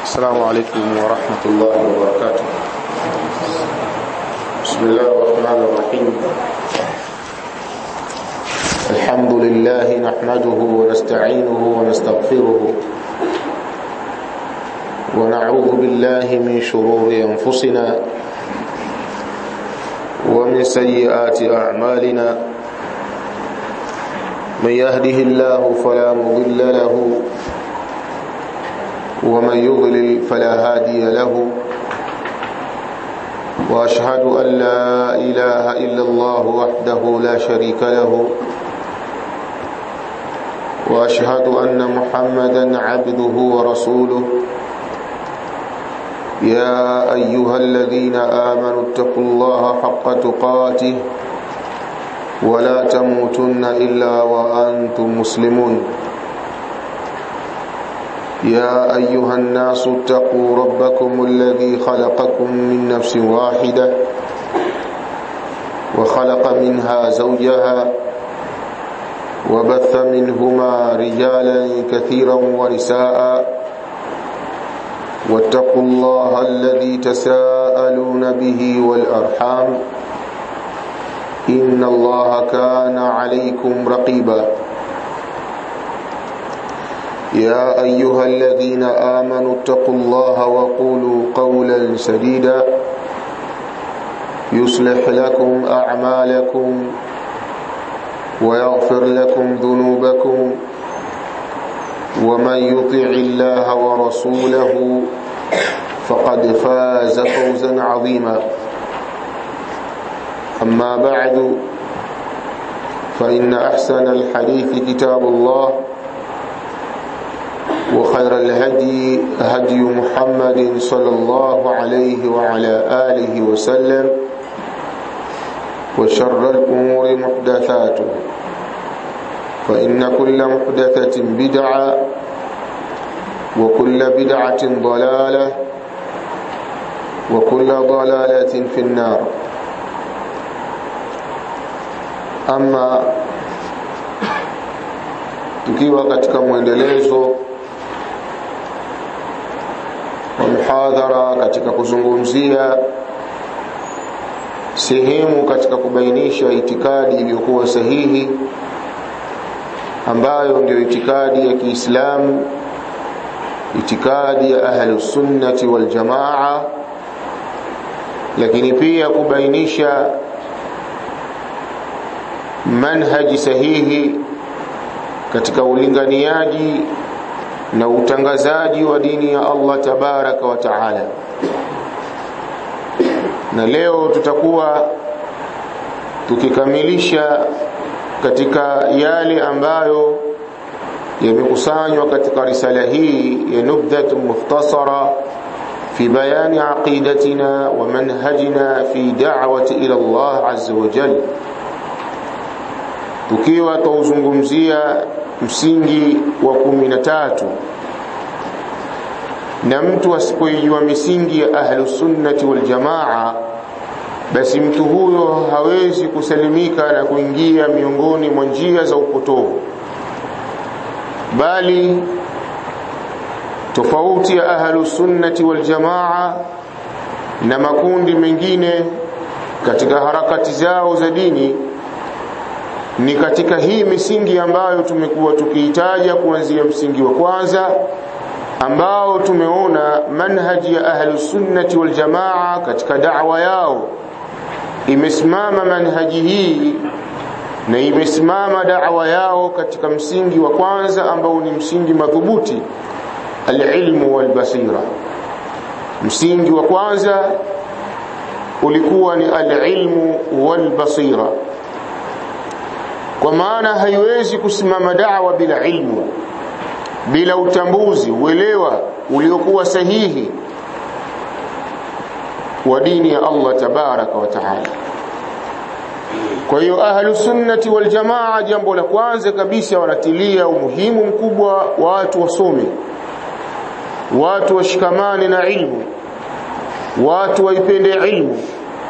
السلام عليكم ورحمة الله وبركاته بسم الله الرحمن الرحيم الحمد لله نحمده ونستعينه ونستغفره ونعوذ بالله من شرور أنفسنا ومن سيئات أعمالنا من يهده الله فلا مضل له ومن يضلل فلا هادي له واشهد ان لا اله الا الله وحده لا شريك له واشهد ان محمدا عبده ورسوله يا ايها الذين امنوا اتقوا الله حق تقاته ولا تموتن الا وانتم مسلمون يا أيها الناس اتقوا ربكم الذي خلقكم من نفس واحدة وخلق منها زوجها وبث منهما رجالا كثيرا ونساء واتقوا الله الذي تساءلون به والأرحام إن الله كان عليكم رقيباً يا أيها الذين آمنوا اتقوا الله وقولوا قولا سديدا يصلح لكم أعمالكم ويغفر لكم ذنوبكم ومن يطع الله ورسوله فقد فاز فوزا عظيما أما بعد فإن أحسن الحديث كتاب الله وخير الهدي هدي محمد صلى الله عليه وعلى آله وسلم وشر الأمور محدثاته فإن كل محدثة بدعة وكل بدعة ضلالة وكل ضلالة في النار أما tukiwa katika mwendelezo wa muhadhara katika kuzungumzia sehemu katika kubainisha itikadi iliyokuwa sahihi ambayo ndio itikadi ya Kiislamu itikadi ya ahlus sunnati wal jamaa lakini pia kubainisha manhaji sahihi katika ulinganiaji na utangazaji wa dini ya Allah tabaraka wa taala na leo tutakuwa tukikamilisha katika yale ambayo yamekusanywa katika risala hii ya nubdhat mukhtasara fi bayani aqidatina wa manhajina fi da'wati ila Allah azza wa jalla tukiwa tauzungumzia msingi wa kumi na tatu na mtu asipoijua misingi ya ahlusunnati waljamaa basi mtu huyo hawezi kusalimika na kuingia miongoni mwa njia za upotovu bali tofauti ya ahlusunnati waljamaa na makundi mengine katika harakati zao za dini ni katika hii misingi ambayo tumekuwa tukiitaja kuanzia msingi wa kwanza ambao tumeona manhaji ya ahlus sunnati wal jamaa katika da'wa yao imesimama manhaji hii na imesimama da'wa yao katika msingi wa kwanza ambao ni msingi madhubuti alilmu wal basira msingi wa kwanza ulikuwa ni alilmu wal basira kwa maana haiwezi kusimama da'wa bila ilmu bila utambuzi uelewa uliokuwa sahihi wa dini ya Allah tabaraka wa taala kwa hiyo ahlu sunnati wal jamaa jambo la kwanza kabisa wanatilia umuhimu mkubwa watu wasome watu washikamane na ilmu watu waipende ilmu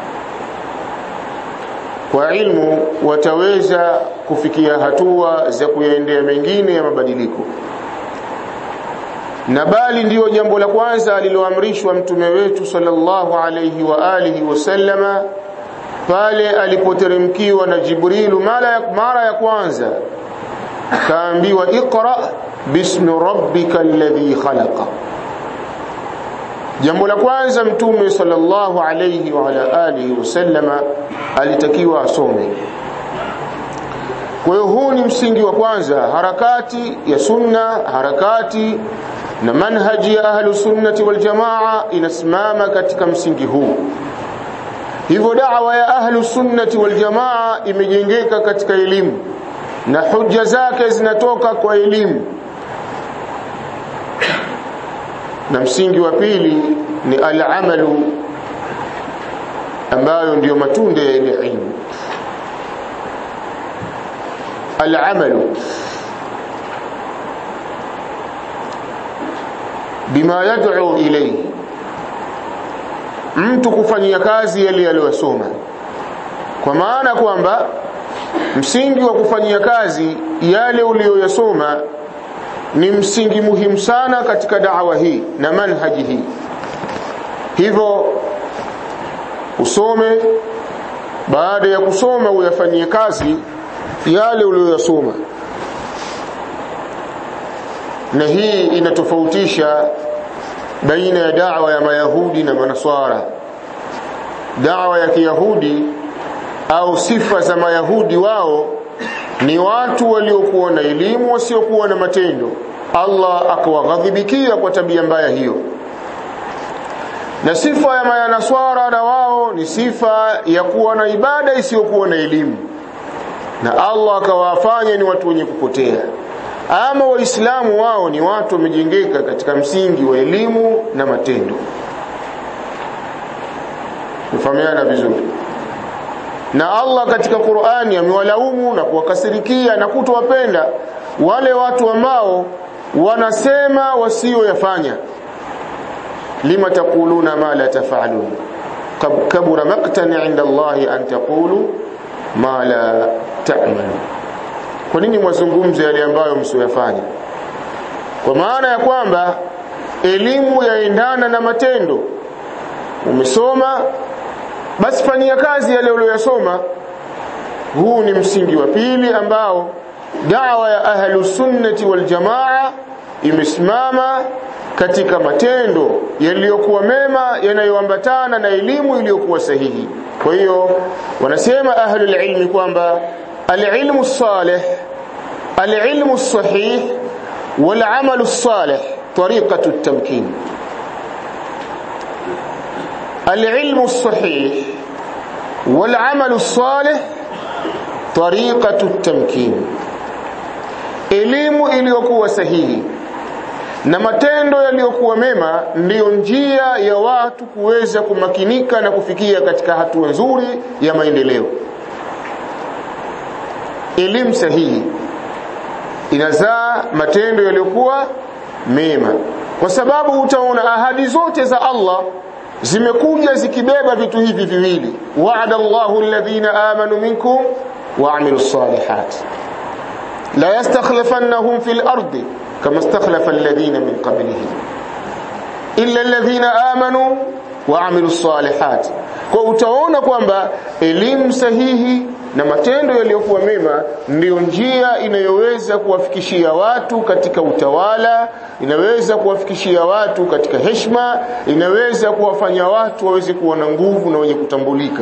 kwa ilmu wataweza kufikia hatua za kuyaendea mengine ya mabadiliko na bali ndiyo jambo la kwanza aliloamrishwa mtume wetu sallallahu alayhi wa alihi wasallama pale alipoteremkiwa na Jibrilu mara ya, mara ya kwanza kaambiwa iqra bismi rabbika alladhi khalaqa jambo la kwanza mtume sallallahu alayhi wa ala alihi wasallama alitakiwa asome kwa hiyo huu ni msingi wa kwanza harakati ya sunna harakati na manhaji ya ahlu sunnati wal jamaa inasimama katika msingi huu hivyo da'wa ya ahlu sunnati wal jamaa imejengeka katika elimu na hujja zake zinatoka kwa elimu na msingi wa pili ni al-amalu ambayo ndiyo matunda ya ile ilmu al-amalu bima yad'u ilayhi mtu kufanyia kazi yale aliyosoma kwa maana kwamba msingi wa kufanyia kazi yale uliyoyasoma ni msingi muhimu sana katika da'wa hii na manhaji hii hivyo usome baada ya kusoma uyafanyie kazi yale uliyoyasoma na hii inatofautisha baina ya da'wa ya mayahudi na manaswara da'wa ya kiyahudi au sifa za mayahudi wao ni watu waliokuwa na elimu wasiokuwa na matendo Allah akawaghadhibikia kwa tabia mbaya hiyo na sifa ya mayanaswara na wao ni sifa ya kuwa na ibada isiyokuwa na elimu na Allah akawafanya ni watu wenye kupotea ama waislamu wao ni watu wamejengeka katika msingi wa elimu na matendo mfahamiana vizuri na Allah katika Qur'ani amewalaumu na kuwakasirikia na kutowapenda wale watu ambao wanasema wasioyafanya lima taquluna ma la taf'alun kabura maqtan 'inda Allah an taqulu ma la ta'malun kwa nini mwazungumze yale ambayo msioyafanya kwa maana ya kwamba elimu yaendana na matendo umesoma basi fanyia kazi yale uliyosoma huu ni msingi wa pili ambao da'wa ya ahlu sunnati wal jamaa imesimama katika matendo yaliyokuwa mema yanayoambatana na elimu iliyokuwa sahihi kwa hiyo wanasema ahlul ilmi kwamba العلم الصالح العلم الصحيح والعمل الصالح طريقة التمكين العلم الصحيح والعمل الصالح طريقة التمكين elimu iliyokuwa sahihi na matendo yaliyokuwa mema ndiyo njia ya watu kuweza kumakinika na kufikia katika hatua nzuri ya maendeleo elimu sahihi inazaa matendo yaliyokuwa mema kwa sababu utaona ahadi zote za Allah zimekuja zikibeba vitu hivi viwili wa'ada Allahu alladhina amanu minkum wa'amilus salihat la yastakhlifannahum fil ardi kama istakhlafa alladhina min qablihim illa alladhina amanu wa'amilus salihat kwa utaona kwamba elimu sahihi na matendo yaliyokuwa mema ndiyo njia inayoweza kuwafikishia watu katika utawala inaweza kuwafikishia watu katika heshima inaweza kuwafanya watu waweze kuwa na nguvu na wenye kutambulika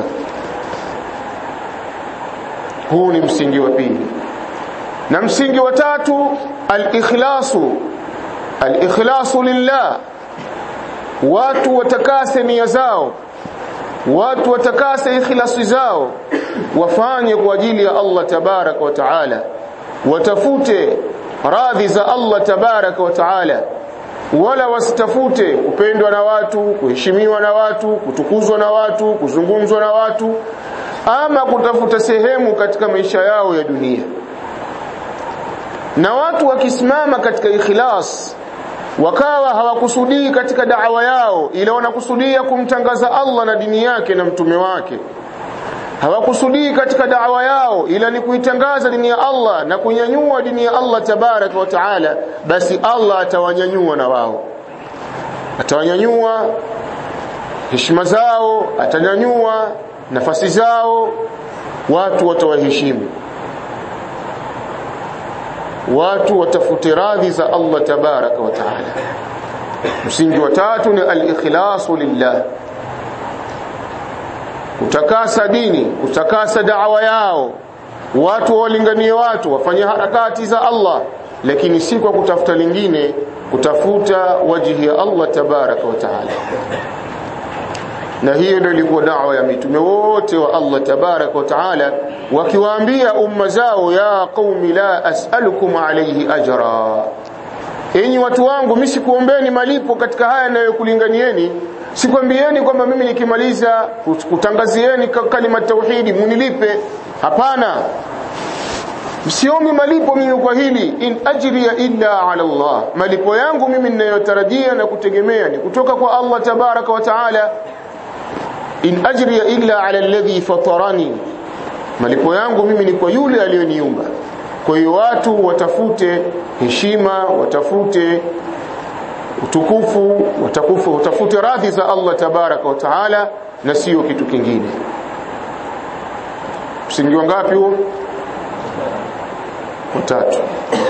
huu ni msingi wa pili na msingi wa tatu al-ikhlasu al-ikhlasu lillah watu watakase nia zao watu watakase ikhlasi zao wafanye kwa ajili ya Allah tabaraka wa taala watafute radhi za Allah tabaraka wa taala wala wasitafute kupendwa na watu kuheshimiwa na watu kutukuzwa na watu kuzungumzwa na watu ama kutafuta sehemu katika maisha yao ya dunia na watu wakisimama katika ikhlas wakawa hawakusudii katika da'wa yao ila wanakusudia kumtangaza Allah na dini yake na mtume wake hawakusudii katika da'wa yao ila ni kuitangaza dini ya Allah na kunyanyua dini ya Allah tabaraka wa taala basi Allah atawanyanyua na wao atawanyanyua heshima zao atanyanyua nafasi zao watu watawaheshimu watu watafute radhi za Allah tabaraka wa taala msingi wa tatu ni al-ikhlasu lillah kutakasa dini kutakasa da'wa yao watu walinganie watu wafanye harakati za Allah lakini si kwa kutafuta lingine kutafuta wajihi ya Allah tabaraka wa taala na hiyo ndio ilikuwa da'wa ya mitume wote wa Allah tabaraka wa taala wakiwaambia umma zao ya qaumi la as'alukum alayhi ajra enyi watu wangu mimi sikuombeni malipo katika haya ninayokulinganieni sikwambieni kwamba mimi nikimaliza kutangazieni kalima tauhidi munilipe hapana msiombi malipo mimi kwa hili in ajriya illa ala Allah malipo yangu mimi ninayotarajia na kutegemea ni kutoka kwa Allah tabaraka wa taala in ajriya illa ala alladhi fatarani malipo yangu mimi ni kwa yule aliyoniumba kwa hiyo watu watafute heshima watafute utukufu watakufu utafute radhi za Allah tabaraka wa taala na sio kitu kingine msingi wangapi huo watatu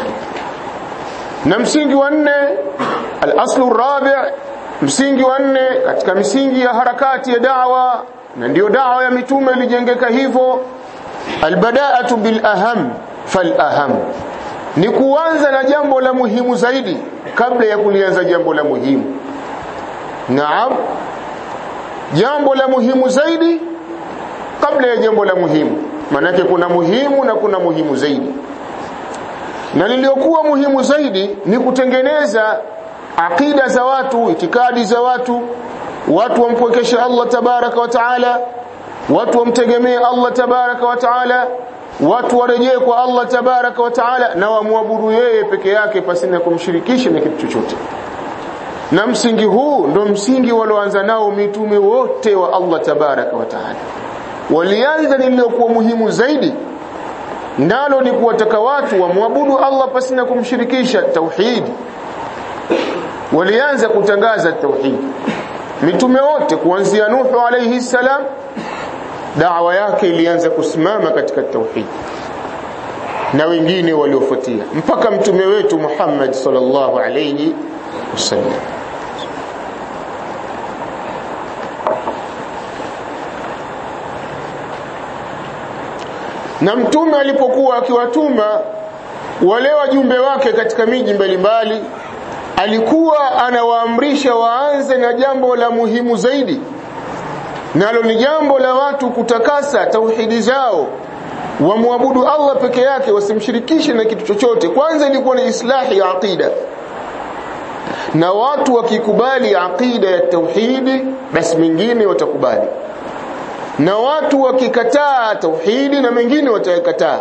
na msingi wa nne al-aslu rabi' msingi wa nne katika misingi ya harakati ya da'wa na ndiyo da'wa ya mitume ilijengeka hivyo albada'atu bil aham fal aham ni kuanza na jambo la muhimu zaidi kabla ya kulianza jambo la muhimu naam jambo la muhimu zaidi kabla ya jambo la muhimu manake kuna muhimu na kuna muhimu zaidi na liliokuwa muhimu zaidi ni kutengeneza akida za watu itikadi za watu watu wampwekeshe Allah tabaraka wa taala watu wamtegemee Allah tabaraka wa taala watu warejee kwa Allah tabaraka wa taala na wamwabudu yeye peke yake pasina kumshirikisha na kitu chochote na msingi huu ndo msingi walioanza nao mitume wote wa Allah tabaraka wa taala walianza lililokuwa muhimu zaidi nalo ni kuwataka watu wamwabudu Allah pasina kumshirikisha tauhidi walianza kutangaza tauhidi mitume wote kuanzia Nuhu alayhi salam da'wa yake ilianza kusimama katika tauhidi na wengine waliofuatia mpaka mtume wetu Muhammad sallallahu alayhi wasallam na mtume alipokuwa akiwatuma wale wajumbe wake katika miji mbalimbali alikuwa anawaamrisha waanze na jambo la muhimu zaidi nalo ni jambo la watu kutakasa tauhidi zao wamwabudu Allah peke yake wasimshirikishe na kitu chochote kwanza ilikuwa ni islahi ya aqida na watu wakikubali aqida ya tauhidi basi mengine watakubali na watu wakikataa tauhidi na mengine watayakataa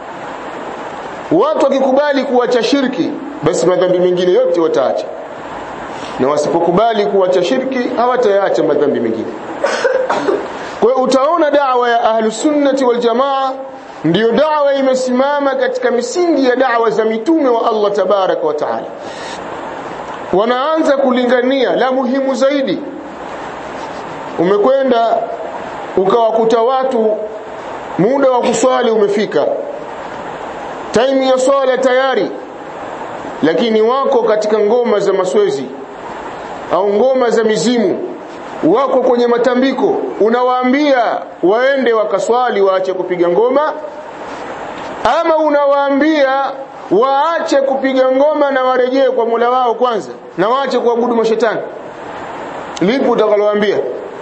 watu wakikubali kuacha shirki basi madhambi mengine yote wataacha na wasipokubali kuacha shirki hawatayaacha madhambi mengine kwa hiyo utaona da'wa ya ahlus sunnati wal jamaa ndiyo da'wa imesimama katika misingi ya da'wa za mitume wa Allah tabaraka wa taala wanaanza kulingania la muhimu zaidi umekwenda ukawakuta watu muda wa kuswali umefika time ya swala tayari lakini wako katika ngoma za maswezi au ngoma za mizimu wako kwenye matambiko unawaambia waende wakaswali waache kupiga ngoma ama unawaambia waache kupiga ngoma na warejee kwa Mola wao kwanza na waache kuabudu mashetani lipi utakalowaambia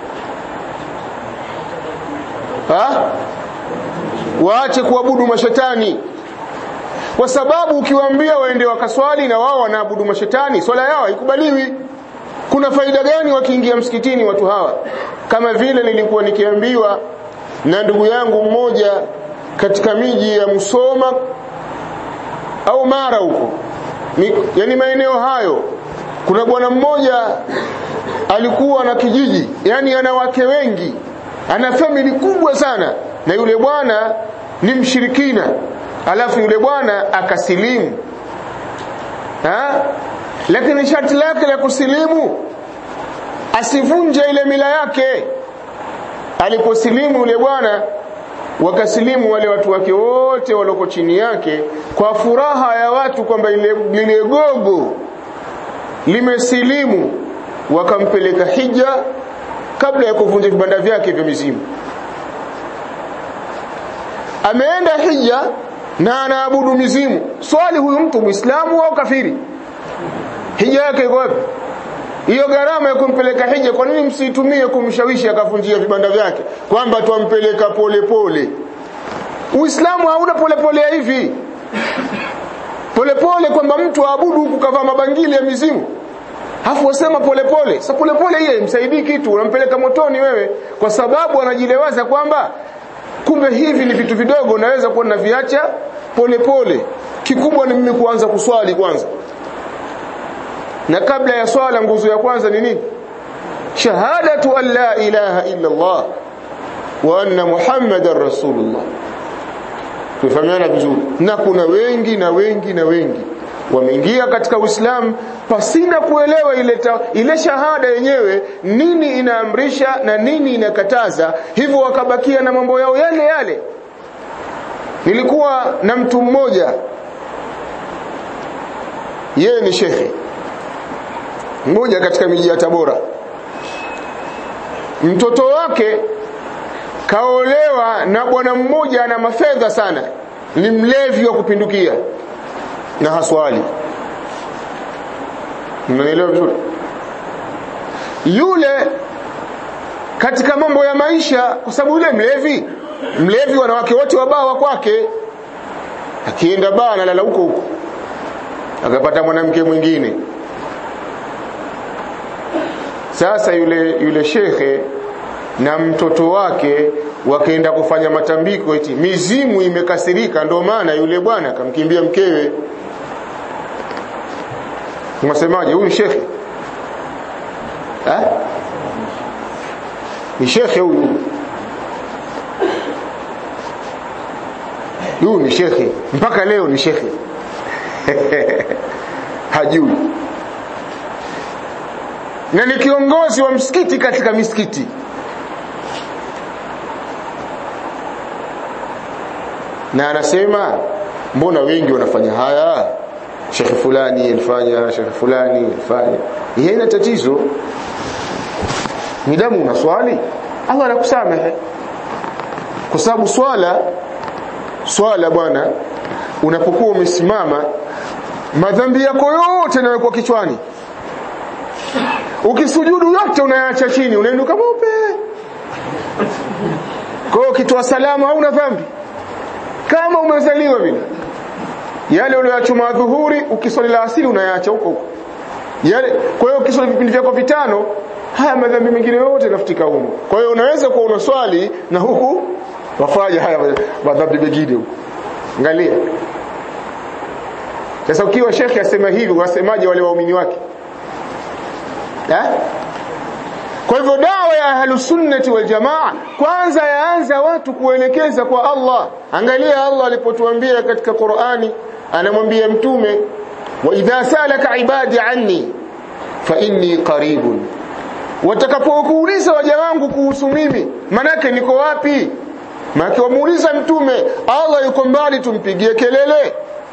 ha waache kuabudu mashetani kwa sababu ukiwaambia waende wakaswali na wao wanaabudu mashetani swala yao haikubaliwi kuna faida gani wakiingia msikitini watu hawa kama vile nilikuwa nikiambiwa na ndugu yangu mmoja katika miji ya Musoma au Mara huko yani maeneo hayo kuna bwana mmoja alikuwa na kijiji yani ana wake wengi ana famili kubwa sana na yule bwana ni mshirikina alafu yule bwana akasilimu ha? lakini sharti lake la kusilimu asivunje ile mila yake aliposilimu yule bwana wakasilimu wale watu wake wote walioko chini yake kwa furaha ya watu kwamba lile gogo limesilimu wakampeleka hija kabla ya kuvunja vibanda vyake vya mizimu ameenda hija na anaabudu mizimu swali huyu mtu muislamu au kafiri hija yake iko wapi hiyo gharama ya kumpeleka hija kwa nini msiitumie kumshawishi akavunjia vibanda vyake kwamba twampeleka polepole uislamu hauna polepole ya hivi polepole kwamba mtu aabudu huku kavaa mabangili ya mizimu Hafu wasema polepole. Sasa polepole hiyo imsaidii kitu, unampeleka motoni wewe kwa sababu anajilewaza kwamba kumbe hivi ni vitu vidogo naweza kuwa naviacha polepole. Kikubwa ni mimi kuanza kuswali kwanza. Na kabla ya swala nguzo ya kwanza ni nini? Shahadatu an la ilaha illa Allah wa anna Muhammadar Rasulullah. Tufahamiana vizuri. Na kuna wengi na wengi na wengi wameingia katika Uislamu pasina kuelewa ile ta, ile shahada yenyewe nini inaamrisha na nini inakataza hivyo wakabakia na mambo yao yale yale nilikuwa na mtu mmoja yeye ni shekhe mmoja katika miji ya Tabora mtoto wake kaolewa na bwana mmoja ana mafedha sana ni mlevi wa kupindukia na haswali mnaelewa vizuri yule katika mambo ya maisha kwa sababu yule mlevi mlevi wanawake wote wabawa kwake akienda baa analala huko huko akapata mwanamke mwingine sasa yule yule shekhe na mtoto wake wakaenda kufanya matambiko eti mizimu imekasirika ndio maana yule bwana akamkimbia mkewe Unasemaje huyu shekhe? Eh? Ni shekhe huyu. Huyu ni shekhe. Mpaka leo ni shekhe. Hajui. Na ni kiongozi wa msikiti katika misikiti. Na anasema mbona wengi wanafanya haya? shekhe fulani alifanya shekhe fulani alifanya yeye ina tatizo midamu una swali Allah anakusamehe kwa sababu swala swala bwana unapokuwa umesimama madhambi yako yote yanawekwa kichwani ukisujudu yote unayaacha chini unainuka mweupe kwa hiyo ukitoa salamu hauna dhambi kama umezaliwa vile yale uliyoachuma dhuhuri ukiswali la asili unayaacha huko huko yale kwa hiyo ukiswali vipindi vyako vitano haya madhambi mengine yote yanafutika huko kwa hiyo unaweza kuwa unaswali na huku wafanya haya madhambi mengine huko angalia sasa ukiwa shekhi asema hivi wasemaje wale waumini wake eh kwa hivyo dawa ya ahlusunnati wal jamaa kwanza yaanza watu kuelekeza kwa Allah angalia Allah alipotuambia katika Qur'ani anamwambia mtume wa idha salaka ibadi anni fa inni qaribun watakapokuuliza waja wangu kuhusu mimi manake niko wapi manake wamuuliza mtume Allah yuko mbali tumpigie kelele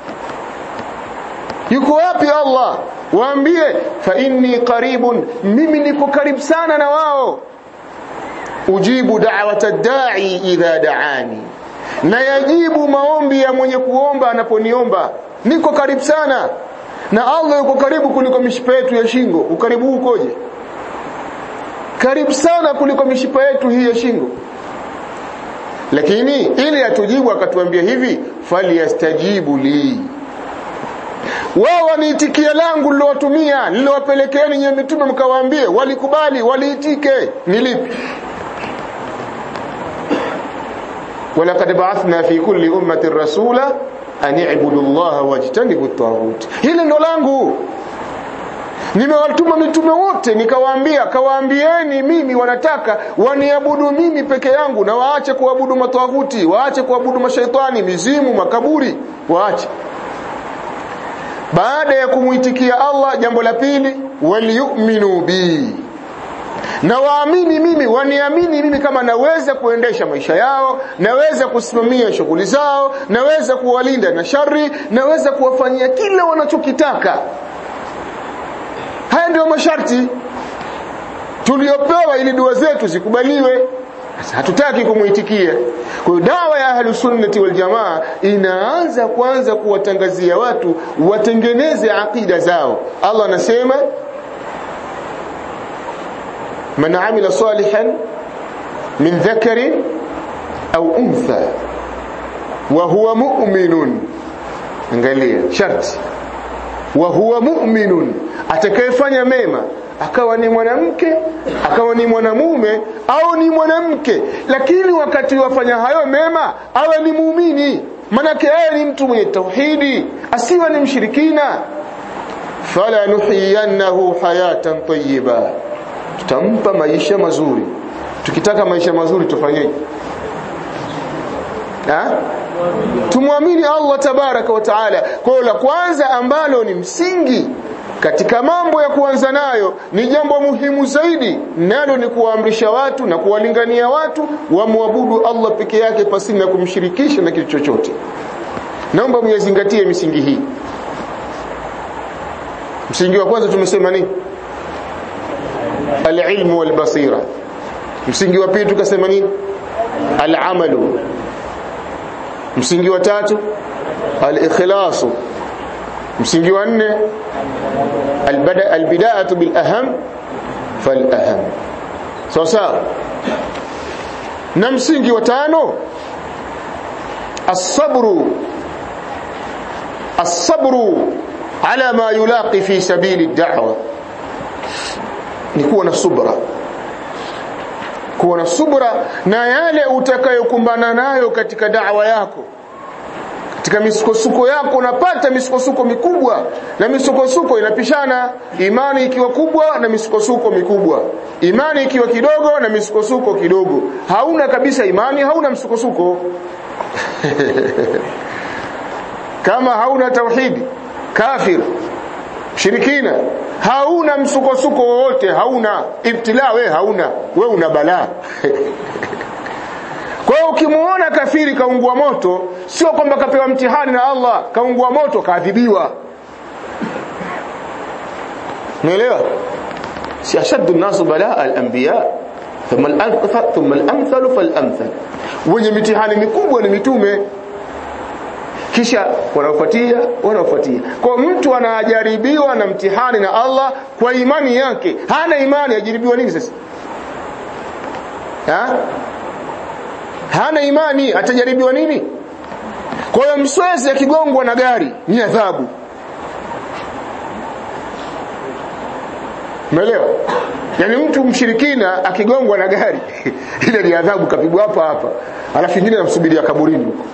yuko wapi Allah waambie fa inni qaribun mimi niko karibu sana na wao ujibu da'wata da'i idha da'ani na yajibu maombi ya mwenye kuomba anaponiomba niko karibu sana na Allah yuko karibu kuliko mishipa yetu ya shingo ukaribu ukoje karibu sana kuliko mishipa yetu hii ya shingo lakini ili atujibu akatuambia hivi falyastajibu li wao waniitikia langu lilowatumia lilowapelekeeni nyewe mitume mkawaambie walikubali waliitike ni lipi ولقد بعثنا في كل أمة رسولا أن اعبدوا الله واجتنبوا الطاغوت hili ndo langu nimewatuma mitume wote nikawaambia kawaambieni mimi wanataka waniabudu mimi peke yangu na waache kuabudu matawuti waache kuabudu mashaitani mizimu makaburi waache baada ya kumuitikia Allah jambo la pili waliyuminu bi na waamini mimi waniamini mimi kama naweza kuendesha maisha yao naweza kusimamia shughuli zao naweza kuwalinda na shari naweza kuwafanyia kile wanachokitaka haya ndio masharti tuliopewa ili dua zetu zikubaliwe sasa hatutaki kumuitikia kwa hiyo dawa ya ahlus sunnati wal jamaa inaanza kwanza kuwatangazia watu watengeneze akida zao Allah anasema man amila salihan min dhakarin au untha wa huwa mu'minun angalia sharti wa huwa mu'minun atakayefanya mema akawa ni mwanamke akawa ni mwanamume au ni mwanamke lakini wakati wafanya hayo mema awe ni muumini manake yeye ni mtu mwenye tauhidi asiwe ni mshirikina fala nuhiyannahu hayatan tayyiba tutampa maisha mazuri tukitaka maisha mazuri tufanyeje tumwamini Allah tabaraka wa taala kwa la kwanza ambalo ni msingi katika mambo ya kuanza nayo ni jambo muhimu zaidi nalo ni kuwaamrisha watu na kuwalingania watu wamwabudu Allah peke yake pasina na kumshirikisha na kitu chochote naomba muyazingatie misingi hii msingi wa kwanza tumesema nini alilmu walbasira msingi wa pili tukasema nini alamalu msingi wa tatu alikhlasu msingi wa nne albida'atu bil aham fal aham sawa sawa na msingi wa tano الصبر الصبر على ما يلاقي في سبيل الدعوه ni kuwa na subra kuwa na subra na yale utakayokumbana nayo katika da'wa yako katika misukosuko yako unapata misukosuko mikubwa na misukosuko inapishana imani ikiwa kubwa na misukosuko mikubwa imani ikiwa kidogo na misukosuko kidogo hauna kabisa imani hauna msukosuko kama hauna tauhidi kafir shirikina hauna msukosuko wowote hauna ibtila we hauna we una balaa kwa hiyo ukimuona kafiri kaungua moto sio kwamba kapewa mtihani na Allah kaungua moto kaadhibiwa umeelewa si ashaddu nasu balaa al-anbiya thumma al-amthal thumma al-amthal fal-amthal wenye mitihani mikubwa ni mitume kisha wanaofuatia wanaofuatia kwa mtu anajaribiwa na mtihani na Allah kwa imani yake hana imani ajaribiwa nini sasa ha? hana imani atajaribiwa nini kwa hiyo mswezi akigongwa na gari ni adhabu umeelewa yani mtu mshirikina akigongwa na gari ile ni adhabu kapigwa hapa hapa alafu nyingine namsubiria kaburini huko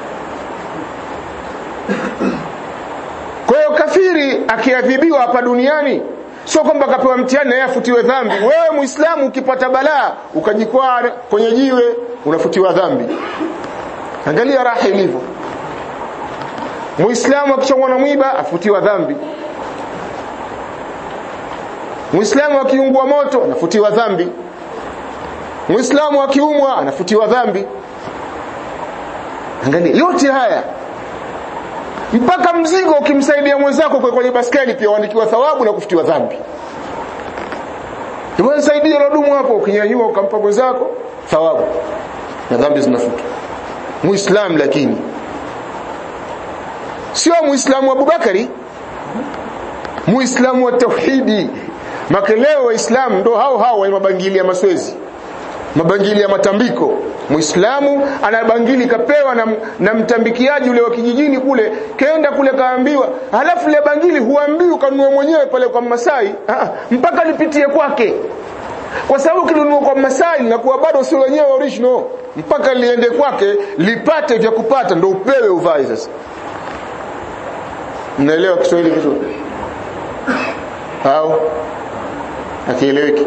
Kwa hiyo kafiri akiadhibiwa hapa duniani sio kwamba akapewa mtihani naye afutiwe dhambi. Wewe Muislamu ukipata balaa ukajikwaa kwenye jiwe unafutiwa dhambi. Angalia raha ilivyo. Muislamu akichomwa na mwiba afutiwa dhambi. Muislamu akiungua moto anafutiwa dhambi. Muislamu akiumwa anafutiwa dhambi. Angalia yote haya mpaka mzigo ukimsaidia mwenzako kwa kwenye baskeli pia uandikiwa thawabu na kufutiwa dhambi. Hebu nisaidie lodumu hapo ukinyanyua ukampa mwenzako thawabu na dhambi zinafutwa. Muislamu lakini sio Muislamu wa Abubakari, Muislamu wa tauhidi. Makeleo Waislamu ndo hao hao wa mabangili ya maswezi mabangili ya matambiko muislamu ana bangili kapewa na, na mtambikiaji ule wa kijijini kule kenda kule kaambiwa halafu ile bangili huambiwi ukanunue mwenyewe pale kwa Masai Aa, mpaka lipitie kwake kwa sababu kinunua kwa Masai na kuwa bado sio wenyewe original mpaka liende kwake lipate vya kupata ndo upewe uvae sasa mnaelewa Kiswahili vizuri au akieleweki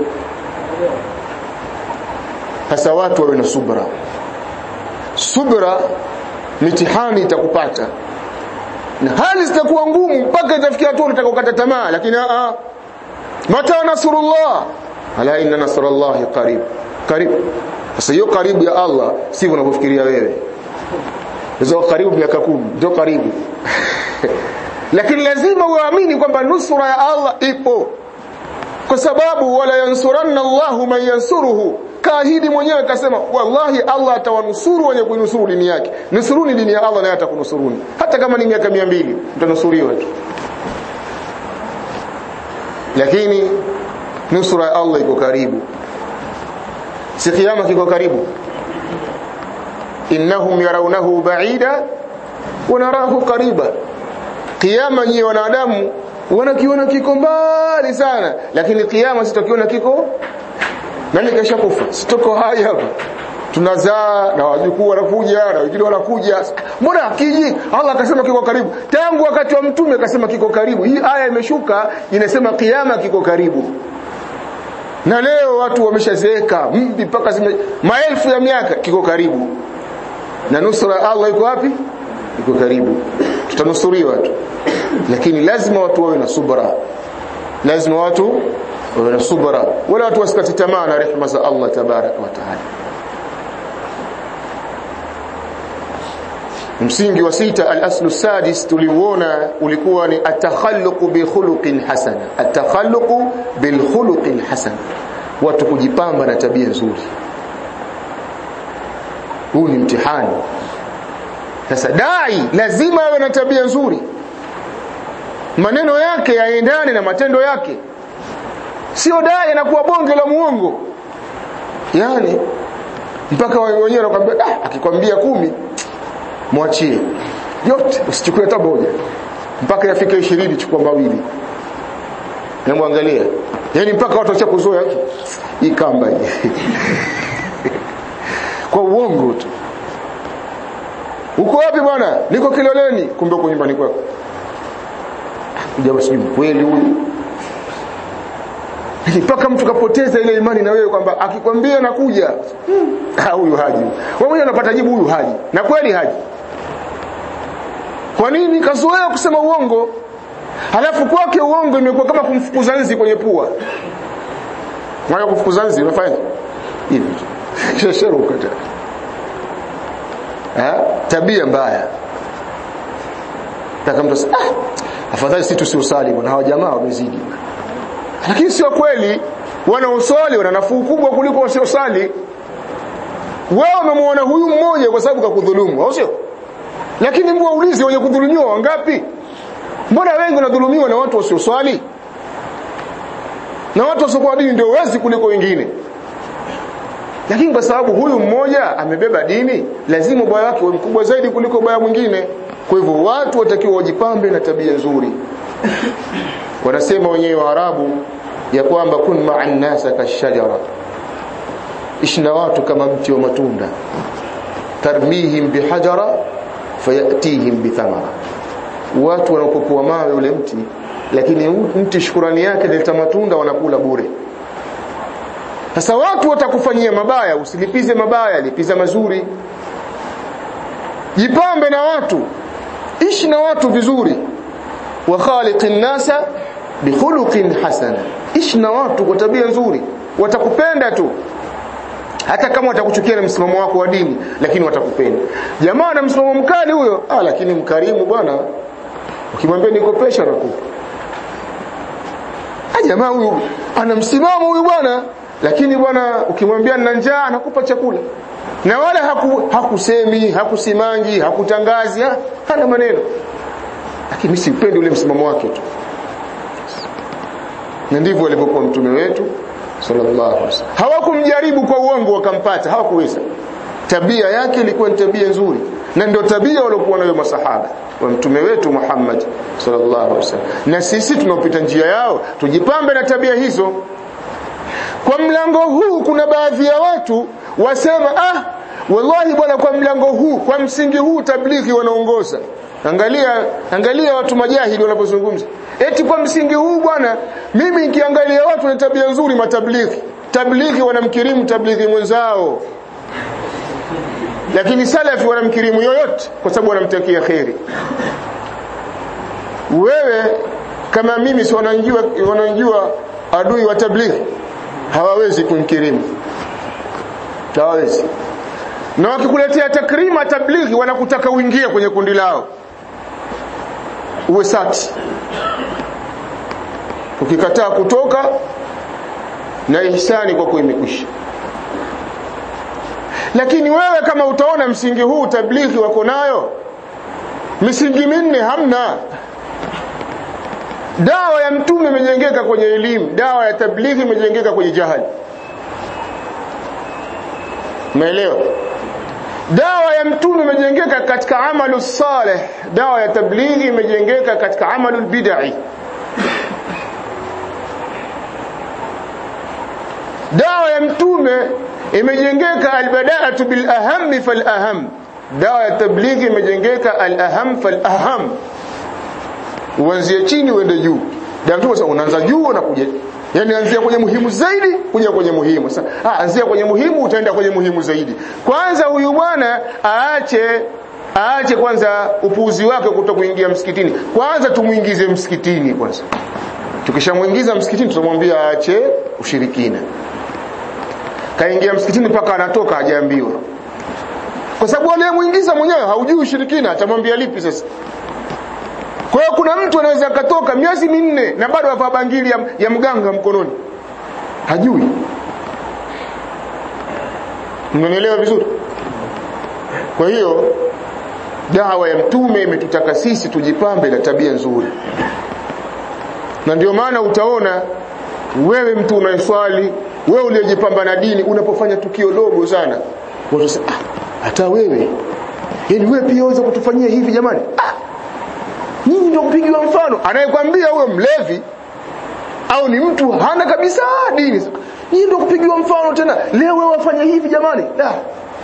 sasa watu wawe na subra subra mitihani itakupata na hali zitakuwa ngumu mpaka itafikia hatua unataka kukata tamaa lakini a mata nasrullah ala inna nasrallahi qarib qarib sasa hiyo karibu ya Allah si unavyofikiria wewe hizo karibu miaka 10 ndio karibu lakini lazima uamini kwamba nusura ya Allah ipo kwa sababu wala yansuranna Allahu man yansuruhu kaahidi mwenyewe akasema wallahi Allah atawanusuru wenye kuinusuru dini yake nusuruni dini ya Allah naye atakunusuruni hata kama ni miaka 200 mtanusuriwa tu lakini nusura ya Allah iko karibu si kiyama kiko karibu innahum yarawnahu ba'ida wa narahu qariba kiyama nyie wanadamu wanakiona kiko mbali sana lakini kiyama sitakiona kiko nani kesha kufa sitoko hai hapa tunazaa na wajukuu wanakuja na wengine wanakuja mbona akiji Allah akasema kiko karibu tangu wakati wa mtume akasema kiko karibu hii aya imeshuka inasema kiyama kiko karibu na leo watu wameshazeeka mbi mpaka zime maelfu ya miaka kiko karibu na nusura Allah iko wapi iko karibu tutanusuriwa tu lakini lazima watu wawe na subra lazima watu wawe na subra wala watu wasikate tamaa na rehema za Allah tabaraka wa taala msingi wa sita al-aslu sadis tuliuona ulikuwa ni atakhalluq bi khuluqin hasana atakhalluq bil khuluqin hasana watu kujipamba na tabia nzuri huu ni mtihani sasa dai lazima awe na tabia nzuri maneno yake yaendane na matendo yake sio dai anakuwa bonge la muongo yani mpaka wao wenyewe wanakuambia ah akikwambia kumi mwachie yote usichukue hata moja mpaka yafike 20 chukua mawili hebu angalia yani mpaka watu wacha kuzoea hii kamba hii kwa uongo tu uko wapi bwana niko kiloleni kumbe uko nyumbani kwako jamaa sijui kweli huyu mpaka mtu kapoteza ile imani na wewe kwamba akikwambia nakuja ah huyu haji wewe mwenyewe unapata jibu huyu haji na kweli haji kwa nini kazoea kusema uongo halafu kwake uongo imekuwa kama kumfukuza nzi kwenye pua mwana kufukuza nzi unafanya hivi shesheruka tena eh tabia mbaya taka mtu ah afadhali sisi tusiusali bwana hawa jamaa wamezidi lakini sio kweli wanaosali wana nafuu kubwa kuliko wasiosali wewe umemwona huyu mmoja kwa sababu kakudhulumu au sio lakini mbwa ulize wenye kudhulumiwa wangapi mbona wengi wanadhulumiwa na watu wasioswali na watu wasiokuwa dini ndio wezi kuliko wengine lakini kwa sababu huyu mmoja amebeba dini lazima ubaya wake uwe mkubwa zaidi kuliko ubaya mwingine kwa hivyo watu watakiwa wajipambe na tabia nzuri wanasema wenyewe waarabu ya kwamba kun ma'an nasa kashajara ishi na watu kama mti wa matunda tarmihim bihajara fayatihim bithamara watu wanapokuwa mawe ule mti lakini mti shukurani yake nileta matunda wanakula bure sasa watu watakufanyia mabaya usilipize mabaya lipiza mazuri jipambe na watu ishi na watu vizuri wa khaliqin nasa bikhuluqin hasana ishi na watu kwa tabia nzuri watakupenda tu hata kama watakuchukia na msimamo wako wa dini lakini watakupenda jamaa na msimamo mkali huyo ah lakini mkarimu bwana ukimwambia nikopesha nakupa ah jamaa huyu ana msimamo huyu bwana lakini bwana ukimwambia nina njaa anakupa chakula na wala haku, hakusemi hakusimangi hakutangazi ha, hana maneno lakini mimi sipendi ule msimamo wake tu na ndivyo alivyokuwa mtume wetu sallallahu alaihi wasallam hawakumjaribu kwa uongo wakampata hawakuweza tabia yake ilikuwa ni tabia nzuri na ndio tabia waliokuwa nayo masahaba wa mtume wetu Muhammad sallallahu alaihi wasallam na sisi tunaopita njia yao tujipambe na tabia hizo kwa mlango huu kuna baadhi ya watu wasema ah wallahi bwana kwa mlango huu kwa msingi huu tablighi wanaongoza angalia angalia watu majahili wanapozungumza eti kwa msingi huu bwana mimi nikiangalia watu na tabia nzuri matablighi tablighi wanamkirimu tablighi mwenzao lakini salafi wanamkirimu yoyote kwa sababu wanamtakia kheri wewe kama mimi si wananjua wananjua adui wa tablighi hawawezi kumkirimu hawawezi na wakikuletea takrima tablighi wanakutaka uingie kwenye kundi lao uwe sati ukikataa kutoka na ihsani kwako imekwisha lakini wewe kama utaona msingi huu tablighi wako nayo misingi minne hamna dawa ya mtume imejengeka kwenye elimu dawa ya tablighi imejengeka kwenye jahali umeelewa dawa ya mtume imejengeka katika amalu saleh dawa ya tablighi imejengeka katika amalu bid'i dawa ya mtume imejengeka albada'atu bil aham fal aham dawa ya tablighi imejengeka al aham fal aham uanzie chini uende juu dawa mtume sasa unaanza juu na kuja yani anzia kwenye muhimu zaidi kuja kwenye muhimu sasa ah anzia kwenye muhimu utaenda kwenye muhimu zaidi kwanza huyu bwana aache aache kwanza upuuzi wake kuto kuingia msikitini kwanza tumuingize msikitini kwanza tukishamuingiza msikitini tutamwambia aache ushirikina kaingia msikitini mpaka anatoka hajaambiwa kwa sababu anayemuingiza mwenyewe haujui ushirikina atamwambia lipi sasa kwa hiyo kuna mtu anaweza akatoka miezi minne na bado avaa bangili ya, ya mganga mkononi hajui mnanielewa vizuri kwa hiyo dawa ya mtume imetutaka sisi tujipambe na tabia nzuri na ndio maana utaona wewe mtu unayeswali wewe uliyejipamba na dini unapofanya tukio dogo sana watu sasa ah, hata wewe yani wewe pia waweza kutufanyia hivi jamani ah nyinyi ndio kupigiwa mfano anayekwambia huyo mlevi au ni mtu hana kabisa dini nyinyi ndio kupigiwa mfano tena leo wewe wafanya hivi jamani la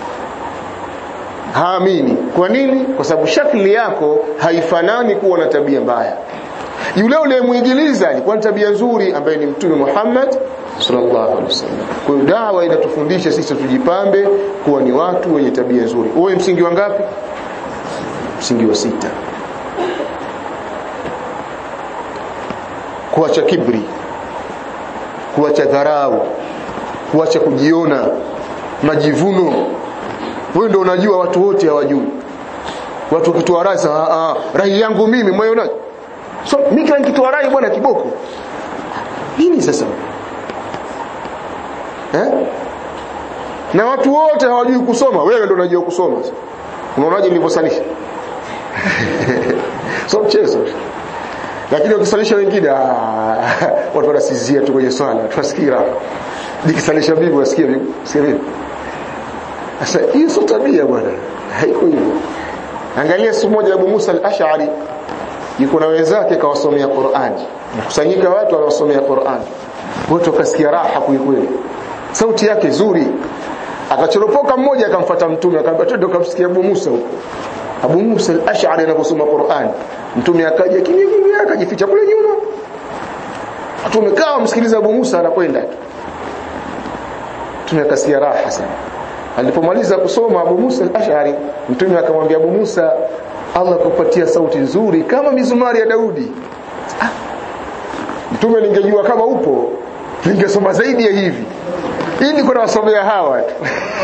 haamini kwa nini kwa sababu shakli yako haifanani kuwa na tabia mbaya yule uliyemwigiliza alikuwa na tabia nzuri ambaye ni mtume Muhammad sallallahu alaihi wasallam kwa hiyo dawa inatufundisha sisi tujipambe kuwa ni watu wenye tabia nzuri uwe msingi wa ngapi msingi wa sita kuacha kibri kuacha dharau kuacha kujiona majivuno wewe ndio unajua watu wote hawajui watu wakitoa rai ah rai yangu mimi moyo unaje so mimi kila nikitoa rai bwana kiboko nini sasa eh na watu wote hawajui kusoma wewe ndio unajua kusoma unaonaje nilivyosalisha so mchezo lakini ukisalisha wengine watu wanasizia tu kwenye swala tunasikira nikisalisha bibi wasikia bibi sikia bibi sasa hiyo sio tabia bwana haiko hivyo angalia siku moja Abu Musa al-Ash'ari yuko na wenzake kawasomea Qur'an kusanyika watu wanasomea Qur'an wote wakasikia raha kweli sauti yake nzuri akachoropoka mmoja akamfuata mtume akamwambia twende kumsikia Abu Musa huko Abu Musa al-Ash'ari anaposoma Qur'an mtume akaja kimya kimya akajificha kule nyuma watu wamekaa wamsikiliza Abu Musa anakwenda tu mtume akasikia raha sana alipomaliza kusoma Abu Musa al-Ash'ari mtume akamwambia Abu Musa Allah kupatia sauti nzuri kama mizumari ya Daudi ah. mtume ningejua kama upo ningesoma zaidi ya hivi ili kuna wasomea hawa tu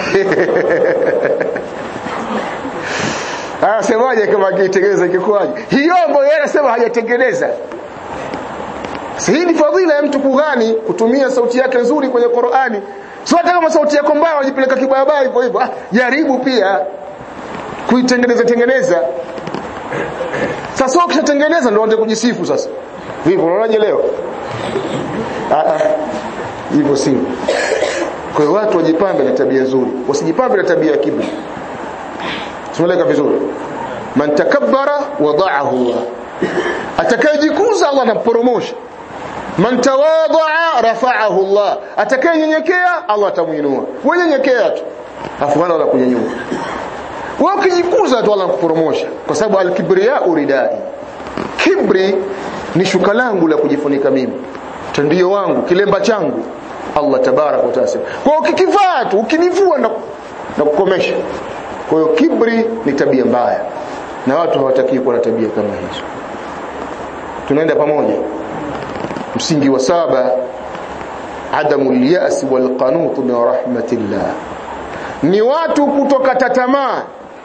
Anasemaje kama akitengeneza kikwaje? Hiyo ambayo yeye anasema hajatengeneza. Si hii ni fadhila ya mtu kughani kutumia sauti yake nzuri kwenye Qur'ani. Sio hata kama sauti yako mbaya unajipeleka kibaya hivyo hivyo. Ah, jaribu pia kuitengeneza tengeneza. Sasa ukishatengeneza ndio uanze kujisifu sasa. Vipi unaonaje leo? Ah ah. Hivyo si. Kwa hiyo watu wajipambe na tabia nzuri, wasijipambe na tabia ya kiburi. Tumeleka vizuri. Man takabbara wada'ahu Allah. Atakayejikuza Allah anamporomosha. Man tawadha'a rafa'ahu Allah. Atakayenyenyekea Allah atamuinua. Wewe nyenyekea tu. Afu wala kunyanyua. wewe ukijikuza tu Allah kupromosha kwa sababu al-kibriya uridai kibri ni shuka langu la kujifunika mimi tandio wangu kilemba changu Allah tabarak wa taala kwa ukikivaa tu ukinivua na, na kukomesha kwa hiyo kibri ni tabia mbaya na watu hawataki kuwa na tabia kama hizo tunaenda pamoja msingi wa saba adamu al-ya'si wal qanut min rahmatillah ni watu kutokata tamaa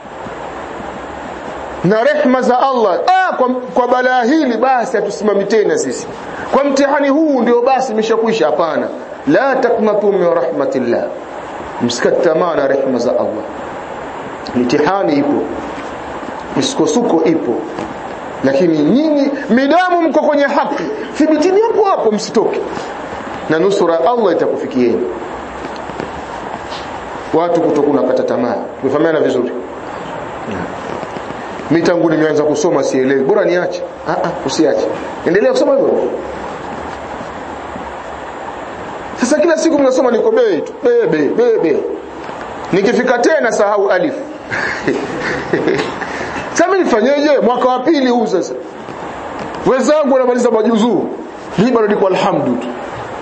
na rehma za Allah ah, kwa, kwa balaa hili basi hatusimami tena sisi kwa mtihani huu ndio basi imeshakwisha hapana la taqnatu min rahmatillah msikate tamaa na rehma za Allah mitihani ipo misukosuko ipo lakini nyinyi midamu mko kwenye haki thibitini hapo hapo msitoke na nusura Allah itakufikieni watu kutokuna kata tamaa umefahamiana vizuri mimi tangu nimeanza kusoma sielewi bora niache ah ah usiache endelea kusoma hivyo sasa kila siku mnasoma niko bei tu bebe bebe nikifika tena sahau alif sasa mimi nifanyeje mwaka wa pili huu sasa wenzangu wanamaliza majuzuu mimi bado niko alhamdu tu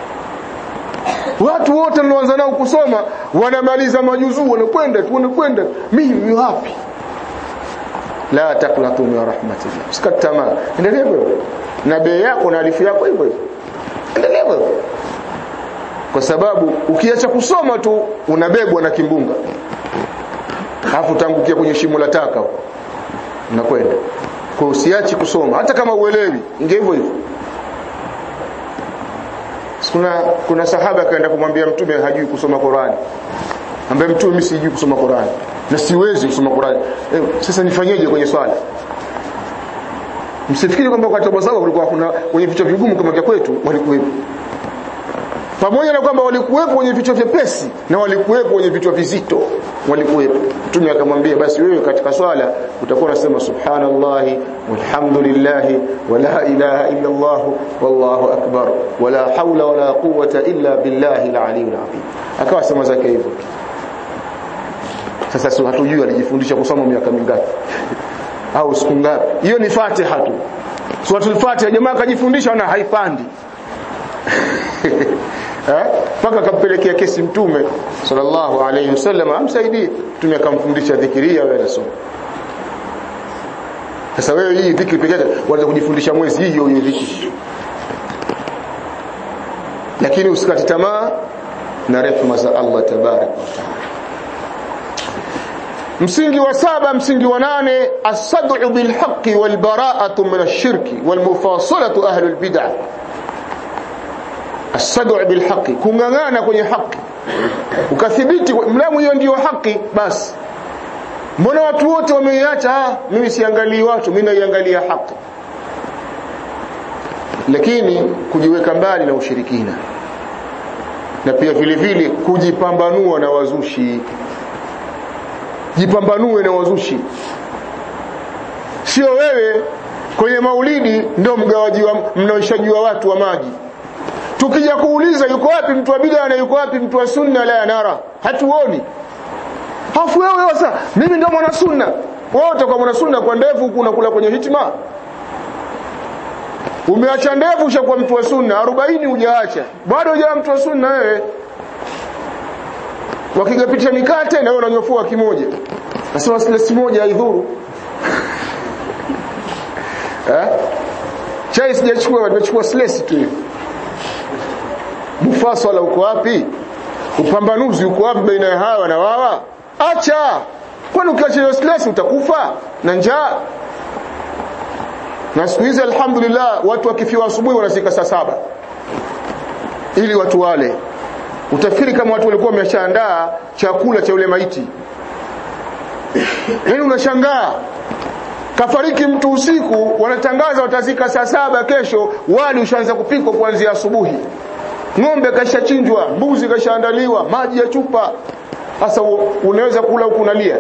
watu wote nilioanza nao kusoma wanamaliza majuzuu wanakwenda tu wanakwenda mimi wapi la taqnatu min rahmatillah usikate tamaa endelea hivyo na bei yako na alifu yako hivyo hivyo endelea hivyo kwa sababu ukiacha kusoma tu unabebwa na kimbunga alafu tangukia kwenye shimo la taka unakwenda kwa usiachi kusoma hata kama uelewi inge hivyo hivyo kuna kuna sahaba akaenda kumwambia mtume hajui kusoma Qur'ani ambaye mtume mimi sijui kusoma Qur'ani na siwezi kusoma Qur'ani eh, sasa nifanyeje kwenye swala msifikiri kwamba wakati wa sahaba kulikuwa kuna kwenye vichwa vigumu kama vya kwetu walikuwepo pamoja na kwamba walikuwepo kwenye vichwa vyepesi na walikuwepo kwenye vichwa vizito walikuwepo mtume akamwambia basi wewe katika swala utakuwa unasema subhanallahi walhamdulillahi wala ilaha illa allah wallahu akbar wala haula wala quwwata illa billahi aliyil azim akawa sema zake hivyo sasa si hatujui alijifundisha kusoma miaka mingapi au siku ngapi hiyo ni fatiha tu suratul fatiha jamaa akajifundisha na haipandi mpaka akampelekea kesi mtume sallallahu alayhi wasallam amsaidie mtume akamfundisha dhikiria wewe nasoma sasa wewe hii dhikri pekee yake waanza kujifundisha mwezi hiyo hiyo dhikri lakini usikati tamaa na rehema za Allah tabarak wa taala msingi wa saba msingi wa nane as-sad'u bil haqqi wal bara'atu min ash-shirki wal mufasalatu ahli al-bid'ah as-sad'u bil haqqi kungangana kwenye haki ukathibiti mlamu hiyo ndiyo haki basi mbona watu wote wameiacha ah mimi siangalii watu mimi naiangalia haki lakini kujiweka mbali na ushirikina na pia vile vile kujipambanua na wazushi jipambanue na wazushi sio wewe kwenye maulidi ndio mgawaji wa mnaoshaji wa watu wa maji tukija kuuliza yuko wapi mtu wa bid'a na yuko wapi mtu wa sunna la nara hatuoni hafu wewe sasa mimi ndio mwana sunna wewe utakuwa mwana sunna kwa ndevu huku unakula kwenye hitima umeacha ndevu ushakuwa mtu wa sunna 40 hujaacha bado hujawa mtu wa sunna wewe wakigapitisha mikate na wewe unanyofua kimoja nasema silesi moja haidhuru eh chai sijachukua nimechukua silesi tu mufasala uko wapi upambanuzi uko wapi baina ya hawa na wawa acha kwani ukiacha stress utakufa na njaa na siku hizi alhamdulillah watu wakifiwa asubuhi wanafika saa saba ili watu wale utafikiri kama watu walikuwa wameshaandaa chakula cha yule maiti yaani unashangaa kafariki mtu usiku wanatangaza watazika saa saba kesho wali ushaanza kupikwa kuanzia asubuhi ng'ombe kashachinjwa mbuzi kashaandaliwa maji ya chupa sasa unaweza kula huku unalia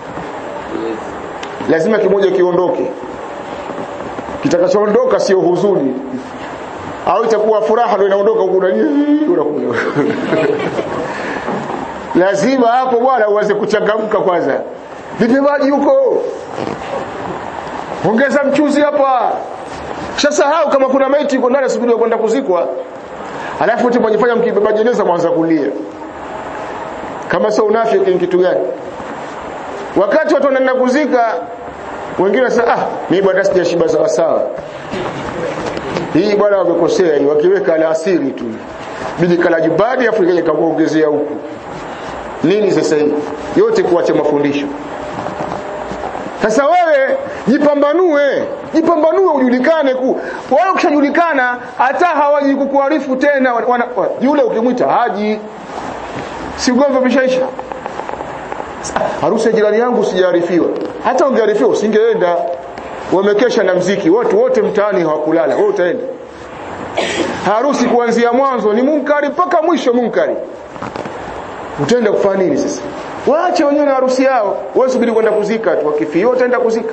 lazima kimoja kiondoke kitakachoondoka sio huzuni au itakuwa furaha ndio inaondoka huku unalia unakula lazima hapo bwana uanze kuchangamka kwanza vipi maji huko ongeza mchuzi hapa shasahau kama kuna maiti iko ndani asubiri kwenda kuzikwa alafu tu mjifanya mkibeba jeneza mwanza kulia kama sio unafiki ni kitu gani wakati watu wanaenda kuzika wengine wanasema ah mimi bwana sijashiba sawa sawa hii bwana wamekosea hii wakiweka alasiri tu bidi kala jubadi afu ikaje kakuongezea huku nini sasa hii yote kuacha mafundisho sasa wewe jipambanue jipambanue ujulikane ku wao ukishajulikana hata hawaji kukuarifu tena wana, wana, yule ukimwita haji si ugomvi umeshaisha harusi ya jirani yangu sijaarifiwa hata ungearifiwa usingeenda wamekesha na mziki watu wote mtaani hawakulala wewe utaenda harusi kuanzia mwanzo ni munkari mpaka mwisho munkari utaenda kufanya nini sasa waache wenyewe na harusi yao wewe subiri kwenda kuzika tu wakifia utaenda kuzika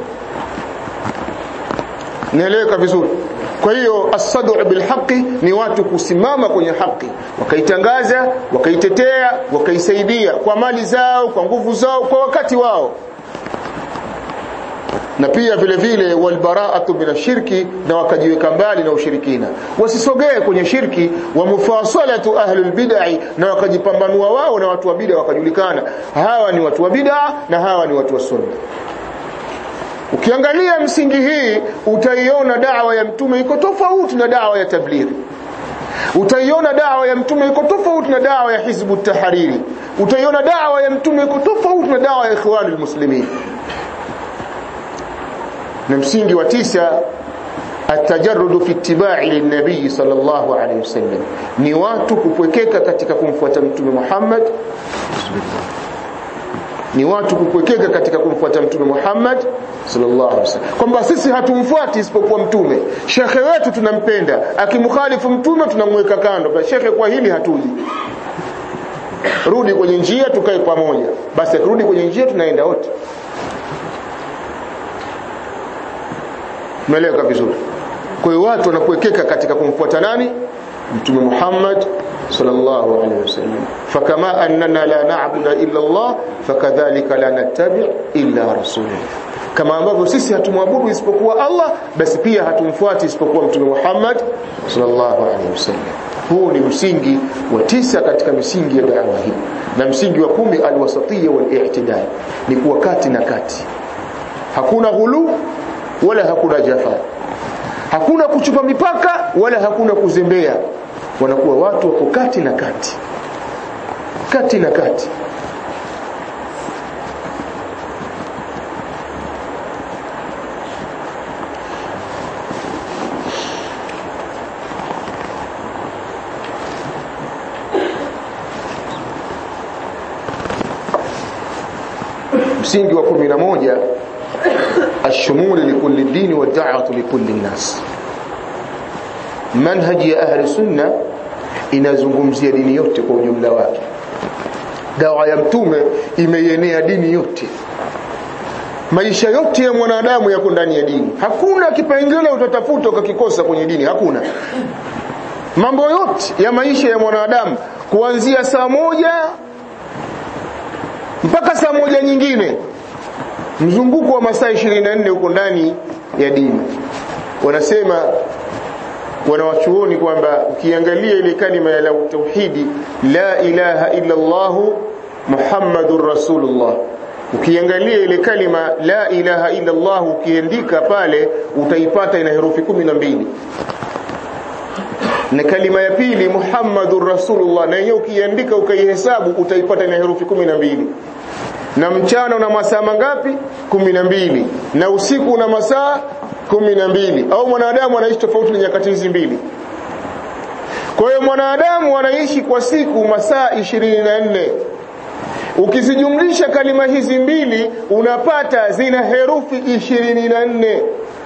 nieleweka vizuri kwa hiyo asadu bilhaqi ni watu kusimama kwenye haki wakaitangaza wakaitetea wakaisaidia kwa mali zao kwa nguvu zao kwa wakati wao na pia vile vile walbaraatu min shirki na wakajiweka mbali na ushirikina wasisogee kwenye shirki wa mufasalatu ahlul bid'ah na wakajipambanua wao na watu wa bid'a wakajulikana hawa ni watu wa bid'a na hawa ni watu wa sunna ukiangalia msingi hii utaiona dawa ya mtume iko tofauti na dawa ya tablighi utaiona dawa ya mtume iko tofauti na dawa ya hizbu tahariri utaiona dawa ya mtume iko tofauti na dawa ya ikhwanul muslimin na msingi wa tisa atajarrudu fi ittiba'i linnabii sallallahu alayhi wasallam ni watu kupwekeka katika kumfuata mtume Muhammad ni watu kupwekeka katika kumfuata mtume Muhammad sallallahu alaihi wasallam kwamba sisi hatumfuati isipokuwa mtume shekhe wetu tunampenda akimkhalifu mtume tunamweka kando kwa shekhe kwa hili hatuji rudi kwenye njia tukae pamoja basi rudi kwenye njia tunaenda wote Umeeleweka vizuri. Kwa hiyo watu wanakuwekeka katika kumfuata nani? Mtume Muhammad sallallahu alaihi wasallam. Fakama annana la na'budu illa Allah, fakadhalika la nattabi' illa rasulahu. Kama ambavyo sisi hatumwabudu isipokuwa Allah, basi pia hatumfuati isipokuwa Mtume Muhammad sallallahu alaihi wasallam. Huu ni msingi wa tisa katika misingi ya da'wa hii. Na msingi wa kumi alwasatiyya wal-i'tidal. Ni kuwa kati na kati. Hakuna ghulu wala hakuna jafa hakuna kuchupa mipaka wala hakuna kuzembea wanakuwa watu wako kati na kati kati na kati msingi wa 11 الشمول لكل الدين والدعوة لكل الناس منهج ya ahli sunna inazungumzia dini yote kwa ujumla wake dawa ya mtume imeienea dini yote maisha yote ya mwanadamu yako ndani ya dini hakuna kipengele utatafuta ukakikosa kwenye dini hakuna mambo yote ya maisha ya mwanadamu kuanzia saa moja mpaka saa moja nyingine mzunguko wa masaa 24 uko ndani ya dini wanasema wanawachuoni kwamba ukiangalia ile kalima ya tauhidi la ilaha illa Allah Muhammadur Rasulullah ukiangalia ile kalima la ilaha illa Allah ukiandika pale utaipata ina herufi 12 na kalima ya pili Muhammadur Rasulullah na hiyo ukiandika ukaihesabu utaipata ina herufi 12 na mchana una masaa mangapi mbili na usiku una masaa mbili au mwanadamu anaishi tofauti na nyakati hizi mbili kwa hiyo mwanadamu anaishi kwa siku masaa 24 ukizijumlisha kalima hizi mbili unapata zina herufi 24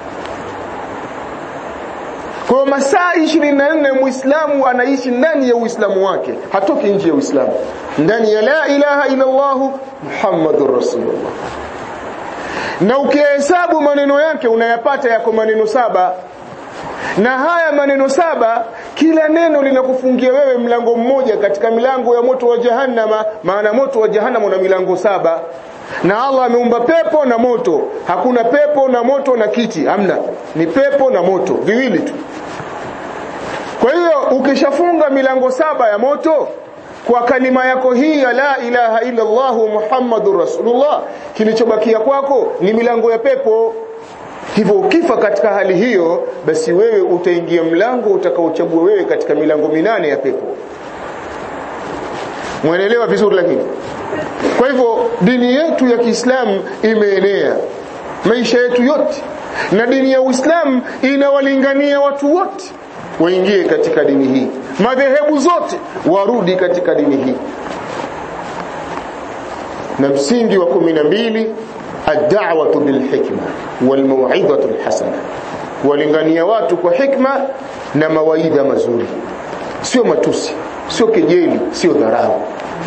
kwa masaa 24 muislamu anaishi ndani ya uislamu wake hatoki nje ya uislamu ndani ya la ilaha illa Allah Muhammadur Rasulullah na ukihesabu maneno yake unayapata yako maneno saba na haya maneno saba kila neno linakufungia wewe mlango mmoja katika milango ya moto wa jahannama maana moto wa jahannama una milango saba na Allah ameumba pepo na moto hakuna pepo na moto na kiti hamna ni pepo na moto viwili tu kwa hiyo ukishafunga milango saba ya moto kwa kalima yako hii ya la ilaha illa Allah Muhammadur Rasulullah kilichobakia kwako ni milango ya pepo hivyo ukifa katika hali hiyo basi wewe utaingia mlango utakaochagua wewe katika milango minane ya pepo mwelewa vizuri lakini kwa hivyo dini yetu ya Kiislamu imeenea maisha yetu yote na dini ya Uislamu inawalingania watu wote waingie katika dini hii madhehebu zote warudi katika dini hii na msingi wa kumi na mbili ad-da'watu bil hikma wal mau'izatu al hasana kuwalingania watu kwa hikma na mawaidha mazuri sio matusi sio kejeli sio dharau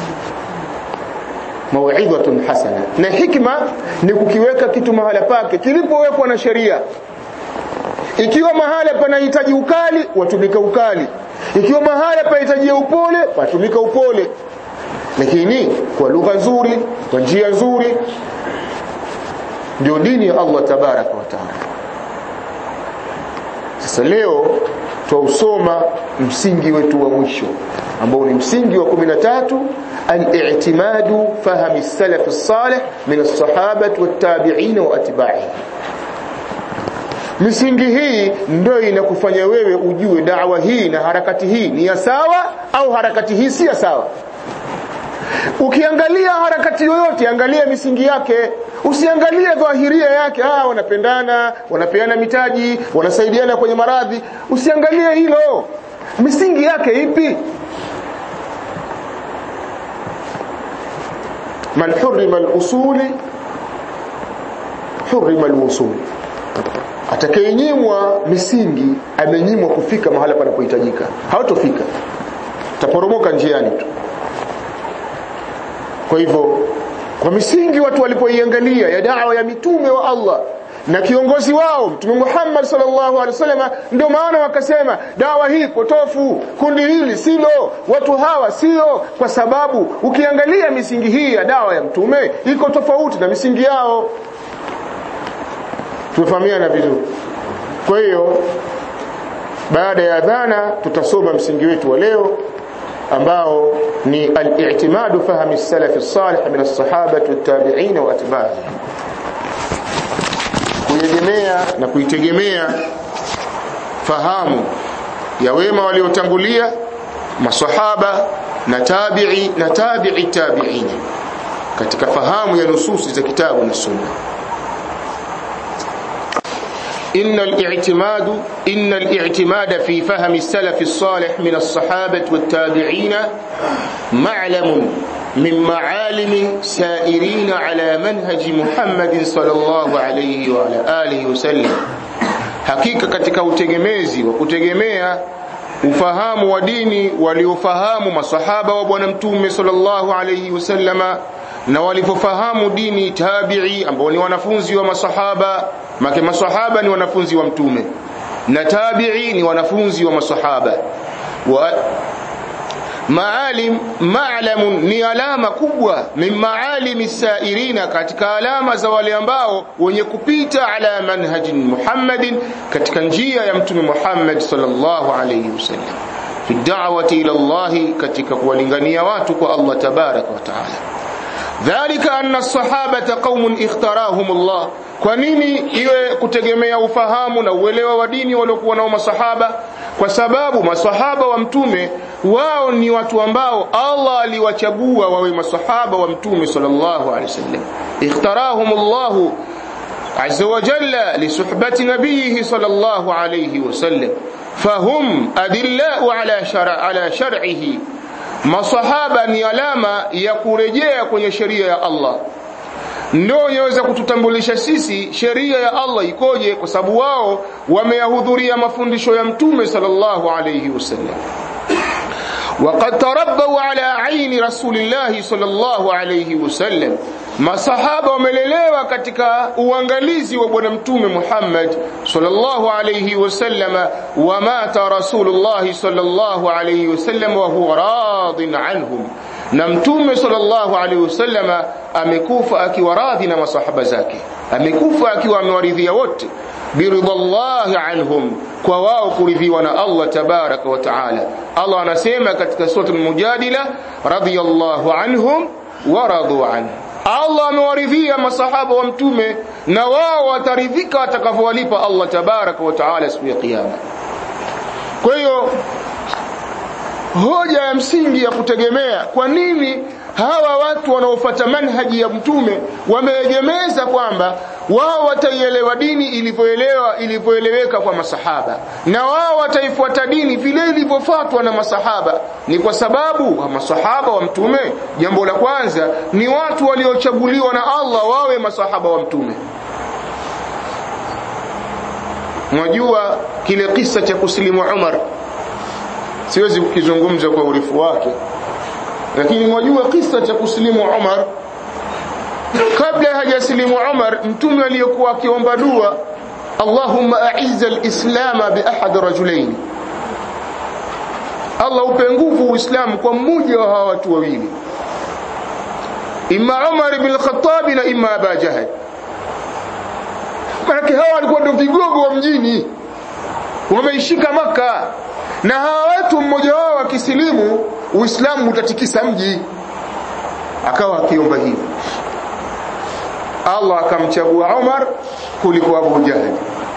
mau'izatun hasana na hikma ni kukiweka kitu mahala pake kilipowekwa na sheria ikiwa mahala panahitaji ukali watumika ukali ikiwa mahala panahitaji upole patumika upole lakini kwa lugha nzuri kwa njia nzuri ndio dini ya Allah tabaraka wa taala sasa leo twausoma msingi wetu wa mwisho ambao ni msingi wa 13 al-i'timadu fahmi as-salaf as-salih min as-sahabah wat-tabi'in wa atba'ihim misingi hii ndio inakufanya wewe ujue dawa hii na harakati hii ni ya sawa au harakati hii si ya sawa ukiangalia harakati yoyote angalia misingi yake usiangalie dhahiria yake ah wanapendana wanapeana mitaji wanasaidiana kwenye maradhi usiangalie hilo misingi yake ipi man hurima al-usuli hurima al-wusul atakayenyimwa misingi amenyimwa kufika mahala panapohitajika hawatofika taporomoka njiani tu kwa hivyo kwa misingi watu walipoiangalia ya dawa ya mitume wa Allah na kiongozi wao mtume Muhammad sallallahu alaihi wasallam ndio maana wakasema dawa hii potofu kundi hili silo watu hawa sio kwa sababu ukiangalia misingi hii ya dawa ya mtume iko tofauti na misingi yao tumefahamiana vizuri kwa hiyo baada ya adhana tutasoma msingi wetu wa leo ambao ni al-i'timadu fahmi as-salaf as-salih min as-sahaba wat-tabi'in wa atba'ihim kuegemea na kuitegemea fahamu ya wema waliotangulia masahaba na tabi'i na tabi'i tabi'in katika fahamu ya nususi za kitabu na sunna إن الاعتماد إن الاعتماد في فهم السلف الصالح من الصحابة والتابعين معلم من معالم سائرين على منهج محمد صلى الله عليه وعلى آله وسلم hakika katika utegemezi wa kutegemea ufahamu wa dini waliofahamu masahaba wa bwana mtume sallallahu alayhi wasallama na walivyofahamu dini tabi'i ambao ni wanafunzi wa masahaba make masahaba ni wanafunzi wa mtume na tabi'i ni wanafunzi wa masahaba wa maalim ma'lamun ni alama kubwa min maalimi sairina katika alama za wale ambao wenye kupita ala manhajin Muhammadin katika njia ya mtume Muhammad sallallahu alayhi wasallam fi da'wati ila Allah katika kuwalingania watu kwa Allah tabaraka wa taala dhalika anna as-sahabata qaumun ikhtarahum Allah kwa nini iwe kutegemea ufahamu na uelewa wa dini waliokuwa nao masahaba kwa sababu masahaba wa mtume wao ni watu ambao Allah aliwachagua wawe masahaba wa mtume sallallahu alaihi wasallam ikhtarahum Allah azza wa jalla li suhbati nabiyhi sallallahu alaihi wasallam fahum adillau ala shar'a ala shar'ihi masahaba ni alama ya kurejea kwenye sheria ya Allah ndio yaweza kututambulisha sisi sheria ya Allah ikoje kwa sababu wao wameyahudhuria mafundisho ya mtume sallallahu alayhi wasallam وقد تربوا على عين رسول الله صلى الله عليه وسلم masahaba wamelelewa katika uangalizi wa bwana mtume Muhammad sallallahu alayhi wasallama wa mata rasulullah sallallahu alayhi wasallam wa huwa radin anhum na mtume sallallahu alaihi wasallama amekufa akiwa radhi na masahaba zake amekufa akiwa amewaridhia wote biridhallahi anhum kwa wao kuridhiwa na Allah tabaraka wa taala Allah anasema katika sura al-mujadila radiyallahu anhum wa radu an Allah amewaridhia masahaba wa mtume na wao wataridhika watakavyowalipa Allah tabaraka wa taala siku ya kiyama kwa hiyo hoja ya msingi ya kutegemea kwa nini hawa watu wanaofuata manhaji ya mtume wameegemeza kwamba wao wataielewa dini ilivyoelewa ilivyoeleweka kwa masahaba na wao wataifuata dini vile ilivyofuatwa na masahaba ni kwa sababu masahaba wa mtume jambo la kwanza ni watu waliochaguliwa na Allah wawe masahaba wa mtume mwajua kile kisa cha kusilimu Umar siwezi kukizungumza kwa urefu wake lakini mwajua kisa cha kusilimu Umar kabla hajasilimu Umar mtume aliyokuwa akiomba dua Allahumma a'izza al-islam bi ahad rajulain Allah upe nguvu Uislamu kwa mmoja wa hawa watu wawili imma Umar ibn al-Khattab na imma Abu Jahl maana hawa walikuwa ndio vigogo wa mjini wameishika maka na hawa watu mmoja wao akisilimu Uislamu utatikisa mji akawa akiomba hivi Allah akamchagua Umar kuliko Abu Jahl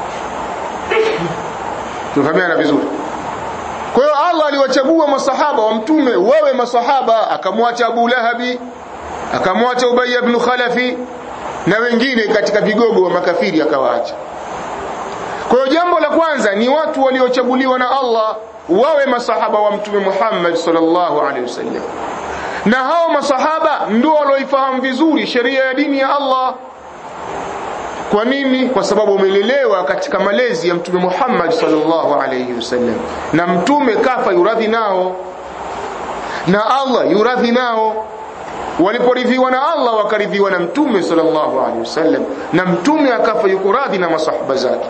tufahamiana vizuri kwa hiyo Allah aliwachagua masahaba wa mtume wawe masahaba akamwacha Abu Lahabi akamwacha Ubay ibn Khalafi na wengine katika vigogo wa makafiri akawaacha kwa hiyo jambo la kwanza ni watu waliochaguliwa na Allah wawe masahaba wa mtume Muhammad sallallahu alaihi wasallam na hao masahaba ndio walioifahamu vizuri sheria ya dini ya Allah kwa nini kwa sababu wamelelewa katika malezi ya mtume Muhammad sallallahu alaihi wasallam na mtume kafa yuradhi nao na Allah yuradhi nao waliporidhiwa na Allah wakaridhiwa na mtume sallallahu alaihi wasallam na mtume akafa yuko radhi na masahaba zake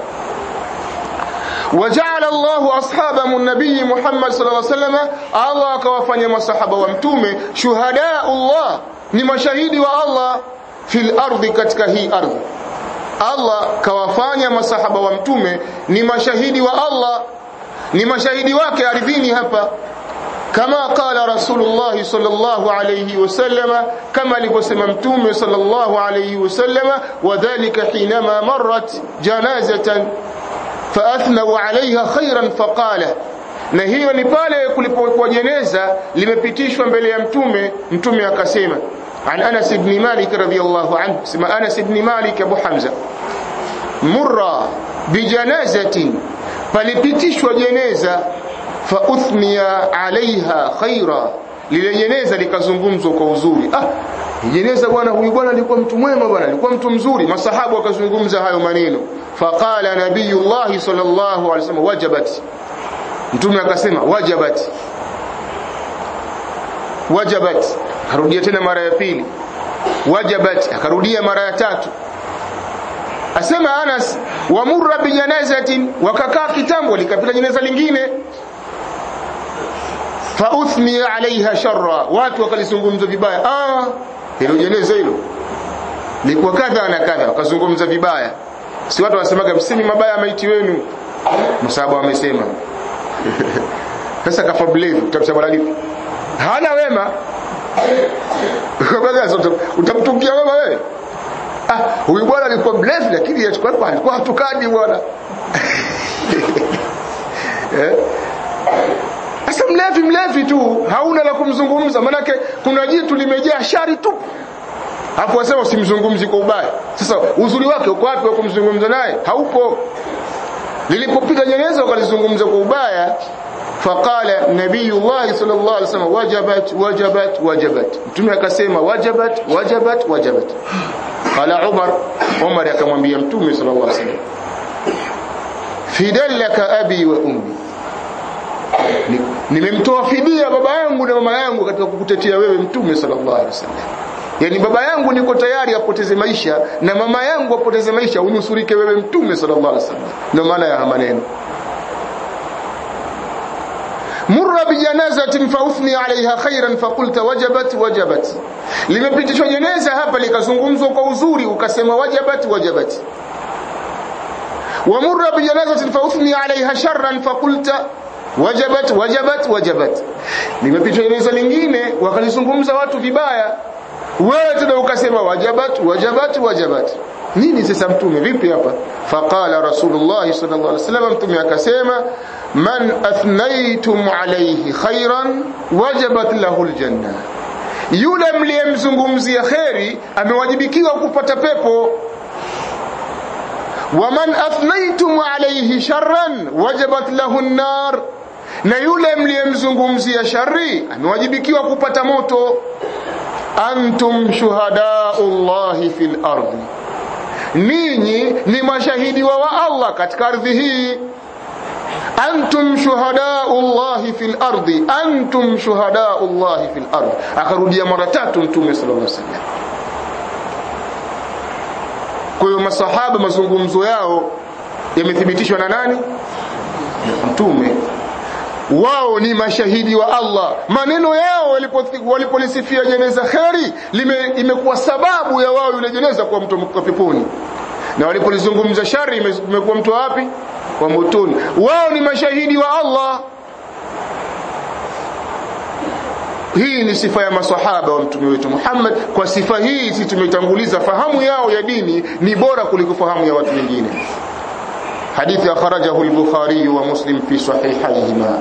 وجعل الله أصحاب النبي محمد صلى الله عليه وسلم الله كوافanya masahaba wa mtume shuhada Allah ni mashahidi wa Allah fil ardi katika hii ardhi Allah kawafanya masahaba wa mtume ni mashahidi wa Allah ni mashahidi wake ardhini hapa kama qala rasulullah sallallahu alayhi wasallam kama alivyosema mtume sallallahu alayhi wasallam wadhālika hinama marrat janazatan فاثنوا عليها خيرا فقال na hiyo ni pale kulipokuwa jeneza limepitishwa mbele ya mtume mtume akasema an Anas ibn Malik radhiyallahu anhu sema Anas ibn Malik Abu Hamza murra bijanazatin palipitishwa jeneza fa uthniya alaiha khaira lile jeneza likazungumzwa kwa uzuri ah jeneza bwana huyu bwana alikuwa mtu mwema bwana alikuwa mtu mzuri masahabu wakazungumza hayo maneno faqala nabiyullah sallallahu alaihi wasallam wajabat mtume akasema wajabat wajabat akarudia tena mara ya pili wajabat akarudia mara ya tatu asema Anas wamurra bijanazatin wakakaa kitambo likapita jeneza lingine fa uthni alaiha sharra watu wakalizungumza vibaya ah hilo jeneza hilo likuwa kadha na kadha wakazungumza vibaya si watu wanasemaga msimi mabaya maiti wenu msaba wamesema sasa kafa blave utamsema bwana lipi hana wema utamtukia wema wewe ah huyu bwana alikuwa blave lakini alikuwa alikuwa hatukani bwana eh Sasa mlevi mlevi tu hauna la kumzungumza, manake kuna jitu limejaa shari tu. Hapo wasema usimzungumzi kwa ubaya. Sasa uzuri wake uko wapi wa kumzungumza naye? Haupo. Lilipopita jeneza wakalizungumza kwa ubaya, faqala nabiyullah sallallahu alaihi wasallam wajabat wajabat wajabat. Mtume akasema wajabat wajabat wajabat. Qala Umar, Umar akamwambia Mtume sallallahu alaihi wasallam fidallaka abi wa ummi nimemtoa fidia baba yangu na mama yangu katika kukutetea wewe mtume sallallahu alaihi wasallam yani baba yangu niko tayari apoteze maisha na mama yangu apoteze maisha unusurike wewe mtume sallallahu alaihi wasallam ndio maana ya maneno murra murra bijanazatin fauthni alaiha khairan faqulta wajabat wajabat limepitishwa jeneza hapa likazungumzwa kwa uzuri ukasema wajabat wajabat wa murra bijanazatin fauthni alaiha sharran faqulta wajabat wajabat wajabat limepitishwa jeneza lingine wakalizungumza watu vibaya wewe tena ukasema wajabat wajabat wajabat nini sasa mtume vipi hapa faqala rasulullah sallallahu alaihi wasallam mtume akasema man athnaytum alayhi khairan wajabat lahu aljanna yule mliyemzungumzia kheri amewajibikiwa kupata pepo waman athnaytum alayhi sharran wajabat lahu an-nar na yule mliyemzungumzia shari amewajibikiwa kupata moto antum shuhadaullahi fil ardi ninyi ni mashahidi wa, wa Allah katika ardhi hii antum shuhadaullahi fil ardi antum shuhadaullahi fil ardi akarudia mara tatu mtume sallallahu alaihi wasallam kwa hiyo masahaba mazungumzo yao yamethibitishwa na nani mtume wao ni mashahidi wa Allah maneno yao walipolisifia walipo jeneza kheri imekuwa sababu ya wao yule jeneza kuwa mtu wa peponi na walipolizungumza shari imekuwa mtu wapi wa motoni wao ni mashahidi wa Allah hii ni sifa ya masahaba wa mtume wetu Muhammad kwa sifa hii sisi tumetanguliza fahamu yao ya dini ni bora kuliko fahamu ya watu wengine حديث أخرجه البخاري ومسلم في صحيحيهما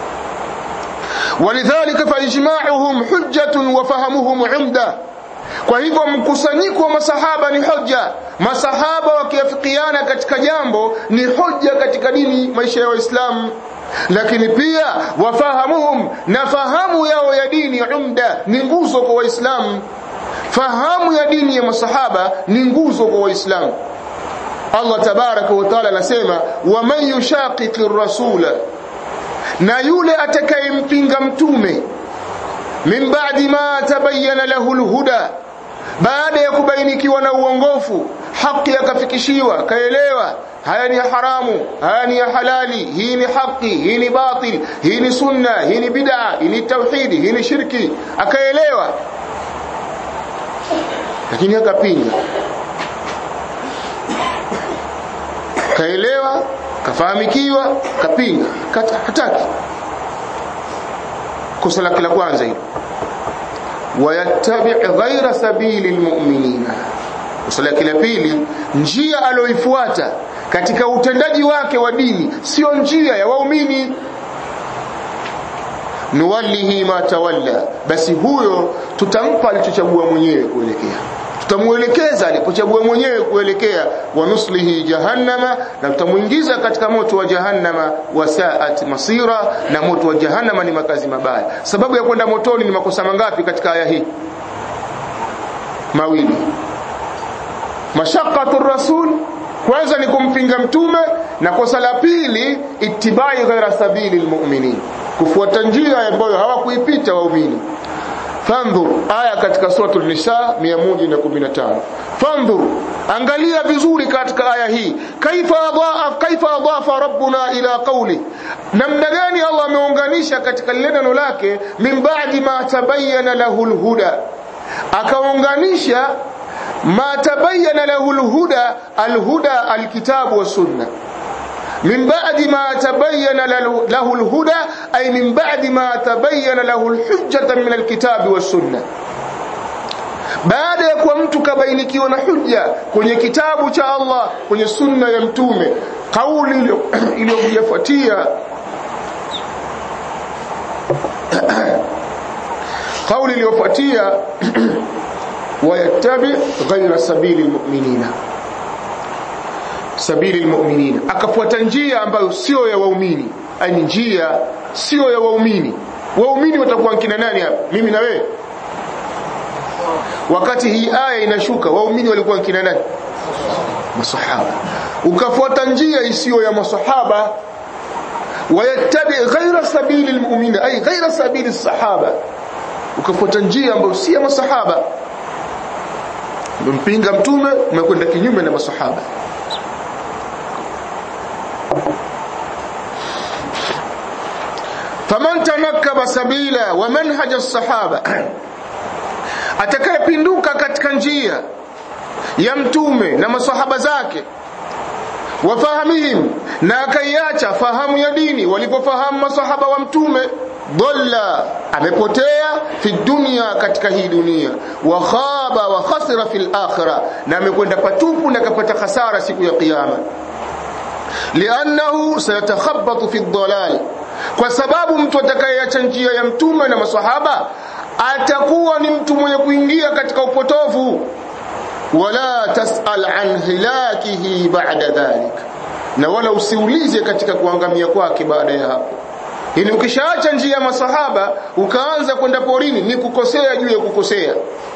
ولذلك فإجماعهم حجة وفهمهم عمدة kwa hivyo mkusanyiko wa masahaba ni hoja masahaba wakiafikiana katika jambo ni hoja katika dini maisha ya waislamu lakini pia wafahamuhum na fahamu yao ya dini umda ni nguzo kwa waislamu fahamu ya dini ya masahaba ni nguzo kwa waislamu Allah tabaraka wa taala anasema waman yushaqiqi rasula na yule atakayempinga mtume min ba'di ma tabayyana lahu alhuda baada ya kubainikiwa na uongofu haki akafikishiwa kaelewa haya ni haramu haya ni halali hii ni haki hii ni batil hii ni sunna hii ni bid'a hii ni tauhidi hii ni shirki akaelewa lakini akapinga kaelewa kafahamikiwa kapinga hataki kosa lake la kwanza hilo wayattabi ghaira sabili lmuminina kosa lake la pili njia aloifuata katika utendaji wake wa dini sio njia ya waumini nuwallihi ma tawalla basi huyo tutampa alichochagua mwenyewe kuelekea tutamuelekeza alipochagua mwenyewe kuelekea wa nuslihi jahannama na tutamuingiza katika moto wa jahannama wa saat masira na moto wa jahannama ni makazi mabaya sababu ya kwenda motoni ni makosa mangapi katika aya hii mawili mashaqatu rasul kwanza ni kumpinga mtume na kosa la pili ittibai ghaira sabili lmuminin kufuata njia ambayo hawakuipita waumini fandhur aya katika suratul nisa 115 fandhur angalia vizuri katika aya hii kaifa adhaaf kaifa adafa rabbuna ila qawli namna gani Allah ameunganisha katika lile neno lake min ba'di ma tabayyana lahu alhuda akaunganisha ma tabayyana lahu alhuda alhuda alkitabu was sunna من بعد ما تبين له الهدى أي من بعد ما تبين له الحجة من الكتاب والسنة baada ya kuwa mtu kabainikiwa na hujja kwenye kitabu cha Allah kwenye sunna ya mtume kauli iliyofuatia kauli iliyofuatia wayattabi ghaira sabili almu'minina sabili almu'minin akafuata njia ambayo sio ya waumini ani njia sio ya waumini waumini watakuwa kina nani hapa mimi na wewe wakati hii aya inashuka waumini walikuwa kina nani masahaba ukafuata njia isiyo ya masahaba wayattabi ghaira sabili almu'minin ay ghaira sabili sahaba ukafuata njia ambayo si ya masahaba mpinga mtume umekwenda kinyume na masahaba faman tanakkaba sabila wa manhaja as-sahaba atakayepinduka katika njia ya mtume na masahaba zake wafahamihim na akaiacha fahamu ya dini walipofahamu masahaba wa mtume dhalla amepotea fi dunya katika hii dunia wa khaba wa khasira fil akhirah na amekwenda patupu na kapata hasara siku ya kiyama liannahu sayatakhabbatu fi dhalal kwa sababu mtu atakayeacha njia ya mtume na masahaba atakuwa ni mtu mwenye kuingia katika upotovu wala tasal an hilakihi ba'da dhalik na wala usiulize katika kuangamia kwake baada ya hapo ili ukishaacha njia ya masahaba ukaanza kwenda porini ni kukosea juu ya kukosea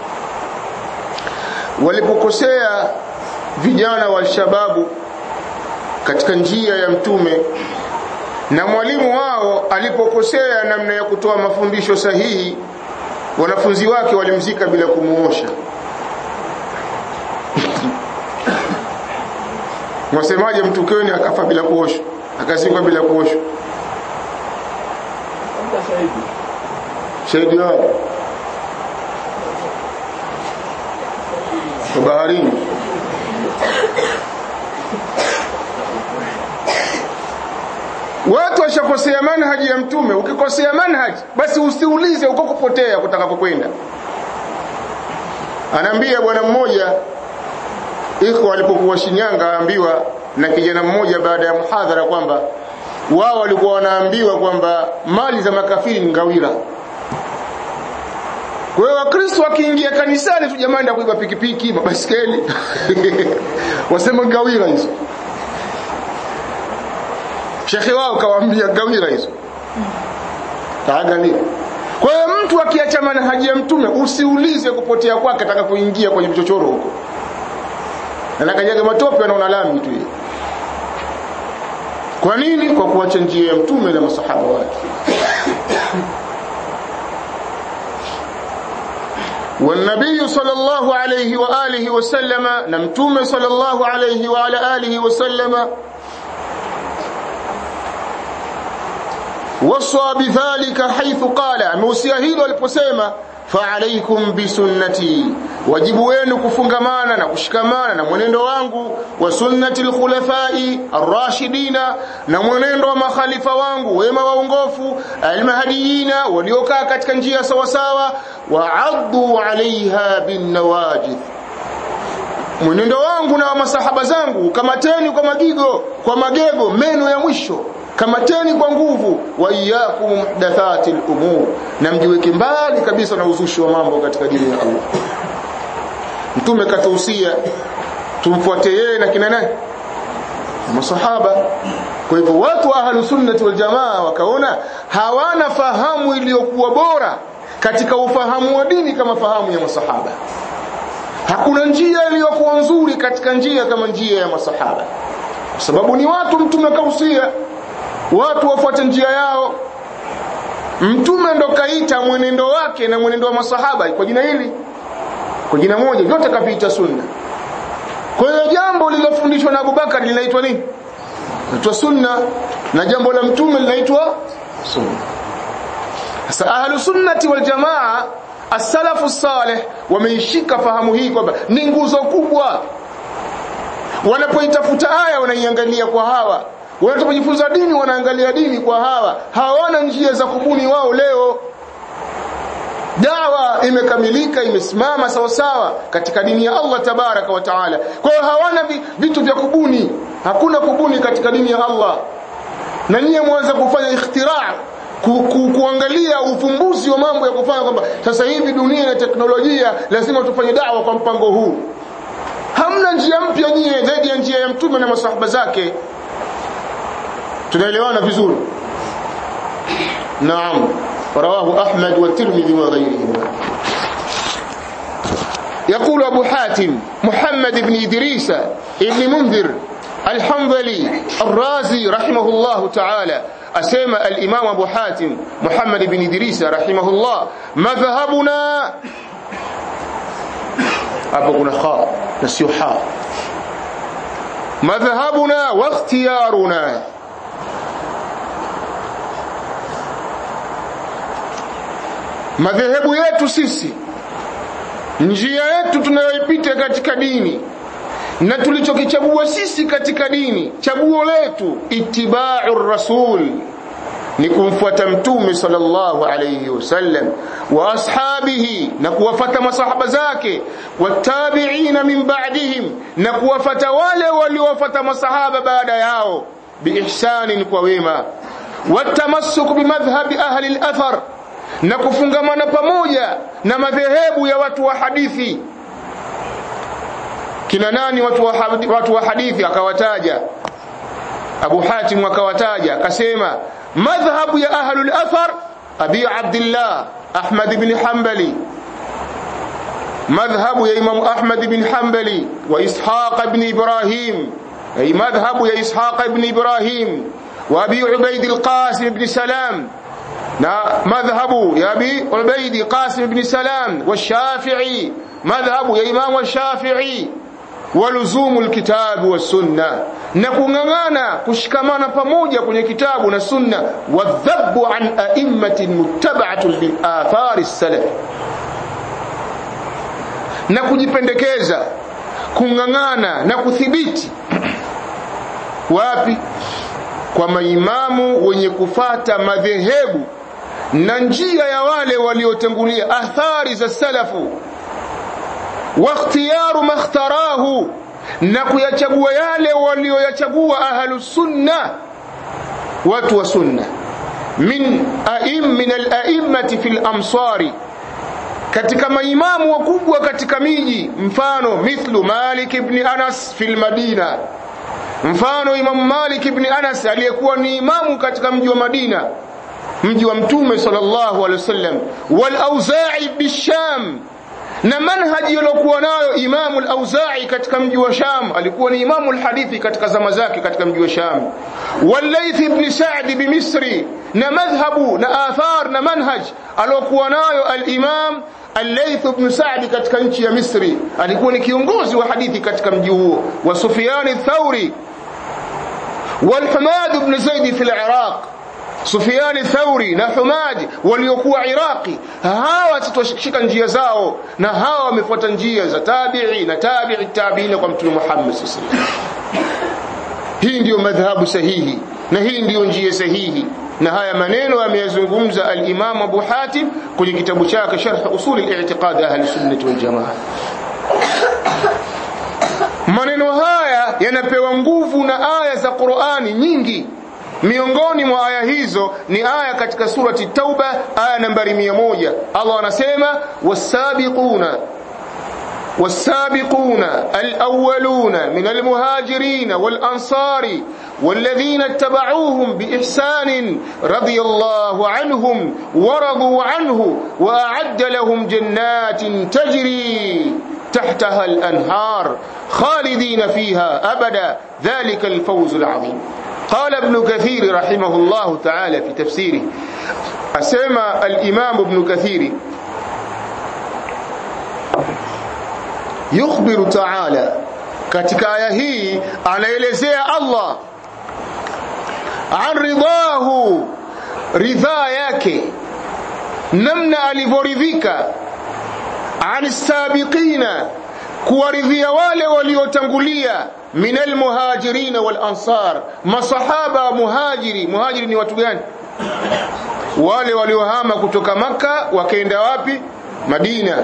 walipokosea vijana wa shababu katika njia ya mtume na mwalimu wao alipokosea namna ya kutoa mafundisho sahihi wanafunzi wake walimzika bila kumuosha mwasemaje mtu kweni akafa bila kuoshwa akazikwa bila kuoshwa shahidi wao baharini watu washakosea manhaji ya mtume ukikosea manhaji basi usiulize uko kupotea kutakapokwenda anaambia bwana mmoja iko walipokuwa Shinyanga aambiwa na kijana mmoja baada ya muhadhara kwamba wao walikuwa wanaambiwa kwamba mali za makafiri ni ngawira kwa hiyo wakristo wakiingia kanisani tu jamani ndio kuiba pikipiki mabaskeli wasema ngawira hizo shekhe wao kawaambia ngawira hizo taangalia kwa hiyo mtu akiacha manhaji ya mtume usiulize kupotea kwake atakapoingia kwenye mchochoro huko anakanyaga matope anaona lami tu yeye kwa nini kwa kuacha njia ya mtume na masahaba wake والنبي صلى الله عليه وآله وسلم نمتوم صلى الله عليه وعلى آله وسلم وصى بذلك حيث قال موسيا hilo aliposema fa'alaykum bisunnati wajibu wenu kufungamana na kushikamana na mwenendo wangu wa sunnati al-khulafai ar-rashidina na mwenendo wa makhalifa wangu wema waongofu al-mahdiyina waliokaa katika njia sawa sawa wa'addu 'alayha bin nawajid mwenendo wangu na wa masahaba zangu kamateni kwa magigo kwa magego meno ya mwisho kamateni kwa nguvu wa iyyakum muhdathati al-umur na mjiweke mbali kabisa na uzushi wa mambo katika dini ya Allah mtume katuhusia tumfuate yeye na kina nani masahaba kwa hivyo watu wa ahlus sunnati wal jamaa wakaona hawana fahamu iliyokuwa bora katika ufahamu wa dini kama fahamu ya masahaba hakuna njia iliyokuwa nzuri katika njia kama njia ya masahaba kwa sababu ni watu mtume kausia watu wafuate njia yao mtume ndo kaita mwenendo wake na mwenendo wa masahaba kwa jina hili kwa jina moja vyote kaviita sunna kwa hiyo jambo lililofundishwa na Abubakar linaitwa nini linaitwa sunna na jambo la mtume linaitwa sunna sasa ahlu sunnati wal jamaa as-salafu salih wameishika fahamu hii kwamba ni nguzo kubwa wanapoitafuta aya wanaiangalia kwa hawa wanapojifunza dini wanaangalia dini kwa hawa hawana njia za kubuni wao leo dawa imekamilika imesimama sawa sawa katika dini ya Allah tabaraka wa taala kwa hiyo hawana vitu vya kubuni hakuna kubuni katika dini ya Allah na nyie mwanza kufanya ikhtiraa ku, ku, kuangalia ufumbuzi wa mambo ya kufanya kwamba sasa hivi dunia na teknolojia lazima tufanye dawa kwa mpango huu hamna njia mpya nyie zaidi ya njia ya mtume na masahaba zake tunaelewana vizuri naam رواه أحمد والترمذي وغيرهما يقول أبو حاتم محمد بن إدريس ابن منذر الحنظلي الرازي رحمه الله تعالى أسمى الإمام أبو حاتم محمد بن إدريس رحمه الله مذهبنا أبو كنا خاء نسيو حاء مذهبنا واختيارنا madhehebu yetu sisi njia yetu tunayoipita katika dini na tulichokichagua sisi katika dini chaguo letu itibau rasul ni kumfuata mtume sallallahu alayhi wasallam wa ashabihi na kuwafata masahaba zake watabiina min ba'dihim na kuwafata wale waliowafata masahaba baada yao biihsanin kwa wema watamassuk bimadhhabi ahli al-athar na kufungamana pamoja na madhehebu ya watu wa hadithi kina nani watu wa, watu wa hadithi akawataja Abu Hatim akawataja akasema madhhabu ya ahlul athar Abi Abdullah Ahmad ibn Hanbali madhhabu ya Imam Ahmad ibn Hanbali wa Ishaq ibn Ibrahim ay madhhabu ya Ishaq ibn Ibrahim wa Abi Ubaid al-Qasim ibn Salam na madhhabu ya Abi Ubaid Qasim ibn Salam wa Shafi'i madhhabu ya Imam Shafi'i waluzumu alkitabu wassunna na kung'ang'ana kushikamana pamoja kwenye kitabu na sunna wadhabu an a'immatin muttaba'atin bil athari salaf na kujipendekeza kung'ang'ana na kuthibiti wapi kwa maimamu wenye kufata madhehebu na njia ya wale waliotangulia athari za salafu واختيار ما اختاراه na kuyachagua yale walioyachagua ahlu sunna watu wa sunna min aim min al-a'immati fil amsari katika maimamu wakubwa katika miji mfano mithlu Malik ibn Anas fil Madina mfano Imam Malik ibn Anas aliyekuwa ni imamu katika mji wa Madina mji wa Mtume sallallahu alaihi wasallam wal Auza'i bisham na manhaji aliyokuwa nayo Imamu al-Auza'i katika mji wa Sham alikuwa ni imamu al-hadithi katika zama zake katika mji wa Sham Walayth ibn Sa'd bi Misri na madhhabu na athar na manhaj aliyokuwa nayo al-Imam Al-Layth ibn Sa'd katika nchi ya Misri alikuwa ni kiongozi wa hadithi katika mji huo wa Sufyan ath-Thawri wal Humad ibn Zaid fi al-Iraq Sufyan Thauri na Humad waliokuwa Iraqi hawa tutashika njia zao na hawa wamefuata njia za tabi'i na tabi'i tabi'ina kwa Mtume Muhammad sallallahu alaihi wasallam hii ndiyo madhhabu sahihi na hii ndiyo njia sahihi na haya maneno ameyazungumza al-Imam Abu Hatim kwenye kitabu chake Sharh Usul al-I'tiqad Ahli Sunnah wal Jamaa maneno haya yanapewa nguvu na aya za Qur'ani nyingi miongoni mwa aya hizo ni aya katika surati Tauba aya nambari 100 Allah anasema wasabiquna والسابقون الأولون من المهاجرين والأنصار والذين اتبعوهم بإحسان رضي الله عنهم ورضوا عنه وأعد لهم جنات تجري تحتها الأنهار خالدين فيها أبدا ذلك الفوز العظيم قال ابن كثير رحمه الله تعالى في تفسيره أسمى الإمام ابن كثير يخبر تعالى katika aya hii anaelezea Allah an ridahu ridhaa yake namna alivyoridhika an sabiqina kuwaridhia wale waliotangulia min almuhajirin wal ansar masahaba muhajiri muhajiri ni watu gani wale waliohama kutoka maka wakaenda wapi Madina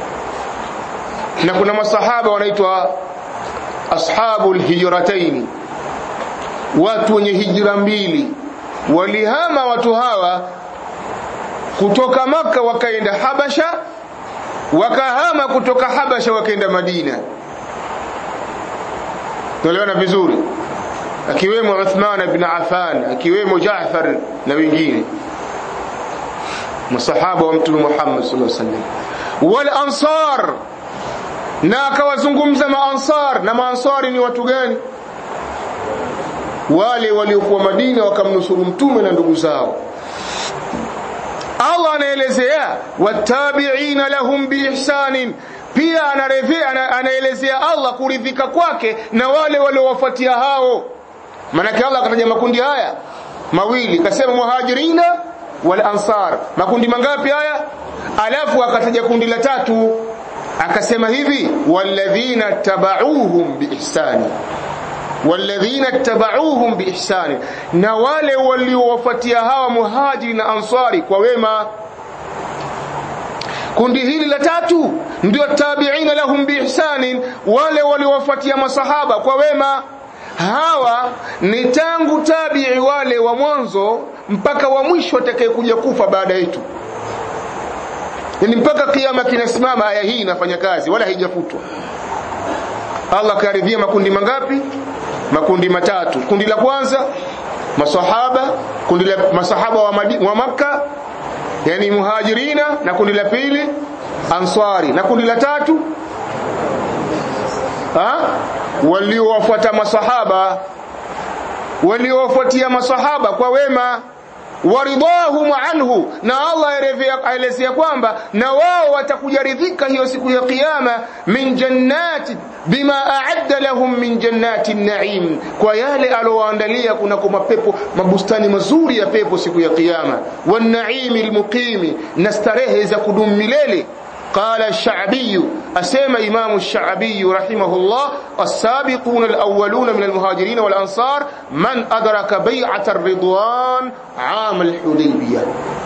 na kuna masahaba wanaitwa ashabul hijrataini watu wenye hijra mbili walihama watu hawa kutoka maka wakaenda habasha wakahama kutoka habasha wakaenda madina tuelewana vizuri akiwemo Uthman ibn Affan akiwemo Jaafar na wengine masahaba wa mtume Muhammad sallallahu alaihi wasallam wal ansar na akawazungumza maansar na maansari ni watu gani wale waliokuwa Madina wakamnusuru mtume na ndugu zao Allah anaelezea watabi'ina lahum biihsanin pia anarevea anaelezea Allah kuridhika kwake na wale waliowafuatia hao manake Allah akataja makundi haya mawili kasema muhajirina wal ansar makundi mangapi haya alafu akataja kundi la tatu akasema hivi walladhina tabauhum biihsani walladhina tabauhum biihsani na wale waliowafuatia hawa muhajiri na ansari kwa wema kundi hili la tatu ndio tabiina lahum biihsanin wale waliowafuatia masahaba kwa wema hawa ni tangu tabii wale wa mwanzo mpaka wa mwisho atakayekuja kufa baada yetu yani mpaka kiama kinasimama aya hii inafanya kazi wala haijafutwa Allah karidhia makundi mangapi makundi matatu kundi la kwanza masahaba kundi la masahaba wa, Madi, wa Makka yani muhajirina na kundi la pili ansari na kundi la tatu ha waliowafuata masahaba waliowafuatia masahaba kwa wema waridahum anhu na Allah aelezea kwamba na wao watakujaridhika hiyo siku ya kiyama min jannati bima a'adda lahum min jannati naim kwa yale alowaandalia kuna kwa mapepo mabustani mazuri ya pepo siku ya kiyama wan naimi almuqimi na starehe za kudumu milele قال الشعبي أسيما إمام الشعبي رحمه الله السابقون الأولون من المهاجرين والأنصار من أدرك بيعة الرضوان عام الحديبية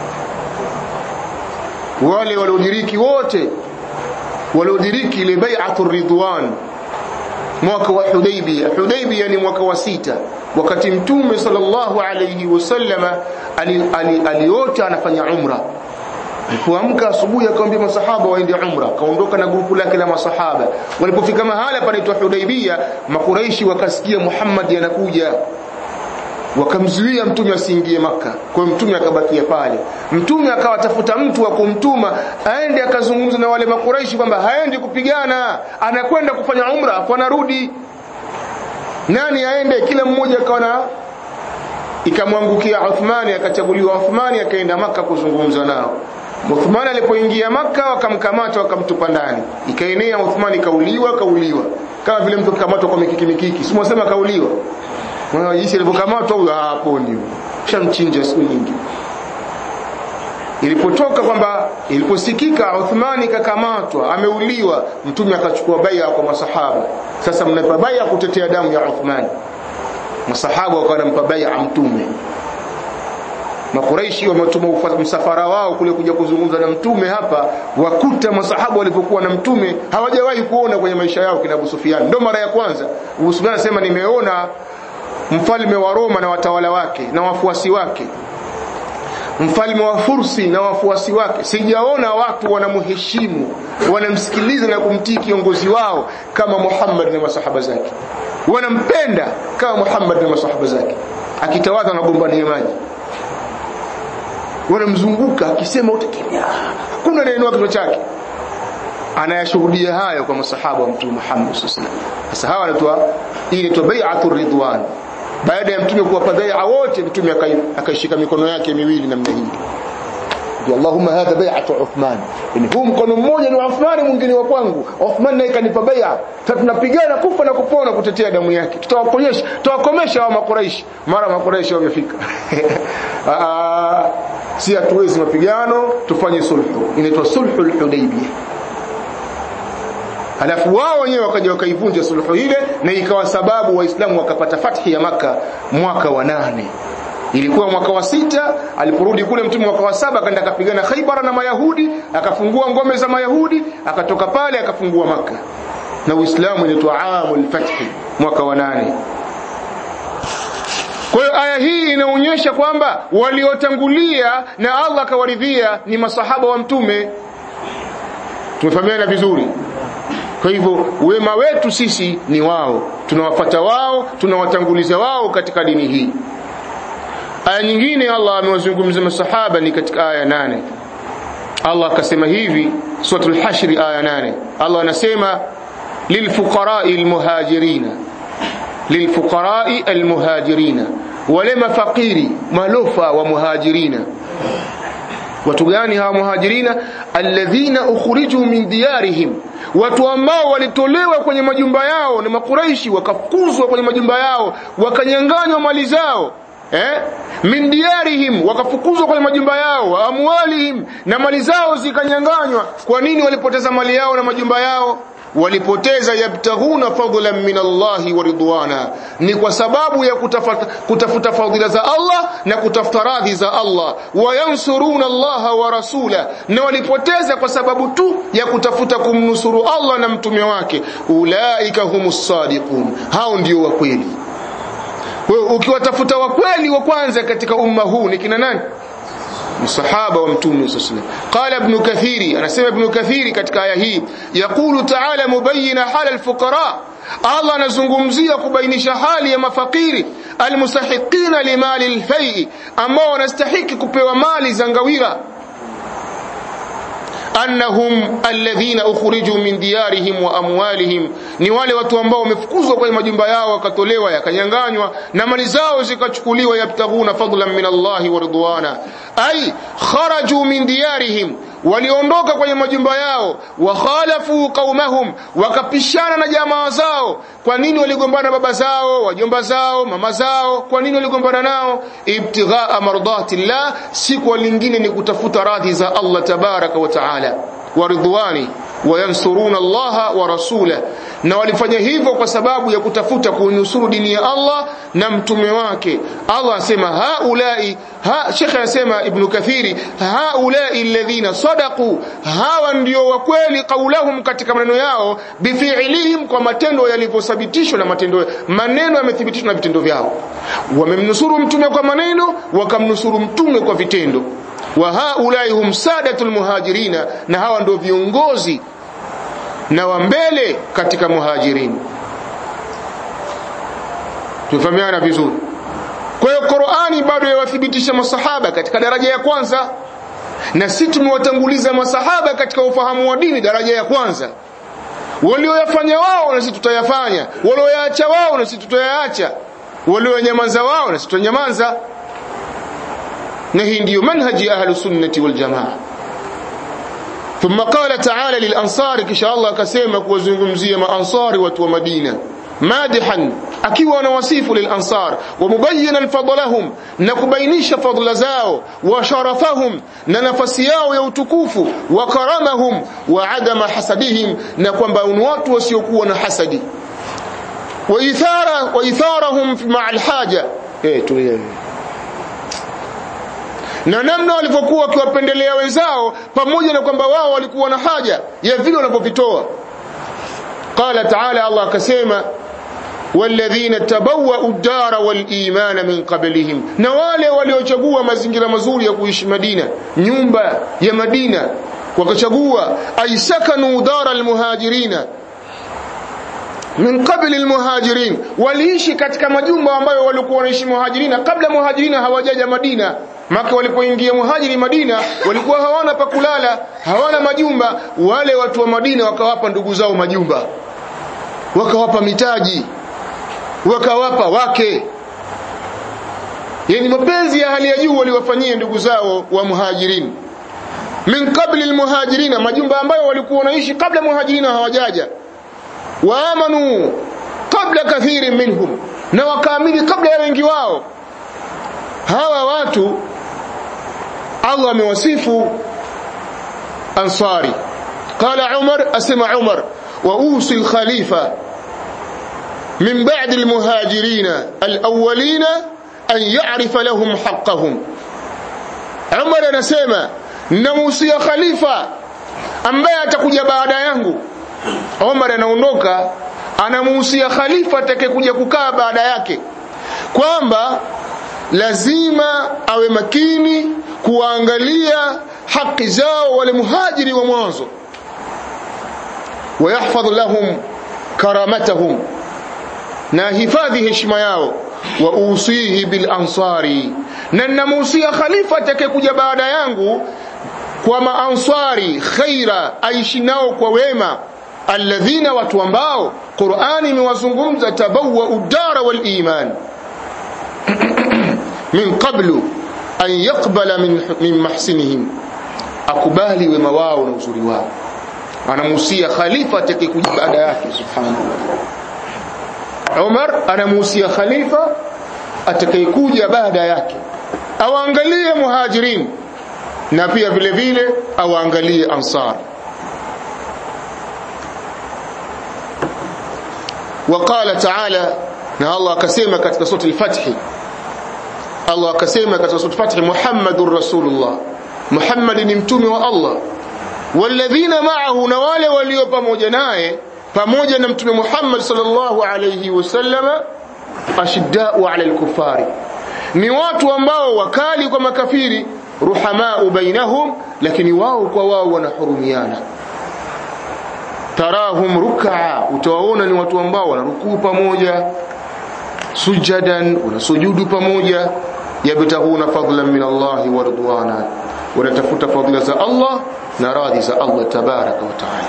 wale waliodiriki wote waliodiriki ile bai'atu ridwan mwaka wa Hudaybiyah Hudaybiyah ni mwaka wa sita wakati mtume sallallahu alayhi wasallama aliota anafanya umra alipoamka asubuhi akamwambia masahaba waende umra kaondoka na grupu lake la masahaba walipofika mahala panaitwa Hudaybiyah makuraishi wakasikia Muhammad anakuja wakamzuia mtume asiingie maka kwa hiyo mtume akabakia pale mtume akawatafuta mtu wa kumtuma aende akazungumza na wale makuraishi kwamba haendi kupigana anakwenda kufanya umra afu anarudi nani aende kila mmoja akawa na ikamwangukia Uthmani akachaguliwa Uthmani akaenda maka kuzungumza nao Uthmani alipoingia maka wakamkamata wakamtupa ndani ikaenea Uthmani kauliwa kauliwa kama vile mtu kamatwa kwa mikiki mikiki si mwasema kauliwa Mwana jinsi alivyokamatwa huyo haponi. Shamchinja siku nyingi. Ilipotoka kwamba iliposikika Uthmani kakamatwa, ameuliwa, mtume akachukua bai'a kwa masahaba. Sasa mnapa bai'a kutetea damu ya Uthmani. Masahaba wakawa wanampa bai'a mtume. Makuraishi wametuma msafara wao kule kuja kuzungumza na mtume hapa, wakuta masahaba walipokuwa na mtume hawajawahi kuona kwenye maisha yao kina Abu Sufyan. Ndio mara ya kwanza. Abu Sufyan anasema nimeona mfalme wa Roma na watawala wake na wafuasi wake mfalme wa Fursi na wafuasi wake sijaona watu wanamheshimu wanamsikiliza na kumtii kiongozi wao kama Muhammad na masahaba zake wanampenda kama Muhammad na masahaba zake akitawadha na gombania maji wanamzunguka akisema utakimya kuna neno kichwa chake anayashuhudia hayo kwa masahaba wa mtume Muhammad sallallahu alaihi wasallam sasa hawa wanaitwa hii inaitwa bai'atur ridwan baada ya mtume kuwapa bai'a wote mtume akaishika mikono yake miwili namna hii Allahumma hadha bai'atu Uthman yani huu mkono mmoja ni wa Uthman mwingine wa kwangu Uthman naye kanipa bai'a tunapigana kufa na kupona kutetea damu yake tutawaponyesha tutawakomesha wa makuraishi mara makuraishi wamefika si hatuwezi mapigano tufanye sulhu inaitwa sulhul hudaybiyah Alafu wao wenyewe wakaja wakaivunja suluhu ile na ikawa sababu waislamu wakapata fathi ya maka mwaka wa nane ilikuwa mwaka wa sita aliporudi kule mtume mwaka wa saba akaenda akapigana Khaibar na Mayahudi akafungua ngome za Mayahudi akatoka pale akafungua maka na Uislamu inaitwa amul fathi mwaka wa nane kwa hiyo aya hii inaonyesha kwamba waliotangulia na Allah akawaridhia ni masahaba wa mtume tumefahamiana vizuri kwa hivyo wema wetu sisi ni wao tunawafata wao tunawatanguliza wao katika dini hii aya nyingine Allah amewazungumza masahaba ni katika aya nane Allah akasema hivi suratul hashr aya nane Allah anasema lilfuqara'i almuhajirina lilfuqara'i almuhajirina wale mafakiri malofa wa muhajirina watu gani hawa muhajirina alladhina ukhriju min diyarihim watu ambao walitolewa kwenye majumba yao na makuraishi wakafukuzwa kwenye majumba yao wakanyanganywa mali zao eh min diyarihim wakafukuzwa kwenye majumba yao wa amwalihim na mali zao zikanyanganywa kwa nini walipoteza mali yao na majumba yao walipoteza yabtaghuna fadlan min Allahi wa ridwana ni kwa sababu ya kutafuta, kutafuta fadhila za Allah na kutafuta radhi za Allah wayansuruna Allaha wa rasula na walipoteza kwa sababu tu ya kutafuta kumnusuru Allah na mtume wake ulaika humus sadiqun hao ndio wa kweli ukiwatafuta wa kweli wa kwanza katika umma huu ni kina nani msahaba wa mtume sallallahu qala ibn kathiri anasema ibn kathiri katika aya hii yaqulu ta'ala mubayyana hal alfuqara Allah anazungumzia kubainisha hali ya mafakiri almustahiqina limali alfai ambao wanastahiki kupewa mali za ngawira annahum alladhina ukhriju min diyarihim wa amwalihim ni wale watu ambao wamefukuzwa kwenye majumba yao wakatolewa yakanyanganywa na mali zao zikachukuliwa yabtaghuna fadlan min Allahi wa ridwana ay kharaju min diyarihim waliondoka kwenye majumba yao wakhalafu qaumahum wakapishana na jamaa zao kwa nini waligombana baba zao wajomba zao mama zao kwa nini waligombana nao ibtighaa mardatillah siku lingine ni kutafuta radhi za Allah tabaraka wa taala wa ridwani wayansuruna Allaha wa rasula na walifanya hivyo kwa sababu ya kutafuta kuinusuru dini ya Allah na mtume wake Allah asema haulai ha Sheikh anasema Ibn Kathiri haulai alladhina sadaqu hawa ndio wa kweli kaulahum katika maneno yao bifi'lihim kwa matendo yalivyothibitishwa na matendo maneno yamethibitishwa na vitendo vyao wamemnusuru mtume kwa maneno wakamnusuru mtume kwa vitendo wa haulai hum sadatul muhajirina na hawa ndio viongozi na wa mbele katika muhajirin tufahamiana vizuri kwa hiyo Qur'ani bado yawathibitisha masahaba katika daraja ya kwanza na sisi tumewatanguliza masahaba katika ufahamu wa dini daraja ya kwanza walioyafanya wao na sisi tutayafanya walioyaacha wao na sisi tutayaacha walionyamaza wao na sisi tutanyamaza na hii ndiyo manhaji ahlu sunnati wal jamaa ثم قال تعالى للأنصار كشاء الله كسيما كوزنغمزية ما أنصار وتو مدينة مادحا akiwa anawasifu lilansar wamubayinan fadlahum na kubainisha fadla zao wa sharafahum na nafasi yao ya utukufu wa karamahum wa adama hasadihim na kwamba ni watu wasiokuwa na hasadi wa ithara wa itharahum ma'a alhaja eh tulia na namna walivyokuwa wakiwapendelea wenzao pamoja na kwamba wao walikuwa na haja ya vile wanavyovitoa qala taala allah akasema walladhina tabawwa'u ad-dara wal-imana min qablihim na wale waliochagua mazingira mazuri ya kuishi Madina nyumba ya Madina wakachagua aisakanu dara al-muhajirina min qabli al-muhajirin waliishi katika majumba ambayo walikuwa wanaishi muhajirina kabla muhajirina hawajaja Madina maka walipoingia muhajiri Madina walikuwa hawana pa kulala hawana majumba wale watu wa Madina wakawapa ndugu zao majumba wakawapa mitaji wakawapa wake yani mapenzi ya hali ya juu waliwafanyia ndugu zao wa muhajirin min qabli almuhajirina majumba ambayo walikuwa wanaishi kabla muhajirina hawajaja waamanu kabla kathiri minhum na wakaamini kabla ya wengi wao hawa watu Allah amewasifu ansari qala Umar asema Umar wa usi al-khalifa من بعد المهاجرين الأولين أن يعرف لهم حقهم عمر anasema namuhusia khalifa ambaye atakuja baada yangu Umar anaondoka anamuhusia khalifa atakayekuja kukaa baada yake kwamba lazima awe makini kuangalia haki zao wale muhajiri wa mwanzo wayahfadh lahum karamatahum na hifadhi heshima yao wa usihi bil ansari na namuhusia khalifa atakayekuja baada yangu kwa maansari khaira aishi nao kwa wema alladhina watu ambao Qur'ani imewazungumza tabawwa udara wal iman min qablu an yaqbala min, min mahsinihim akubali wema wao na uzuri wao anamuhusia khalifa atakayekuja baada yake subhanallah Umar anamuhusia khalifa atakayekuja baada yake awaangalie muhajirin na pia vile vile awaangalie ansar وقال تعالى na Allah akasema katika sura al-Fath Allah akasema katika sura al-Fath Muhammadur Rasulullah Muhammad ni mtume wa Allah walladhina ma'ahu na wale walio pamoja naye pamoja na mtume Muhammad sallallahu alayhi wasallama ashiddau ala al-kuffari ni watu ambao wakali kwa makafiri ruhamau bainahum lakini wao kwa wao wanahurumiana tarahum rukaa utawaona ni watu ambao wanarukuu pamoja sujadan wanasujudu pamoja yabtahuna fadlan min Allah wa ridwana wanatafuta fadla za Allah na radhi za Allah tabaraka wa taala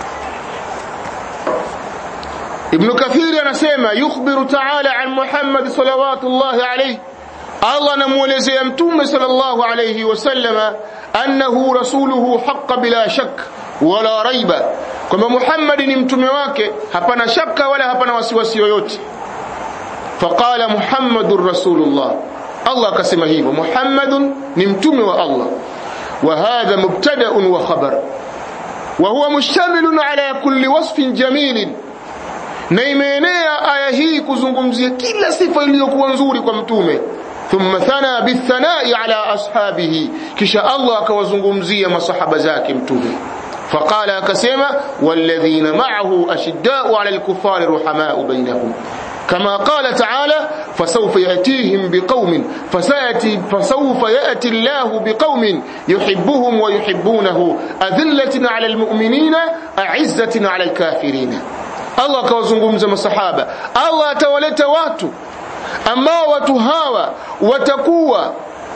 Ibn Kathir anasema yukhbiru ta'ala an Muhammad salawatullahi alayhi Allah anamuelezea mtume sallallahu alayhi wasallama annahu rasuluhu haqqa bila shak wala raiba kwamba Muhammad ni mtume wake hapana shaka wala hapana wasiwasi yoyote faqala Muhammadur rasulullah Allah akasema hivyo Muhammadun ni mtume wa Allah wa hadha mubtada'un wa khabar wa huwa mushtamilun ala kulli wasfin jamilin na imeenea aya hii kuzungumzia kila sifa iliyokuwa nzuri kwa mtume thumma thana bithanai ala ashabihi kisha Allah akawazungumzia masahaba zake mtume فقال akasema والذين معه أشداء على الكفار رحماء بينهم كما قال تعالى فسوف يأتيهم بقوم فسيأتي فسوف يأتي الله بقوم يحبهم ويحبونه أذلة على المؤمنين أعزة على الكافرين Allah akawazungumza masahaba Allah atawaleta watu ambao watu hawa watakuwa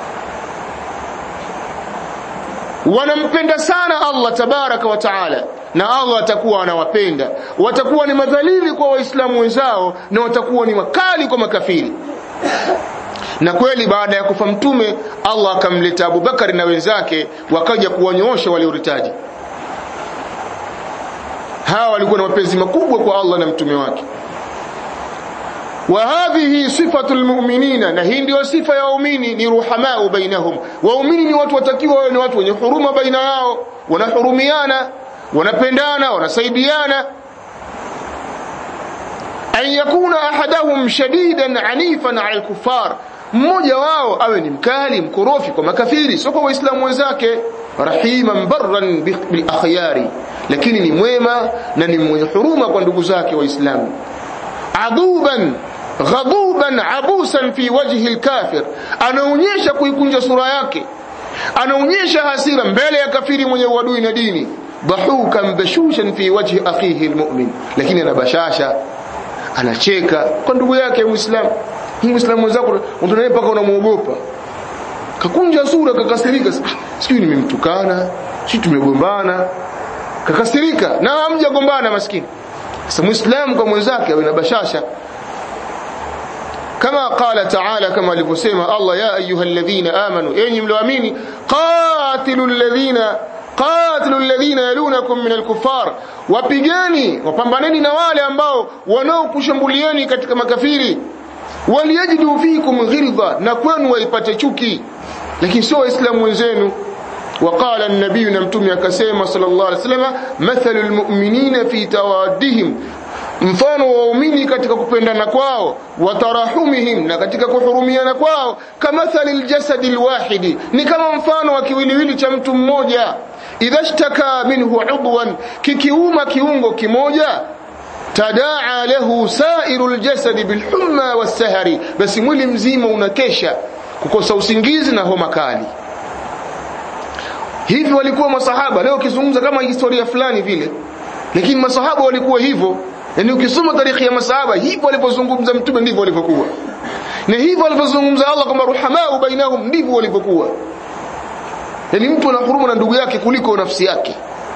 wanampenda sana Allah tabaraka wa taala na Allah atakuwa anawapenda watakuwa ni madhalili kwa waislamu wenzao na watakuwa ni makali kwa makafiri na kweli baada ya kufa mtume Allah akamleta Abubakari na wenzake wakaja kuwanyoosha walioritaji hawa walikuwa na mapenzi makubwa kwa Allah na mtume wake wa hadhihi sifatu almu'minina na hii ndio sifa ya waumini ni ruhamau bainahum waumini ni watu watakiwa wawe ni watu wenye huruma baina yao wanahurumiana wanapendana wanasaidiana an yakuna ahadahum shadidan anifan ala alkuffar mmoja wao awe ni mkali mkorofi kwa makafiri sio kwa waislamu wenzake rahiman barran bil akhyari lakini ni mwema na ni mwenye huruma kwa ndugu zake waislamu adhuban ghadhuban abusan fi wajhi alkafir anaonyesha kuikunja sura yake anaonyesha hasira mbele ya kafiri mwenye uadui na dini dhahukan bashushan fi wajhi akhihi almu'min lakini anabashasha anacheka kwa ndugu yake muislamu muislamu mwenzako unaye mpaka unamuogopa kakunja sura kakasirika sijui nimemtukana sijui tumegombana kakasirika na hamjagombana maskini sasa muislamu kwa mwenzake awe na bashasha kama qala ta'ala kama alivyosema Allah ya ayyuhalladhina amanu enyi mlioamini qatilul ladhina qatilul ladhina yalunakum minal kuffar wapigeni wapambaneni na wale ambao wanaokushambulieni katika makafiri waliyajidu fikum ghilza na kwenu waipate chuki lakini sio waislamu wenzenu وقال النبي نمتم يكسيما صلى الله عليه وسلم مثل المؤمنين في توادهم mfano wa waumini katika kupendana kwao watarahumihim na katika kuhurumiana kwao kamathali ljasadi lwahidi ni kama mfano wa kiwiliwili cha mtu mmoja idha shtaka minhu udwan kikiuma kiungo kimoja tadaa lahu sairu ljasadi bilhumma wassahari basi mwili mzima unakesha kukosa usingizi na homa kali hivi walikuwa masahaba leo ukizungumza kama historia fulani vile lakini masahaba walikuwa hivyo yani ukisoma tarikhi ya masahaba hivyo walipozungumza mtume ndivyo walivyokuwa na hivyo alivyozungumza Allah kwamba ruhamau bainahum ndivyo walivyokuwa yani mtu ana huruma na ndugu yake kuliko nafsi yake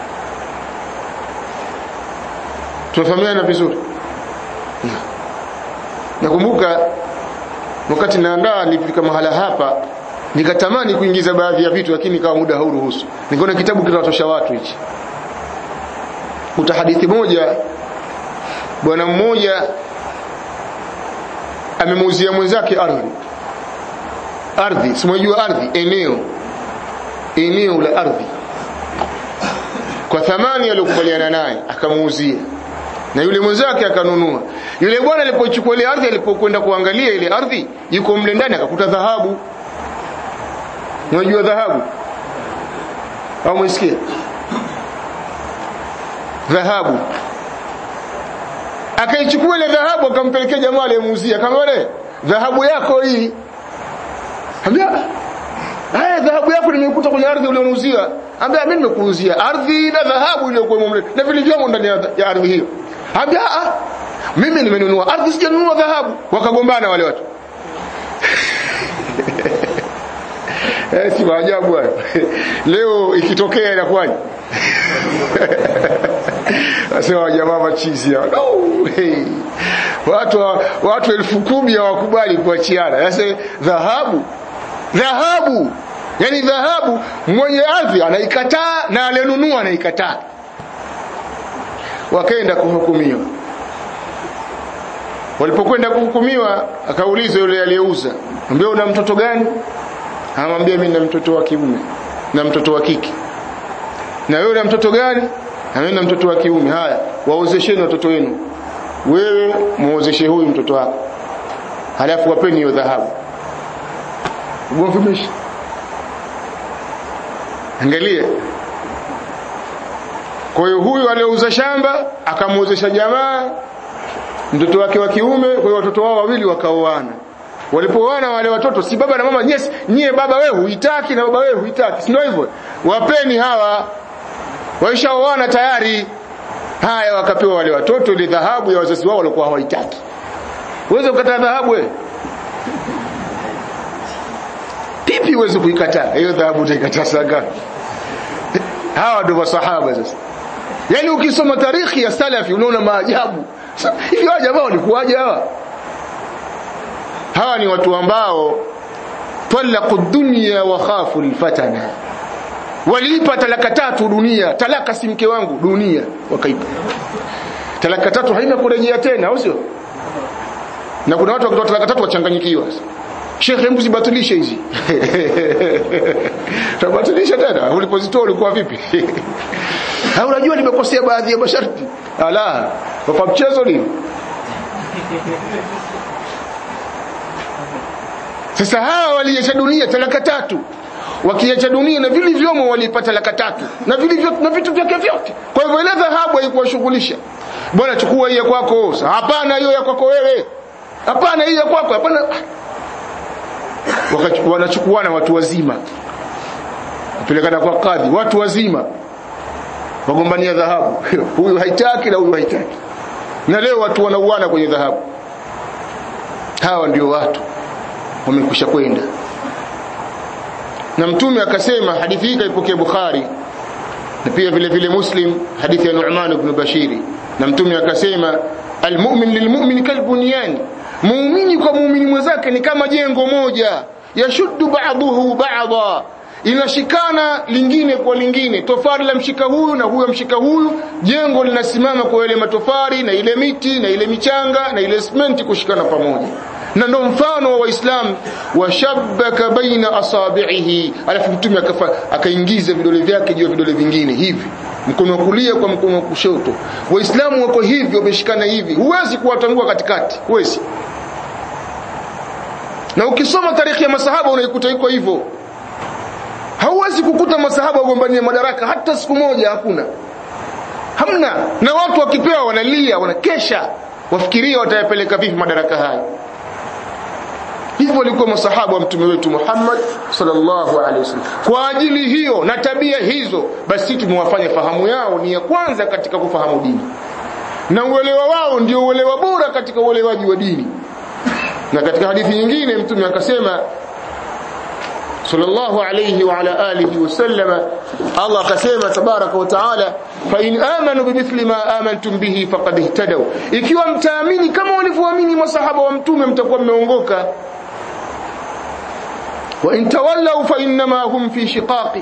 tunafahamiana vizuri nakumbuka wakati naandaa nilifika mahala hapa nikatamani kuingiza baadhi ya vitu lakini kama muda hauruhusu nikaona kitabu kinatosha watu hichi kuta hadithi moja bwana mmoja amemuuzia mwenzake ardhi ardhi simwajua ardhi eneo eneo la ardhi kwa thamani aliyokubaliana naye akamuuzia na yule mwenzake akanunua yule bwana alipochukua ile ardhi alipokwenda kuangalia ile ardhi yuko mle ndani akakuta dhahabu unajua dhahabu au mwisikia dhahabu akaichukua ile dhahabu akampelekea jamaa aliyemuuzia akamwambia dhahabu yako hii ambia haya dhahabu yako nimekuta kwenye ardhi ulioniuzia ambia mimi nimekuuzia ardhi na dhahabu iliyokuwa mle na vilivyomo ndani ya ardhi hiyo ambia ah mimi nimenunua ardhi sijanunua dhahabu wakagombana wale watu eh si maajabu hayo leo ikitokea inakuwaje Asema jamaa machizi hao. No, hey. Watu watu elfu kumi hawakubali kuachiana. Sasa dhahabu dhahabu yani dhahabu mwenye ardhi anaikataa na alenunua anaikataa. Wakaenda kuhukumiwa. Walipokwenda kuhukumiwa akaulizwa yule aliyeuza, "Ambia una mtoto gani?" Anamwambia mimi na mtoto wa kiume na mtoto wa kike. Na wewe una mtoto gani? Anaenda mtoto wa kiume. Haya, waozesheni watoto wenu. Wewe muozeshe huyu mtoto wako. Halafu wapeni hiyo dhahabu. Ugomvi umeisha. Angalia. Kwa hiyo huyu aliyeuza shamba akamuozesha jamaa mtoto wake wa kiume, kwa hiyo watoto wao wawili wakaoana. Walipooana wale watoto si baba na mama, yes, nyie baba wewe huitaki na baba wewe huitaki. Si ndio hivyo? Wapeni hawa waishaoana tayari. Haya, wakapewa wale watoto ile dhahabu ya wazazi wao walikuwa hawaitaki. Uweze kukataa dhahabu wewe? Pipi uweze kuikataa? Hiyo dhahabu utaikataa sanga. Hawa ndio masahaba sasa. Yaani ukisoma tarikhi ya salafi unaona maajabu. Hivi hawa jamaa walikuwaje hawa? Hawa ni watu ambao talaqu dunya wa khafu alfatana waliipa talaka tatu dunia talaka si mke wangu dunia wakaipa talaka tatu haina kurejea tena au sio na kuna watu wakitoa talaka tatu wachanganyikiwa Sheikh hebu zibatilishe hizi tabatilisha tena ulipozitoa ulikuwa vipi au unajua nimekosea baadhi ya masharti ala kwa mchezo nini sasa hawa waliacha dunia talaka tatu wakiacha dunia na vilivyomo walipata laka tatu na vilivyo na vitu vyake vyote kwa hivyo ile dhahabu haikuwashughulisha bwana chukua hii ya kwako hapana hiyo ya kwako wewe hapana hii ya kwako hapana wanachukuana watu wazima kupelekana kwa kadhi watu wazima wagombania dhahabu huyu haitaki na huyu haitaki na leo watu wanauana kwenye dhahabu hawa ndio watu wamekwisha kwenda na mtume akasema hadithi hii kaipokea Bukhari na pia vile vile Muslim hadithi ya Nu'man ibn Bashiri na mtume akasema almu'min lilmu'min kalbunyan muumini kwa muumini mwenzake ni kama jengo moja yashuddu ba'dahu ba'dha inashikana lingine kwa lingine tofari la mshika huyu na huyo mshika huyu jengo linasimama kwa ile matofari na ile miti na ile michanga na ile simenti kushikana pamoja na ndo mfano wa waislamu washabbaka baina asabihi alafu mtume akaingiza vidole vyake juu ya vidole vingine hivi mkono wa kulia kwa mkono wa kushoto waislamu wako hivi wameshikana hivi huwezi kuwatangua katikati huwezi na ukisoma tarikhi ya masahaba unaikuta iko hivyo hauwezi kukuta masahaba wagombania madaraka hata siku moja hakuna hamna na watu wakipewa wanalia wanakesha wafikiria watayapeleka vipi madaraka haya hivyo walikuwa masahaba wa mtume wetu Muhammad sallallahu alaihi wasallam kwa ajili hiyo na tabia hizo basi tumewafanya fahamu yao ni ya kwanza katika kufahamu dini na uelewa wao ndio uelewa bora katika uelewaji wa dini na katika hadithi nyingine mtume akasema sallallahu alayhi wa ala alihi wasallam Allah akasema tabaraka wa taala fa in amanu bimithli ma amantum bihi faqad ihtadaw ikiwa mtaamini kama walivyoamini masahaba wa mtume mtakuwa mmeongoka wa in tawallaw fa inma hum fi shiqaqi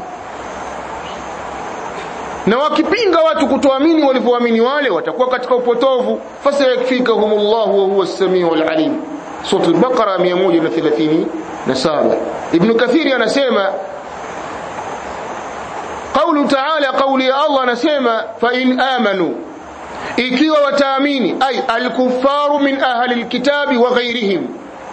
na wakipinga watu kutoamini walivyoamini wale watakuwa katika upotovu fasayakfikahumullahu wa huwa as-sami'ul alim sura al-Baqara 137 Ibn Kathiri anasema قوله تعالى قولي الله anasema fa in amanu ikiwa wataamini ay al-kuffaru min ahli al-kitabi wa ghayrihim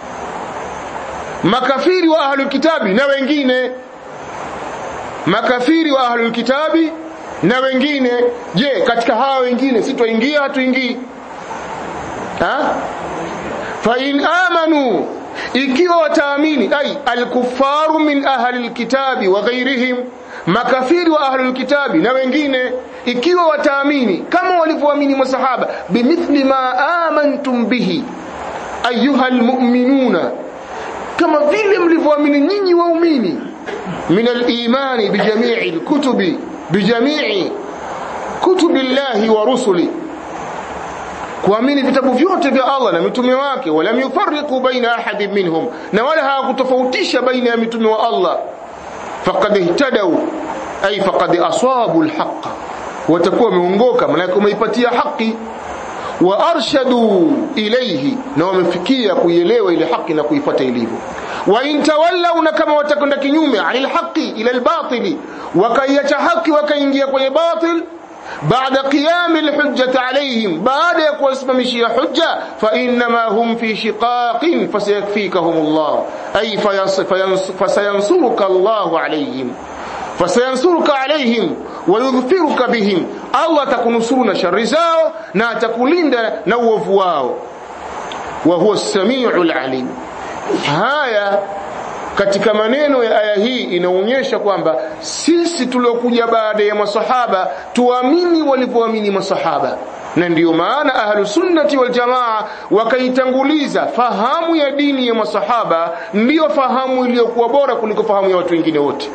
makafiri wa ahli al-kitabi na wengine makafiri wa ahli al-kitabi na wengine je katika hawa wengine sitoingia hatuingii ha fa in amanu ikiwa wataamini ay al-kuffaru min ahli al-kitabi wa ghayrihim makafiri wa ahlul kitabi na wengine ikiwa wataamini kama walivyoamini masahaba bimithli ma amantum bihi ayuha almu'minuna kama vile mlivyoamini nyinyi waumini min al-imani bijamii al-kutubi bijamii kutubi llahi wa rusuli kuamini vitabu vyote vya Allah na mitume wake wala yufarriqu baina ahadin minhum na wala hawakutofautisha baina ya mitume wa Allah faqad ihtadaw ay faqad asabu alhaq watakuwa wameongoka maana umeipatia haki wa arshadu ilayhi na wamefikia kuielewa ile haki na kuifuata ilivyo wa in tawallaw na kama watakwenda kinyume anil haqi ila albatili wakaiacha haki wakaingia kwenye batil بعد قيام الحجة عليهم بعد يكواسممشي حجة فإنما هم في شقاق فسيكفيكهم الله أي فينص فينص فسينصرك الله عليهم فسينصرك عليهم ويظفرك بهم الله تكنصرنا شر زاو نا تكلند نوف واو وهو السميع العليم هايا katika maneno ya aya hii inaonyesha kwamba sisi tuliokuja baada ya masahaba tuamini walivyoamini masahaba na ndiyo maana ahlu sunnati wal jamaa wakaitanguliza fahamu ya dini ya masahaba ndiyo fahamu iliyokuwa bora kuliko fahamu ya watu wengine wote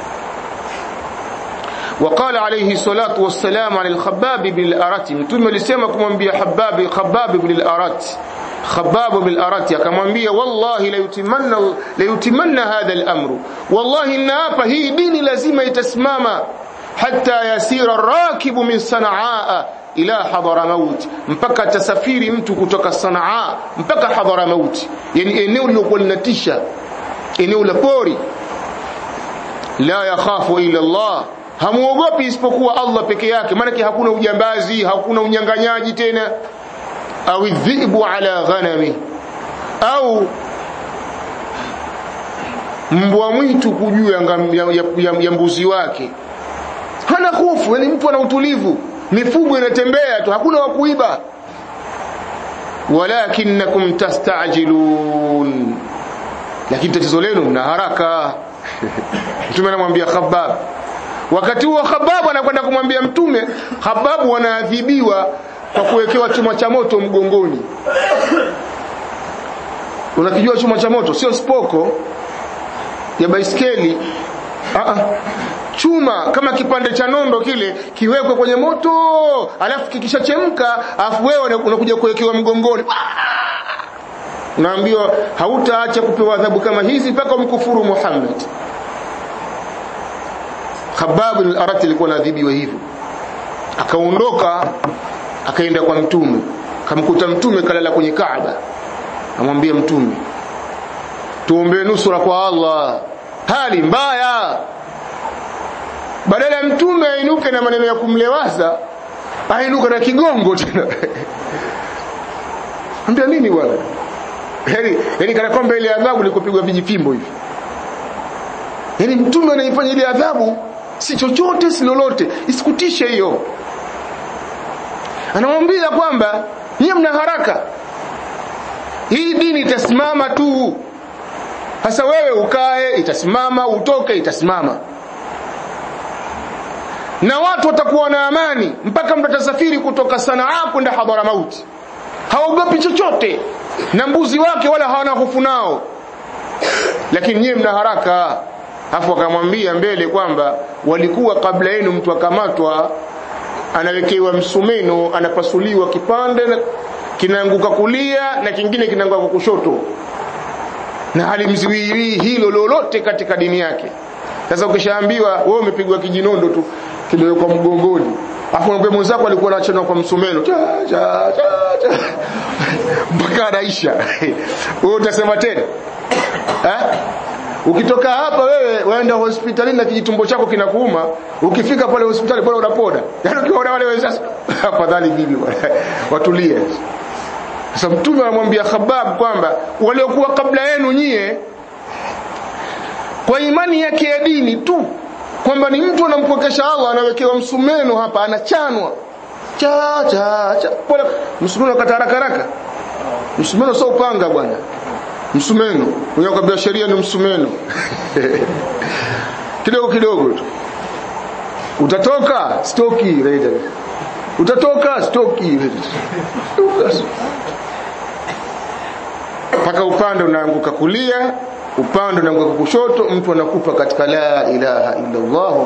وقال عليه الصلاة والسلام عن الخباب بن الأرات متوم لسيما كمانبيا حباب خباب بن الأرات خباب بن الأرات كمانبيا والله ليتمنى ليتمنى هذا الأمر والله إن هي دين لازم يتسماما حتى يسير الراكب من صنعاء ila Hadhramaut mpaka tasafiri mtu kutoka Sanaa mpaka Hadhramaut yani eneo lilokuwa linatisha eneo la pori la yakhafu illa Allah hamuogopi isipokuwa Allah peke yake maana hakuna ujambazi hakuna unyanganyaji tena au dhibu ala ghanami au mbwa mwitu kujua ya, ya, ya, ya mbuzi wake hana hofu yani mtu ana utulivu mifugo inatembea tu hakuna wa kuiba walakinnakum tastajilun lakini tatizo lenu mna haraka mtume anamwambia Khabbab wakati huo Khabbab anakwenda kumwambia mtume Khabbab wanaadhibiwa kwa kuwekewa chuma cha moto mgongoni unakijua chuma cha moto sio spoko ya baiskeli a a chuma kama kipande cha nondo kile kiwekwe kwenye moto alafu kikishachemka afu wewe unakuja kuwekewa mgongoni unaambiwa hautaacha kupewa adhabu kama hizi mpaka umkufuru Muhammad Khabbab al-Arat alikuwa anadhibiwa hivyo akaondoka akaenda kwa mtume kamkuta mtume kalala kwenye Kaaba amwambia mtume tuombee nusura kwa Allah hali mbaya badala ya mtume ainuke na maneno ya kumlewaza ainuka na kigongo tena ambia nini bwana yani yani kana kwamba ile adhabu ilikopigwa vijifimbo hivi yani mtume anaifanya ile adhabu si chochote si lolote isikutishe hiyo anamwambia kwamba nyie mna haraka hii dini itasimama tu sasa wewe ukae itasimama utoke itasimama na watu watakuwa na amani mpaka mtu atasafiri kutoka Sanaa kwenda Hadharamauti haogopi chochote na mbuzi wake wala hawana hofu nao lakini nyie mna haraka afu akamwambia mbele kwamba walikuwa kabla yenu mtu akamatwa anawekewa msumeno anapasuliwa kipande kinaanguka kulia na kingine kinaanguka kushoto na halimziwii hilo lolote katika dini yake sasa ukishaambiwa wewe umepigwa kijinondo tu kimewekwa mgongoni afu mwambie mwenzako alikuwa anachana kwa msumeno cha cha cha mpaka anaisha wewe utasema tena eh? ukitoka hapa wewe waenda hospitalini na kijitumbo chako kinakuuma ukifika pale hospitali bora unapona yaani ukiona wale wenzako afadhali mimi bwana watulie sasa mtume anamwambia Khabab kwamba waliokuwa kabla yenu nyie kwa imani yake ya dini tu kwamba ni mtu anampokesha Allah anawekewa msumeno hapa anachanwa cha cha cha pole msumeno kata haraka haraka msumeno sio upanga bwana msumeno mwenye kwambia sheria ni msumeno kidogo kidogo tu utatoka stoki raida utatoka stoki mpaka upande unaanguka kulia upande unaanguka kushoto mtu anakufa katika la ilaha illa Allah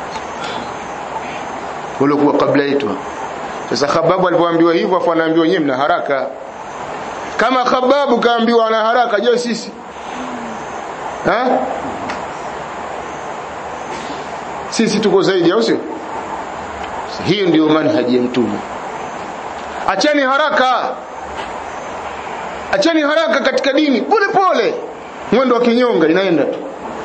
walikuwa kabla yetu sasa khababu alipoambiwa hivyo afu anaambiwa nyewe mna haraka kama khababu kaambiwa ana haraka je sisi ha sisi tuko zaidi au sio hiyo ndio manhaji ya mtume acheni haraka acheni haraka katika dini pole pole mwendo wa kinyonga inaenda tu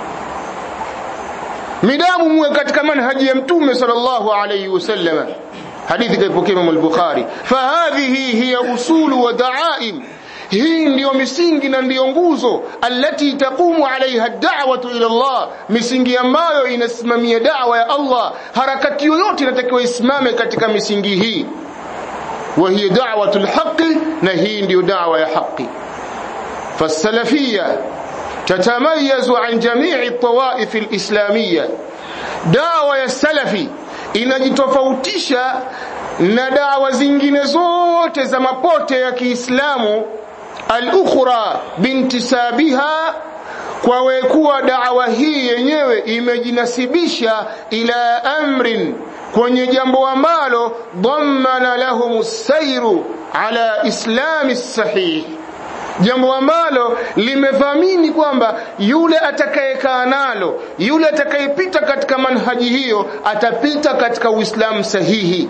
midamu muwe katika manhaji ya mtume sallallahu alayhi wasallam hadithi kaipokea Imam al-Bukhari fahadhihi hiya usulu wa da'aim hii ndiyo misingi na ndiyo nguzo allati taqumu alaiha da'watu ila Allah misingi ambayo inasimamia da'wa ya Allah harakati yoyote inatakiwa isimame katika misingi hii wa hiya da'watu al-haqqi na hii ndiyo da'wa ya haki fasalafiyya tatamayazu an jami'i tawaif al-islamiyya da'wa ya salafi inajitofautisha na dawa zingine zote za mapote ya Kiislamu al-ukhra bintisabiha kwa wekuwa da'wa hii yenyewe imejinasibisha ila amrin kwenye jambo ambalo dhammana lahum sairu ala islami sahih jambo ambalo limedhamini kwamba yule atakayekaa nalo yule atakayepita katika manhaji hiyo atapita katika uislamu sahihi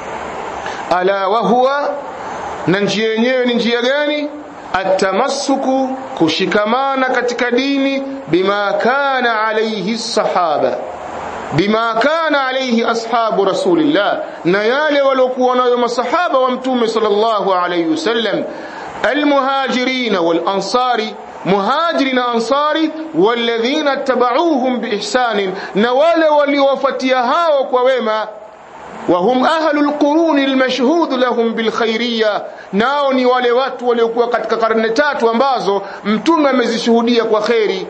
ala wa huwa na njia yenyewe ni njia gani atamassuku kushikamana katika dini bima kana alayhi sahaba bima kana alayhi ashabu rasulillah na yale waliokuwa nayo masahaba wa mtume sallallahu alayhi wasallam المهاجرين والأنصار مهاجرين أنصاري والذين اتبعوهم بإحسان نوال وليوفتيها وكوما وهم أهل القرون المشهود لهم بالخيرية nao ni wale watu waliokuwa katika karne tatu ambazo mtume amezishuhudia kwa kheri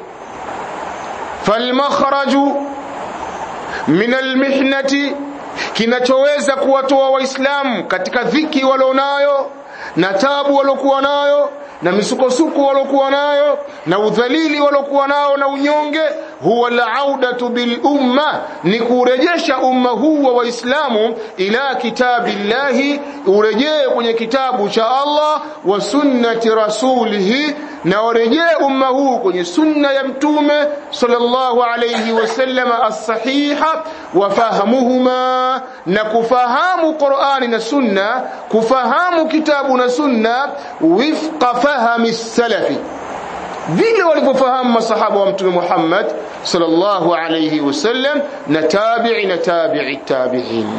falmakhraju min almihnati kinachoweza kuwatoa waislamu katika dhiki walionayo na tabu waliokuwa nayo na misukosuko waliokuwa nayo na udhalili waliokuwa nao na unyonge huwa laudatu bil umma ni kurejesha umma huu wa waislamu ila kitabillahi urejee kwenye kitabu cha Allah wa sunnati rasulihi na urejee umma huu kwenye sunna ya mtume sallallahu alayhi wasallam as-sahiha wa fahamuhuma na kufahamu Qur'ani na sunna kufahamu kitabu na sunna wifqa fahami salafi vile walivyofahamu masahaba wa mtume Muhammad sallallahu alayhi wasallam na tabi'i na tabi'i tabi'in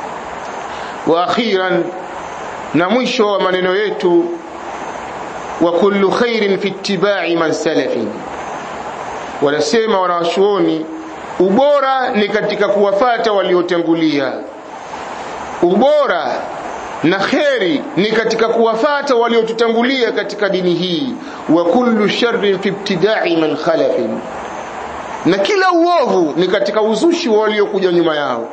wa akhiran na mwisho wa maneno yetu wa kullu khairin fi ittiba'i man salafin wanasema wanawachuoni ubora ni katika kuwafata waliotangulia ubora na kheri ni katika kuwafata waliotutangulia katika dini hii wa kullu sharrin fi ibtida'i man khalafin na kila uovu ni katika uzushi waliokuja nyuma yao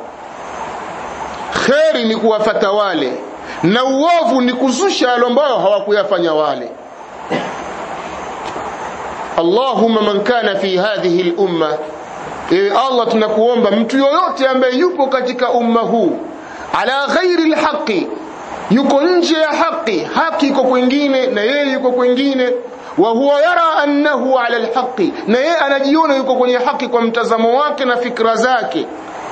kheri ni kuwafata wale na uovu ni kuzusha yale ambayo hawakuyafanya wale Allahumma man kana fi hadhihi al-umma e Allah tunakuomba mtu yoyote ambaye yupo katika umma huu ala ghairi al-haqi yuko nje ya haki haki iko kwingine na yeye yuko kwingine wa huwa yara annahu ala alhaqi na yeye anajiona yuko kwenye haki kwa mtazamo wake na fikra zake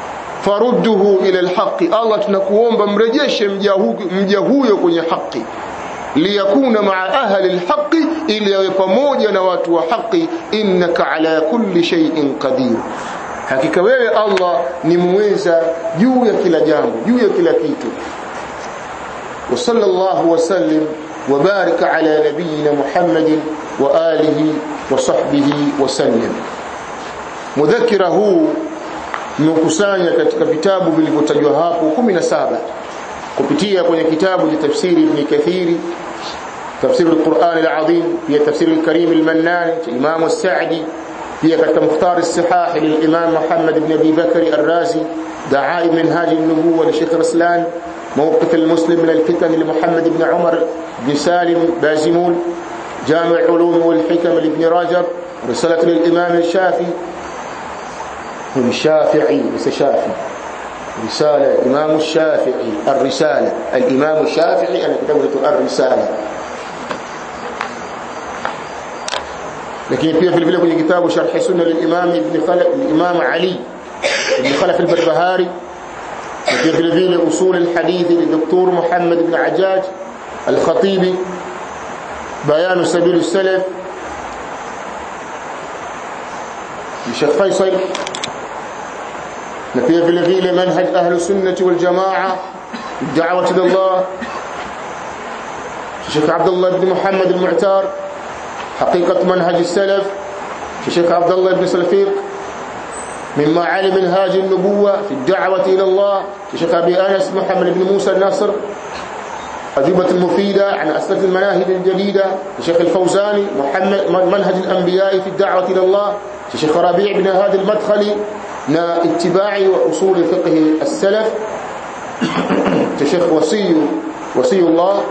farudduhu ila alhaqi Allah tunakuomba mrejeshe mja huyo kwenye haki liyakuna maa ahli alhaqi ili yawe pamoja na watu wa haki innaka ala kulli shay'in qadir hakika wewe Allah ni muweza juu ya kila jambo juu ya kila kitu wa sallallahu wasallim wa baraka ala nabiyyina Muhammadin wa alihi wa sahbihi wa sallam mudhakira huu umekusanya katika vitabu vilivyotajwa hapo 17 kupitia kwenye kitabu cha tafsiri ibn Kathiri تفسير القرآن العظيم هي تفسير الكريم المنان الإمام السعدي هي كتب مختار الصحاح للإمام محمد بن أبي بكر الرازي دعائم منهاج النبوة لشيخ رسلان موقف المسلم من الفتن لمحمد بن عمر بن سالم بازمون جامع علوم والحكم لابن رجب رسالة للإمام الشافعي الشافعي ليس شافعي رسالة الإمام الشافعي الرسالة الإمام الشافعي أنا كتبت الرسالة lakini pia vile vile kwenye kitabu sharh sunna lilimam ibn khalaf lilimam ali ibn khalaf al-barbahari na pia vile vile usul al-hadith li doktor muhammad ibn ajaj al-khatibi bayan sabil al-salaf Sheikh Faisal na pia vile vile manhaj ahli sunnah wal jamaa da'wati ila Allah Sheikh Abdullah ibn Muhammad al-Mu'tar حقيقة منهج السلف الشيخ عبد الله بن سلفيق مما علم منهاج النبوة في الدعوة إلى الله الشيخ أبي أنس محمد بن موسى الناصر أجوبة المفيدة عن أسئلة المناهج الجديدة الشيخ الفوزاني محمد منهج الأنبياء في الدعوة إلى الله الشيخ ربيع بن هادي المدخلي نا اتباع وأصول فقه السلف الشيخ وصي وصي الله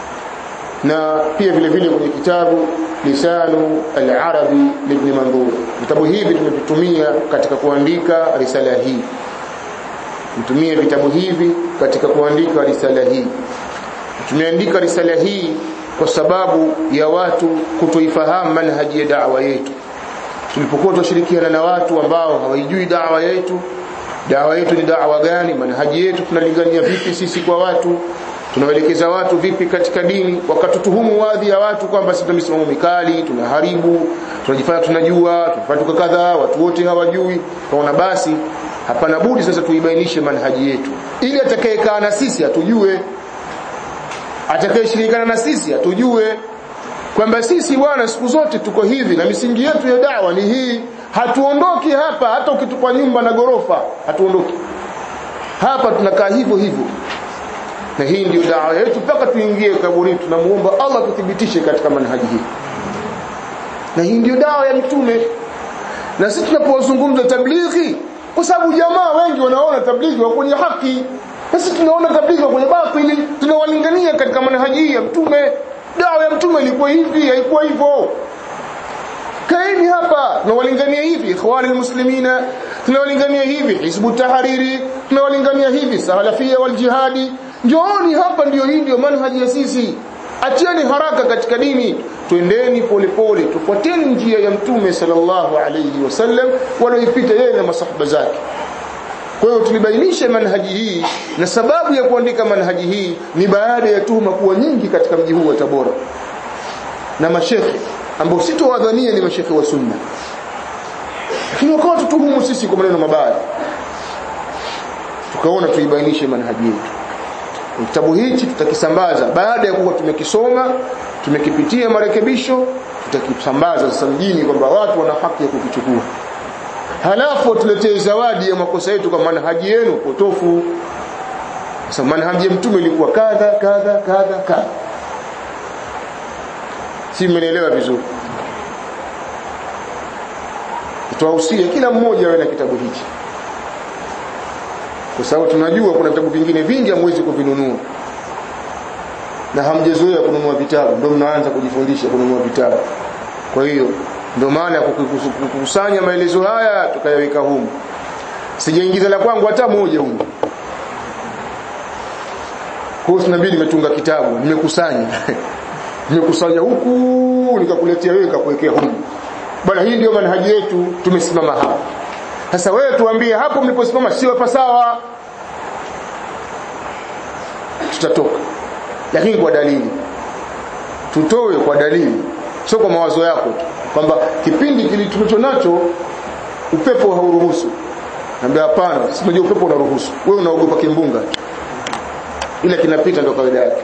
na pia vile vile kwenye kitabu lisanu al-arabi ibn mandhur vitabu hivi tumevitumia katika kuandika risala hii mtumie vitabu hivi katika kuandika risala hii tumeandika risala hii kwa sababu ya watu kutoifahamu manhaji ya da'wa yetu tulipokuwa tunashirikiana na watu ambao hawaijui da'wa yetu da'wa yetu ni da'wa gani manhaji yetu tunalingania vipi sisi kwa watu tunawaelekeza watu vipi katika dini wakatutuhumu wadhi ya watu kwamba sisi tuna misimamo mikali tunaharibu tunajifanya tunajua tunafanya kadhaa watu wote hawajui kaona basi hapana budi sasa tuibainishe manhaji yetu ili atakayekaa na sisi atujue atakayeshirikana na sisi atujue kwamba sisi bwana siku zote tuko hivi na misingi yetu ya dawa ni hii hatuondoki hapa hata ukitupa nyumba na gorofa hatuondoki hapa tunakaa hivyo hivyo na hii ndio dawa yetu mpaka tuingie kaburini tunamuomba Allah tuthibitishe katika manhaji hii na hii ndio dawa ya mitume na sisi tunapozungumza tablighi kwa sababu jamaa wengi wanaona tablighi wa kwenye haki na sisi tunaona tablighi wa kwenye batili tunawalingania katika manhaji hii ya mtume dawa ya mtume ilikuwa hivi haikuwa hivyo kaeni hapa tunawalingania hivi ikhwani muslimina tunawalingania hivi hizbu tahariri tunawalingania hivi salafia wal jihadi njooni hapa ndio hii ndio manhaji ya sisi atieni haraka katika dini twendeni polepole tufuateni njia ya mtume sallallahu alayhi wasallam walioipita yeye na masahaba zake kwa hiyo tulibainisha manhaji hii na sababu ya kuandika manhaji hii ni baada ya tuhuma kuwa nyingi katika mji huu wa Tabora na mashekhe ambao sitowadhania ni mashekhe wa sunna lakini wakawa tutuhumu sisi kwa maneno mabaya tukaona tuibainishe manhaji yetu kitabu hichi tutakisambaza baada ya kuwa tumekisoma tumekipitia marekebisho tutakisambaza sasa mjini kwamba watu wana haki ya kukichukua halafu tuletee zawadi ya makosa yetu kwa manhaji yenu potofu sasa manhaji ya mtume ilikuwa kadha kadha kadha kadha si mmenielewa vizuri tutawahusia kila mmoja awe na kitabu hichi kwa sababu tunajua kuna vitabu vingine vingi hamwezi kuvinunua na hamjazoea kununua vitabu ndio mnaanza kujifundisha kununua vitabu kwa hiyo ndio maana ya kukusanya maelezo haya tukayaweka humu sijaingiza la kwangu hata moja humu kwa hiyo tunabidi nimetunga kitabu nimekusanya nimekusanya huku nikakuletea wewe nikakuwekea humu bwana hii ndio manhaji yetu tumesimama hapa sasa wewe tuambie hapo mliposimama sio hapa sawa tutatoka lakini kwa dalili tutoe kwa dalili sio kwa mawazo yako tu kwamba kipindi kile tulicho nacho upepo hauruhusu naambia hapana si unajua upepo unaruhusu wewe unaogopa kimbunga ila kinapita ndio kawaida yake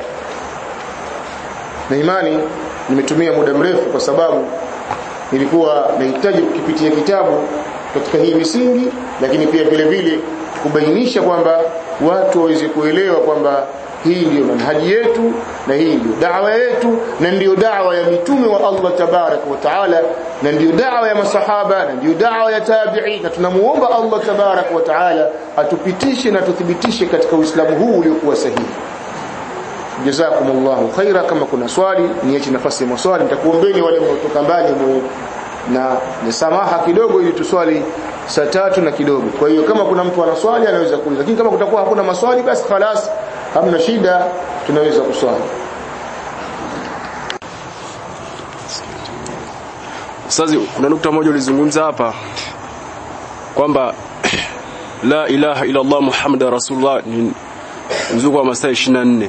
na imani nimetumia muda mrefu kwa sababu nilikuwa nahitaji kukipitia kitabu katika hii misingi lakini pia vile vile kubainisha kwamba watu waweze kuelewa kwamba hii ndiyo manhaji yetu na hii ndiyo da'wa yetu na ndiyo da'wa ya mitume wa Allah tabarak wa taala na ndiyo da'wa ya masahaba na ndiyo da'wa ya tabi'i na tunamuomba Allah tabarak wa taala atupitishe na tuthibitishe katika Uislamu huu uliokuwa sahihi jazakumullahu khaira kama kuna swali niache nafasi ya maswali nitakuombeni wale mnaotoka mbali na ni samaha kidogo ili tuswali saa tatu na kidogo kwa hiyo kama kuna mtu ana swali anaweza kuuliza lakini kama kutakuwa hakuna maswali basi khalas hamna shida tunaweza kuswali Sasa kuna nukta moja ulizungumza hapa kwamba la ilaha illa Allah Muhammadar Rasulullah ni mzunguko wa masaa 24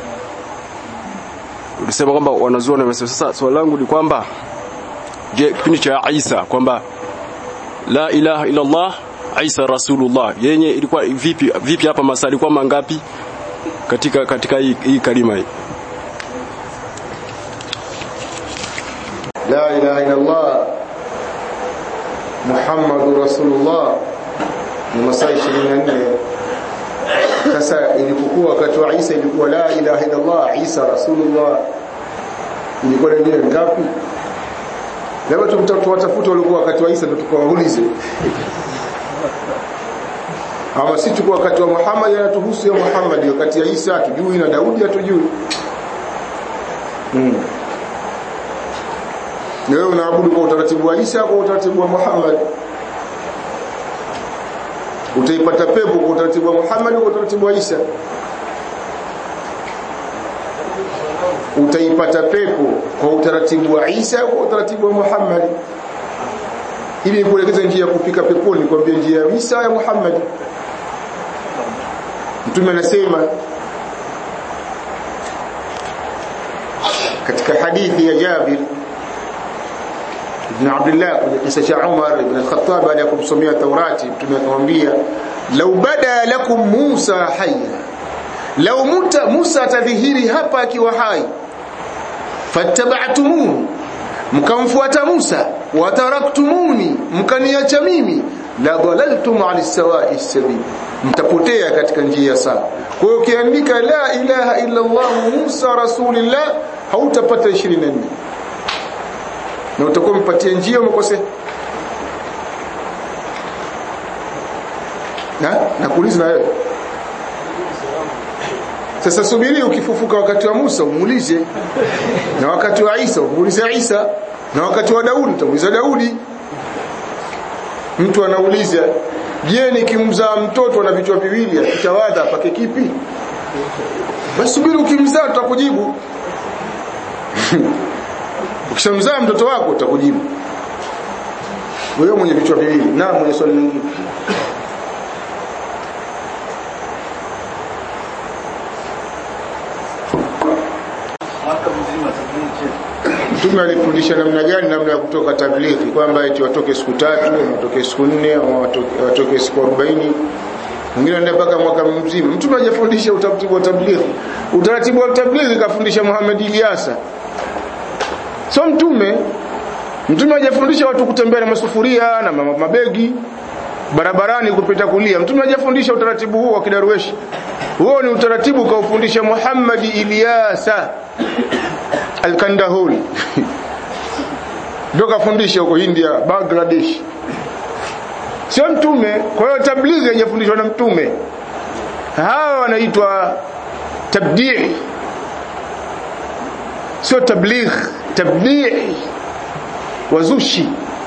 ulisema kwamba wanazuoni wamesema sasa swali langu ni kwamba je kipindi cha Isa kwamba la ilaha illa Allah Isa Rasulullah yenye ilikuwa vipi vipi hapa masaa ilikuwa mangapi katika katika hii, hii kalima hii la ilaha illa Allah Muhammadur Rasulullah ni masaa 24 sasa ilipokuwa wakati wa Isa ilikuwa la ilaha illa Allah Isa Rasulullah ilikuwa ni ngapi labda tumtatafuta walikuwa wakati wa Isa ndio tukawaulize ama si tuko wakati wa Muhammad anatuhusu ya Muhammad wakati ya Isa hatujui na Daudi hatujui hmm. wewe unaabudu kwa utaratibu wa Isa kwa utaratibu wa Muhammad utaipata pepo kwa utaratibu wa Muhammad kwa utaratibu wa Isa utaipata pepo kwa utaratibu wa Isa kwa utaratibu wa Muhammad ili nikuelekeze njia ya kufika peponi kwambia njia ya Isa ya Muhammad Mtume anasema katika hadithi ya Jabir ibn Abdullah kwenye kisa cha Umar ibn al-Khattab baada ya kumsomea Taurati Mtume akamwambia law bada lakum Musa hayya law muta Musa atadhihiri hapa akiwa hai fattaba'tumuhu mkamfuata Musa wataraktumuni mkaniacha mimi la dhalaltum ala sawa'i sabil mtapotea katika njia sawa kwa hiyo ukiandika la ilaha illa Allah Musa rasulillah hautapata 24 na utakuwa mpatie njia umekosea na nakuuliza na wewe sasa subiri ukifufuka wakati wa Musa umuulize na wakati wa Isa umuulize Isa na wakati wa Daudi utamuuliza Daudi mtu anauliza je nikimzaa mtoto na vichwa viwili akitawadha pake kipi basi subiri ukimzaa tutakujibu ukishamzaa mtoto wako utakujibu wewe mwenye vichwa viwili na mwenye swali lingine Mtume alifundisha namna gani namna ya kutoka tablighi kwamba eti watoke siku tatu, watoke siku nne, au watoke, watoke siku 40. Mwingine anaenda mpaka mwaka mzima. Mtume hajafundisha utaratibu wa tablighi. Utaratibu wa tablighi kafundisha Muhammad Ilyasa. Sio mtume. Mtume hajafundisha watu kutembea na masufuria na mabegi barabarani kupita kulia. Mtume hajafundisha utaratibu huo wa kidarueshi. Huo ni utaratibu kaufundisha Muhammad Ilyasa Al-Kandahuri ndio kafundisha huko India Bangladesh sio mtume kwa hiyo tablighi haijafundishwa na mtume hawa wanaitwa tabdii sio tabligh tabdii wazushi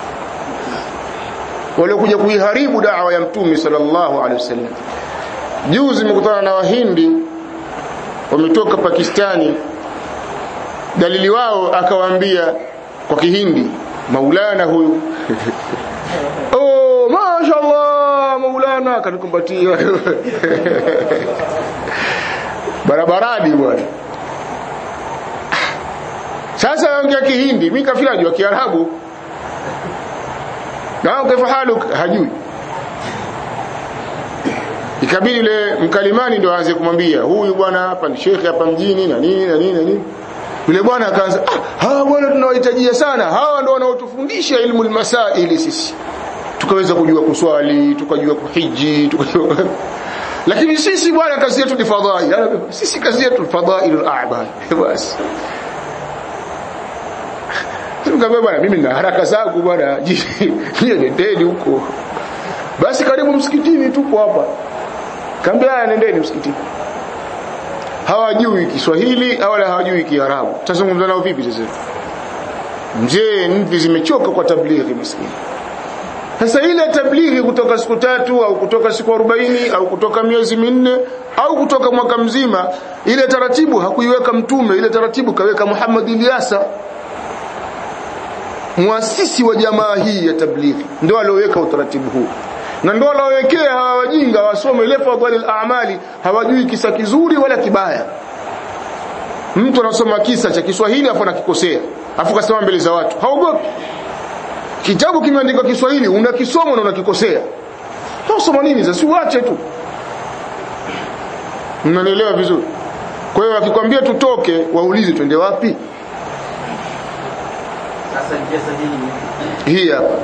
waliokuja kuiharibu dawa ya mtume sallallahu alaihi wasallam juzi nimekutana na wahindi wametoka Pakistani dalili wao akawaambia kwa kihindi maulana huyu oh mashaallah maulana akanikumbatia barabarani bwana sasa yaongea kihindi mimi kafiri najua kiarabu na kaifa haluk hajui ikabidi ile mkalimani ndio aanze kumwambia huyu bwana hapa ni shekhe hapa mjini na nini na nini na nini yule bwana akaanza ah, hawa bwana tunawahitajia sana hawa ndio wanaotufundisha ilmu almasaili sisi tukaweza kujua kuswali tukajua kuhiji tukajua lakini sisi bwana kazi yetu ni fadhail sisi kazi yetu fadhail al-a'mal basi Nikamwambia bwana mimi nina haraka zangu bwana nyie nendeni huko basi karibu msikitini tupo hapa kaambia haya nendeni msikitini hawajui Kiswahili wala hawajui Kiarabu tutazungumza nao vipi sasa mzee mvi zimechoka kwa tablighi maskini sasa ile tablighi kutoka siku tatu au kutoka siku 40 au kutoka miezi minne au kutoka mwaka mzima ile taratibu hakuiweka mtume ile taratibu kaweka Muhammad Ilyasa muasisi wa jamaa hii ya tablighi ndio alioweka utaratibu huu na ndio alowekea hawa wajinga wasome ile fadhali al-a'mali hawajui kisa kizuri wala kibaya mtu anasoma kisa cha Kiswahili afu anakikosea afu kasema mbele za watu haogopi kitabu kimeandikwa Kiswahili unakisoma na unakikosea unasoma nini sasa uache tu mnanielewa vizuri kwa hiyo akikwambia tutoke waulize twende wapi Sasa njia sahihi hii hapa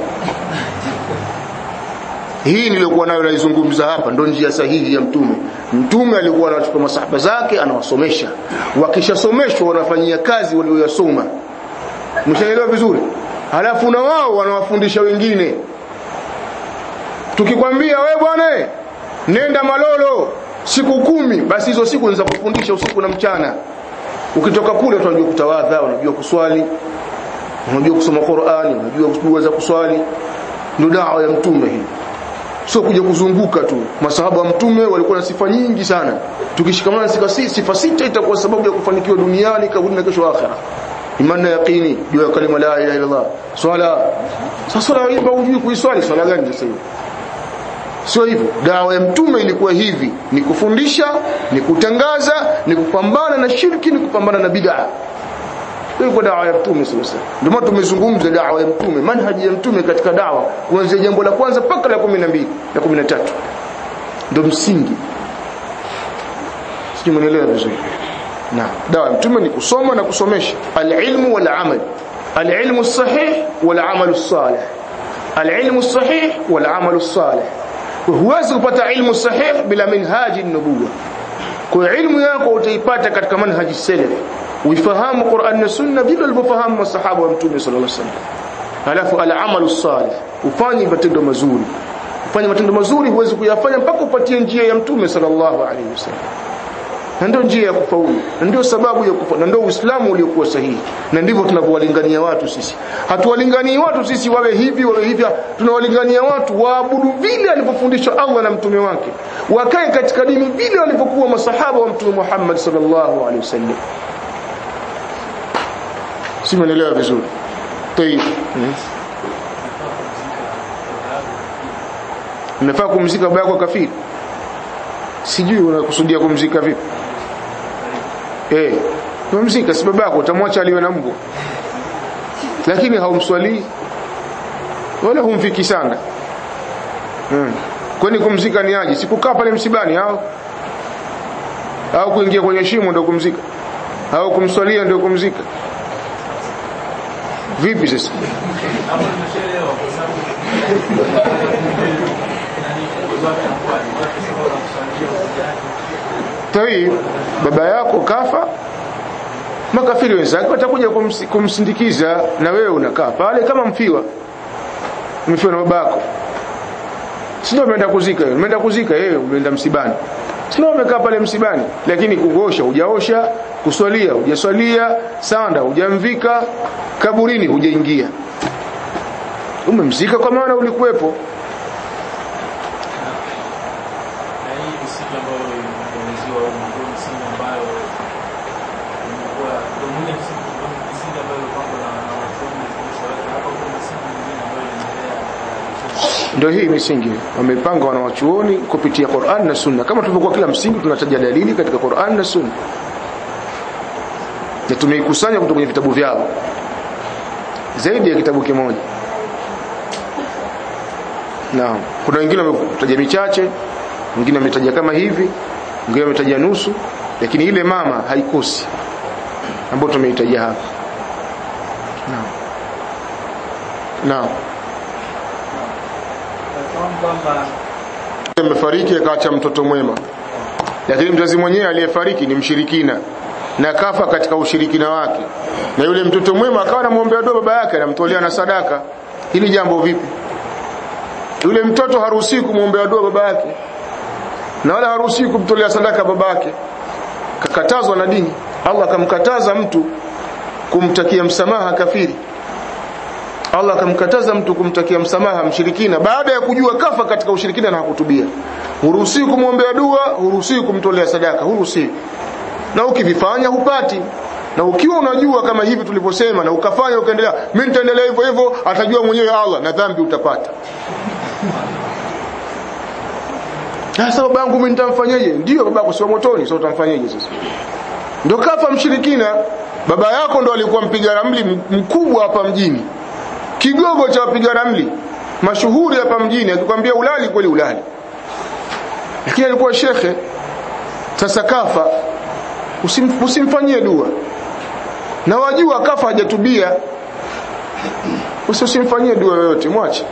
hii nilikuwa nayo naizungumza hapa ndo njia sahihi ya mtume mtume alikuwa anachukua masahaba zake anawasomesha wakishasomeshwa wanafanyia kazi walioyasoma mshaelewa vizuri halafu na wao wanawafundisha wengine tukikwambia we bwana nenda malolo siku kumi basi hizo siku ni za kufundisha usiku na mchana ukitoka kule unajua kutawadha unajua kuswali unajua kusoma Qur'ani unajua dua za kuswali ndio dawa ya mtume hii sio kuja kuzunguka tu masahaba wa mtume walikuwa na sifa nyingi sana tukishikamana sifa sita sifa sita itakuwa sababu ya kufanikiwa duniani kabla na kesho akhera imani na yaqini juu ya kalima la ilaha illa Allah swala sasa swala imba ujui kuiswali swala gani sasa hivi sio hivyo dawa ya mtume ilikuwa hivi ni kufundisha ni kutangaza ni kupambana na shirki ni kupambana na bid'a ilikuwa dawa ya mtume sasa ndio maana tumezungumza dawa ya mtume manhaji ya mtume katika dawa kuanzia jambo la kwanza mpaka la 12 na 13 ndio msingi sijui mnaelewa vizuri na dawa ya mtume ni kusoma na kusomesha alilmu wal amal alilmu sahih wal amal salih alilmu sahih wal amal salih huwezi kupata ilmu sahih bila minhaji nubuwa kwa ilmu yako utaipata katika manhaji salaf uifahamu Qur'an na Sunna vile walivyofahamu masahaba wa Mtume sallallahu alaihi wasallam alafu al-amalu salih ufanye matendo mazuri ufanye matendo mazuri huwezi kuyafanya mpaka upatie njia ya Mtume sallallahu alaihi wasallam na ndio njia ya kufaulu na ndio sababu ya kufa na ndio Uislamu uliokuwa sahihi na ndivyo tunavyowalingania watu sisi hatuwalinganii watu sisi wawe hivi wawe hivi tunawalingania watu waabudu vile alivyofundishwa Allah na mtume wake wakae katika dini vile walivyokuwa masahaba wa mtume Muhammad sallallahu alaihi wasallam si mnaelewa vizuri tayib unafaa kumzika baba yako kafiri sijui unakusudia kumzika vipi eh kumzika si baba yako utamwacha aliwe na mbwa lakini haumswalii wala humfiki sana hmm. kwani kumzika ni aje sikukaa pale msibani au au kuingia kwenye shimo ndio kumzika au kumswalia ndio kumzika vipi sasa Tayib baba yako kafa makafiri wenzake watakuja kumsi, kumsindikiza na wewe unakaa pale kama mfiwa mfiwa na babako sio umeenda kuzika wewe umeenda kuzika yeye umeenda msibani sio umekaa pale msibani lakini kuosha hujaosha kuswalia hujaswalia sanda hujamvika kaburini hujaingia umemzika kwa maana ulikuwepo ndio hii misingi wamepanga wanawachuoni kupitia Qur'an na Sunna kama tulivyokuwa kila msingi tunataja dalili katika Qur'an na Sunna na tumeikusanya kutoka kwenye vitabu vyao zaidi ya kitabu kimoja naam kuna wengine wametaja michache wengine wametaja kama hivi wengine wametaja nusu lakini ile mama haikosi ambayo tumeitaja hapa naam naam Nafahamu kwamba amefariki akaacha mtoto mwema lakini mzazi mwenyewe aliyefariki ni mshirikina na kafa katika ushirikina wake na yule mtoto mwema akawa anamwombea dua baba yake anamtolea na sadaka hili jambo vipi yule mtoto haruhusiwi kumwombea dua baba yake na wala haruhusiwi kumtolea sadaka baba yake kakatazwa na dini Allah akamkataza mtu kumtakia msamaha kafiri Allah akamkataza mtu kumtakia msamaha mshirikina baada ya kujua kafa katika ushirikina na hakutubia. Huruhusiwi kumwombea dua, huruhusiwi kumtolea sadaka, huruhusiwi. Na ukivifanya hupati. Na ukiwa unajua kama hivi tulivyosema na ukafanya ukaendelea, mimi nitaendelea hivyo hivyo, atajua mwenyewe Allah na dhambi utapata. Sasa baba yangu mimi nitamfanyaje? Ndio baba yako sio motoni, sasa utamfanyaje sasa? Ndio kafa mshirikina. Baba yako ndo alikuwa mpiga ramli mkubwa hapa mjini kigogo cha wapiga ramli mashuhuri hapa mjini akikwambia ulali kweli ulali lakini alikuwa shekhe sasa kafa usim, usimfanyie dua na wajua kafa hajatubia usimfanyie dua yoyote mwache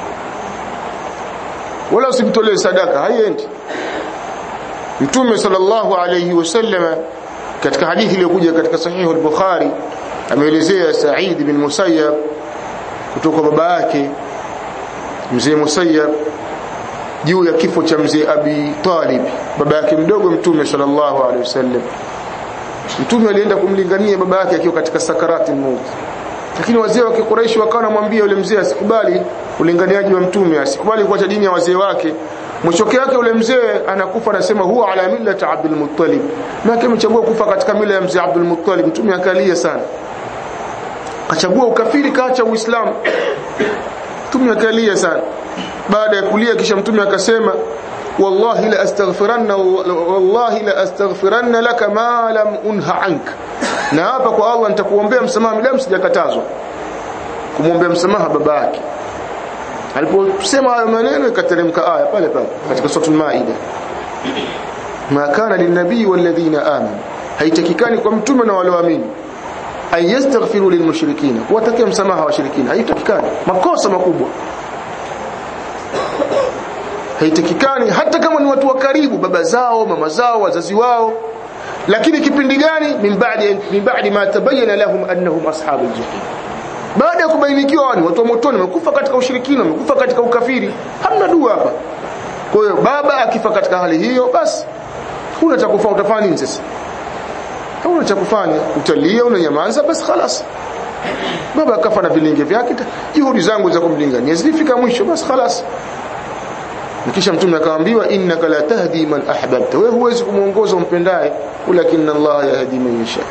wala usimtolee sadaka haiendi mtume sallallahu alayhi wasallam katika hadithi iliyokuja katika sahihu al-bukhari ameelezea Sa'id bin Musayyab kutoka baba yake mzee Musayyab juu ya kifo cha mzee Abi Talib baba yake mdogo mtume sallallahu alaihi wasallam mtume alienda kumlingania baba yake akiwa katika sakarati maut lakini wazee wa Quraysh wakawa wanamwambia yule mzee asikubali ulinganiaji wa mtume asikubali kuacha dini ya wazee wake mwisho yake yule mzee anakufa anasema huwa ala millati Abdul Muttalib na amechagua kufa katika mila ya mzee Abdul Muttalib mtume akalia sana kachagua ukafiri kaacha uislamu mtume akalia sana baada ya kulia kisha mtume akasema wallahi la astaghfiranna wallahi la astaghfiranna laka ma lam unha anka na hapa kwa Allah nitakuombea msamaha midamu sijakatazwa kumwombea msamaha baba yake aliposema hayo maneno ikateremka aya pale pale katika sura al-Maida ma kana lin-nabii walladhina amanu haitakikani kwa mtume na wale waamini an yastaghfiru lilmushrikina watakia msamaha washirikina haitakikani makosa makubwa haitakikani hata kama ni watu wa karibu baba zao mama zao wazazi wao lakini kipindi gani min ba'di min ba'di ma tabayyana lahum annahum ashabul jahim baada ya kubainikiwa ni watu wa motoni wamekufa katika ushirikina wamekufa katika ukafiri hamna dua hapa kwa hiyo baba akifa katika hali hiyo basi huna cha kufanya utafanya nini sasa hauna cha kufanya utalia unanyamaza basi خلاص baba akafa na vilinge vyake juhudi zangu za kumlingania zilifika mwisho basi خلاص kisha mtume akaambiwa innaka la tahdi man ahbabta wewe huwezi kumuongoza umpendaye walakin Allah yahdi man yasha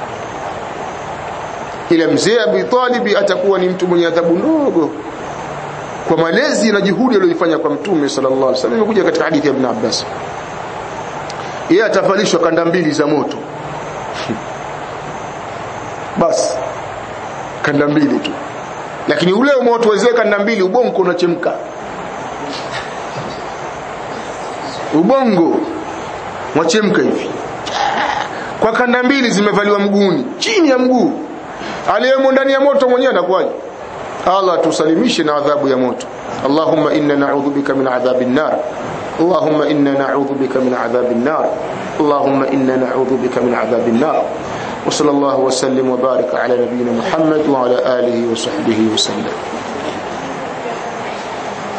ila mzee Abi Talib atakuwa ni mtu mwenye adhabu ndogo kwa malezi na juhudi aliyoifanya kwa mtume sallallahu alaihi wasallam imekuja katika hadithi ya Ibn Abbas yeye atavalishwa kanda mbili za moto basi kanda mbili tu lakini ule moto wezee kanda mbili ubongo unachemka ubongo wachemka hivi kwa kanda mbili zimevaliwa mguuni chini ya mguu aliyemo ndani ya moto mwenyewe anakuwaje Allah tusalimishe na adhabu ya moto Allahumma inna na'udhu bika min adhabin nar Allahumma inna na'udhu bika min adhabin nar Allahumma inna na'udhu bika min adhabin nar وصلى الله وسلم وبارك على نبينا محمد وعلى آله وصحبه وسلم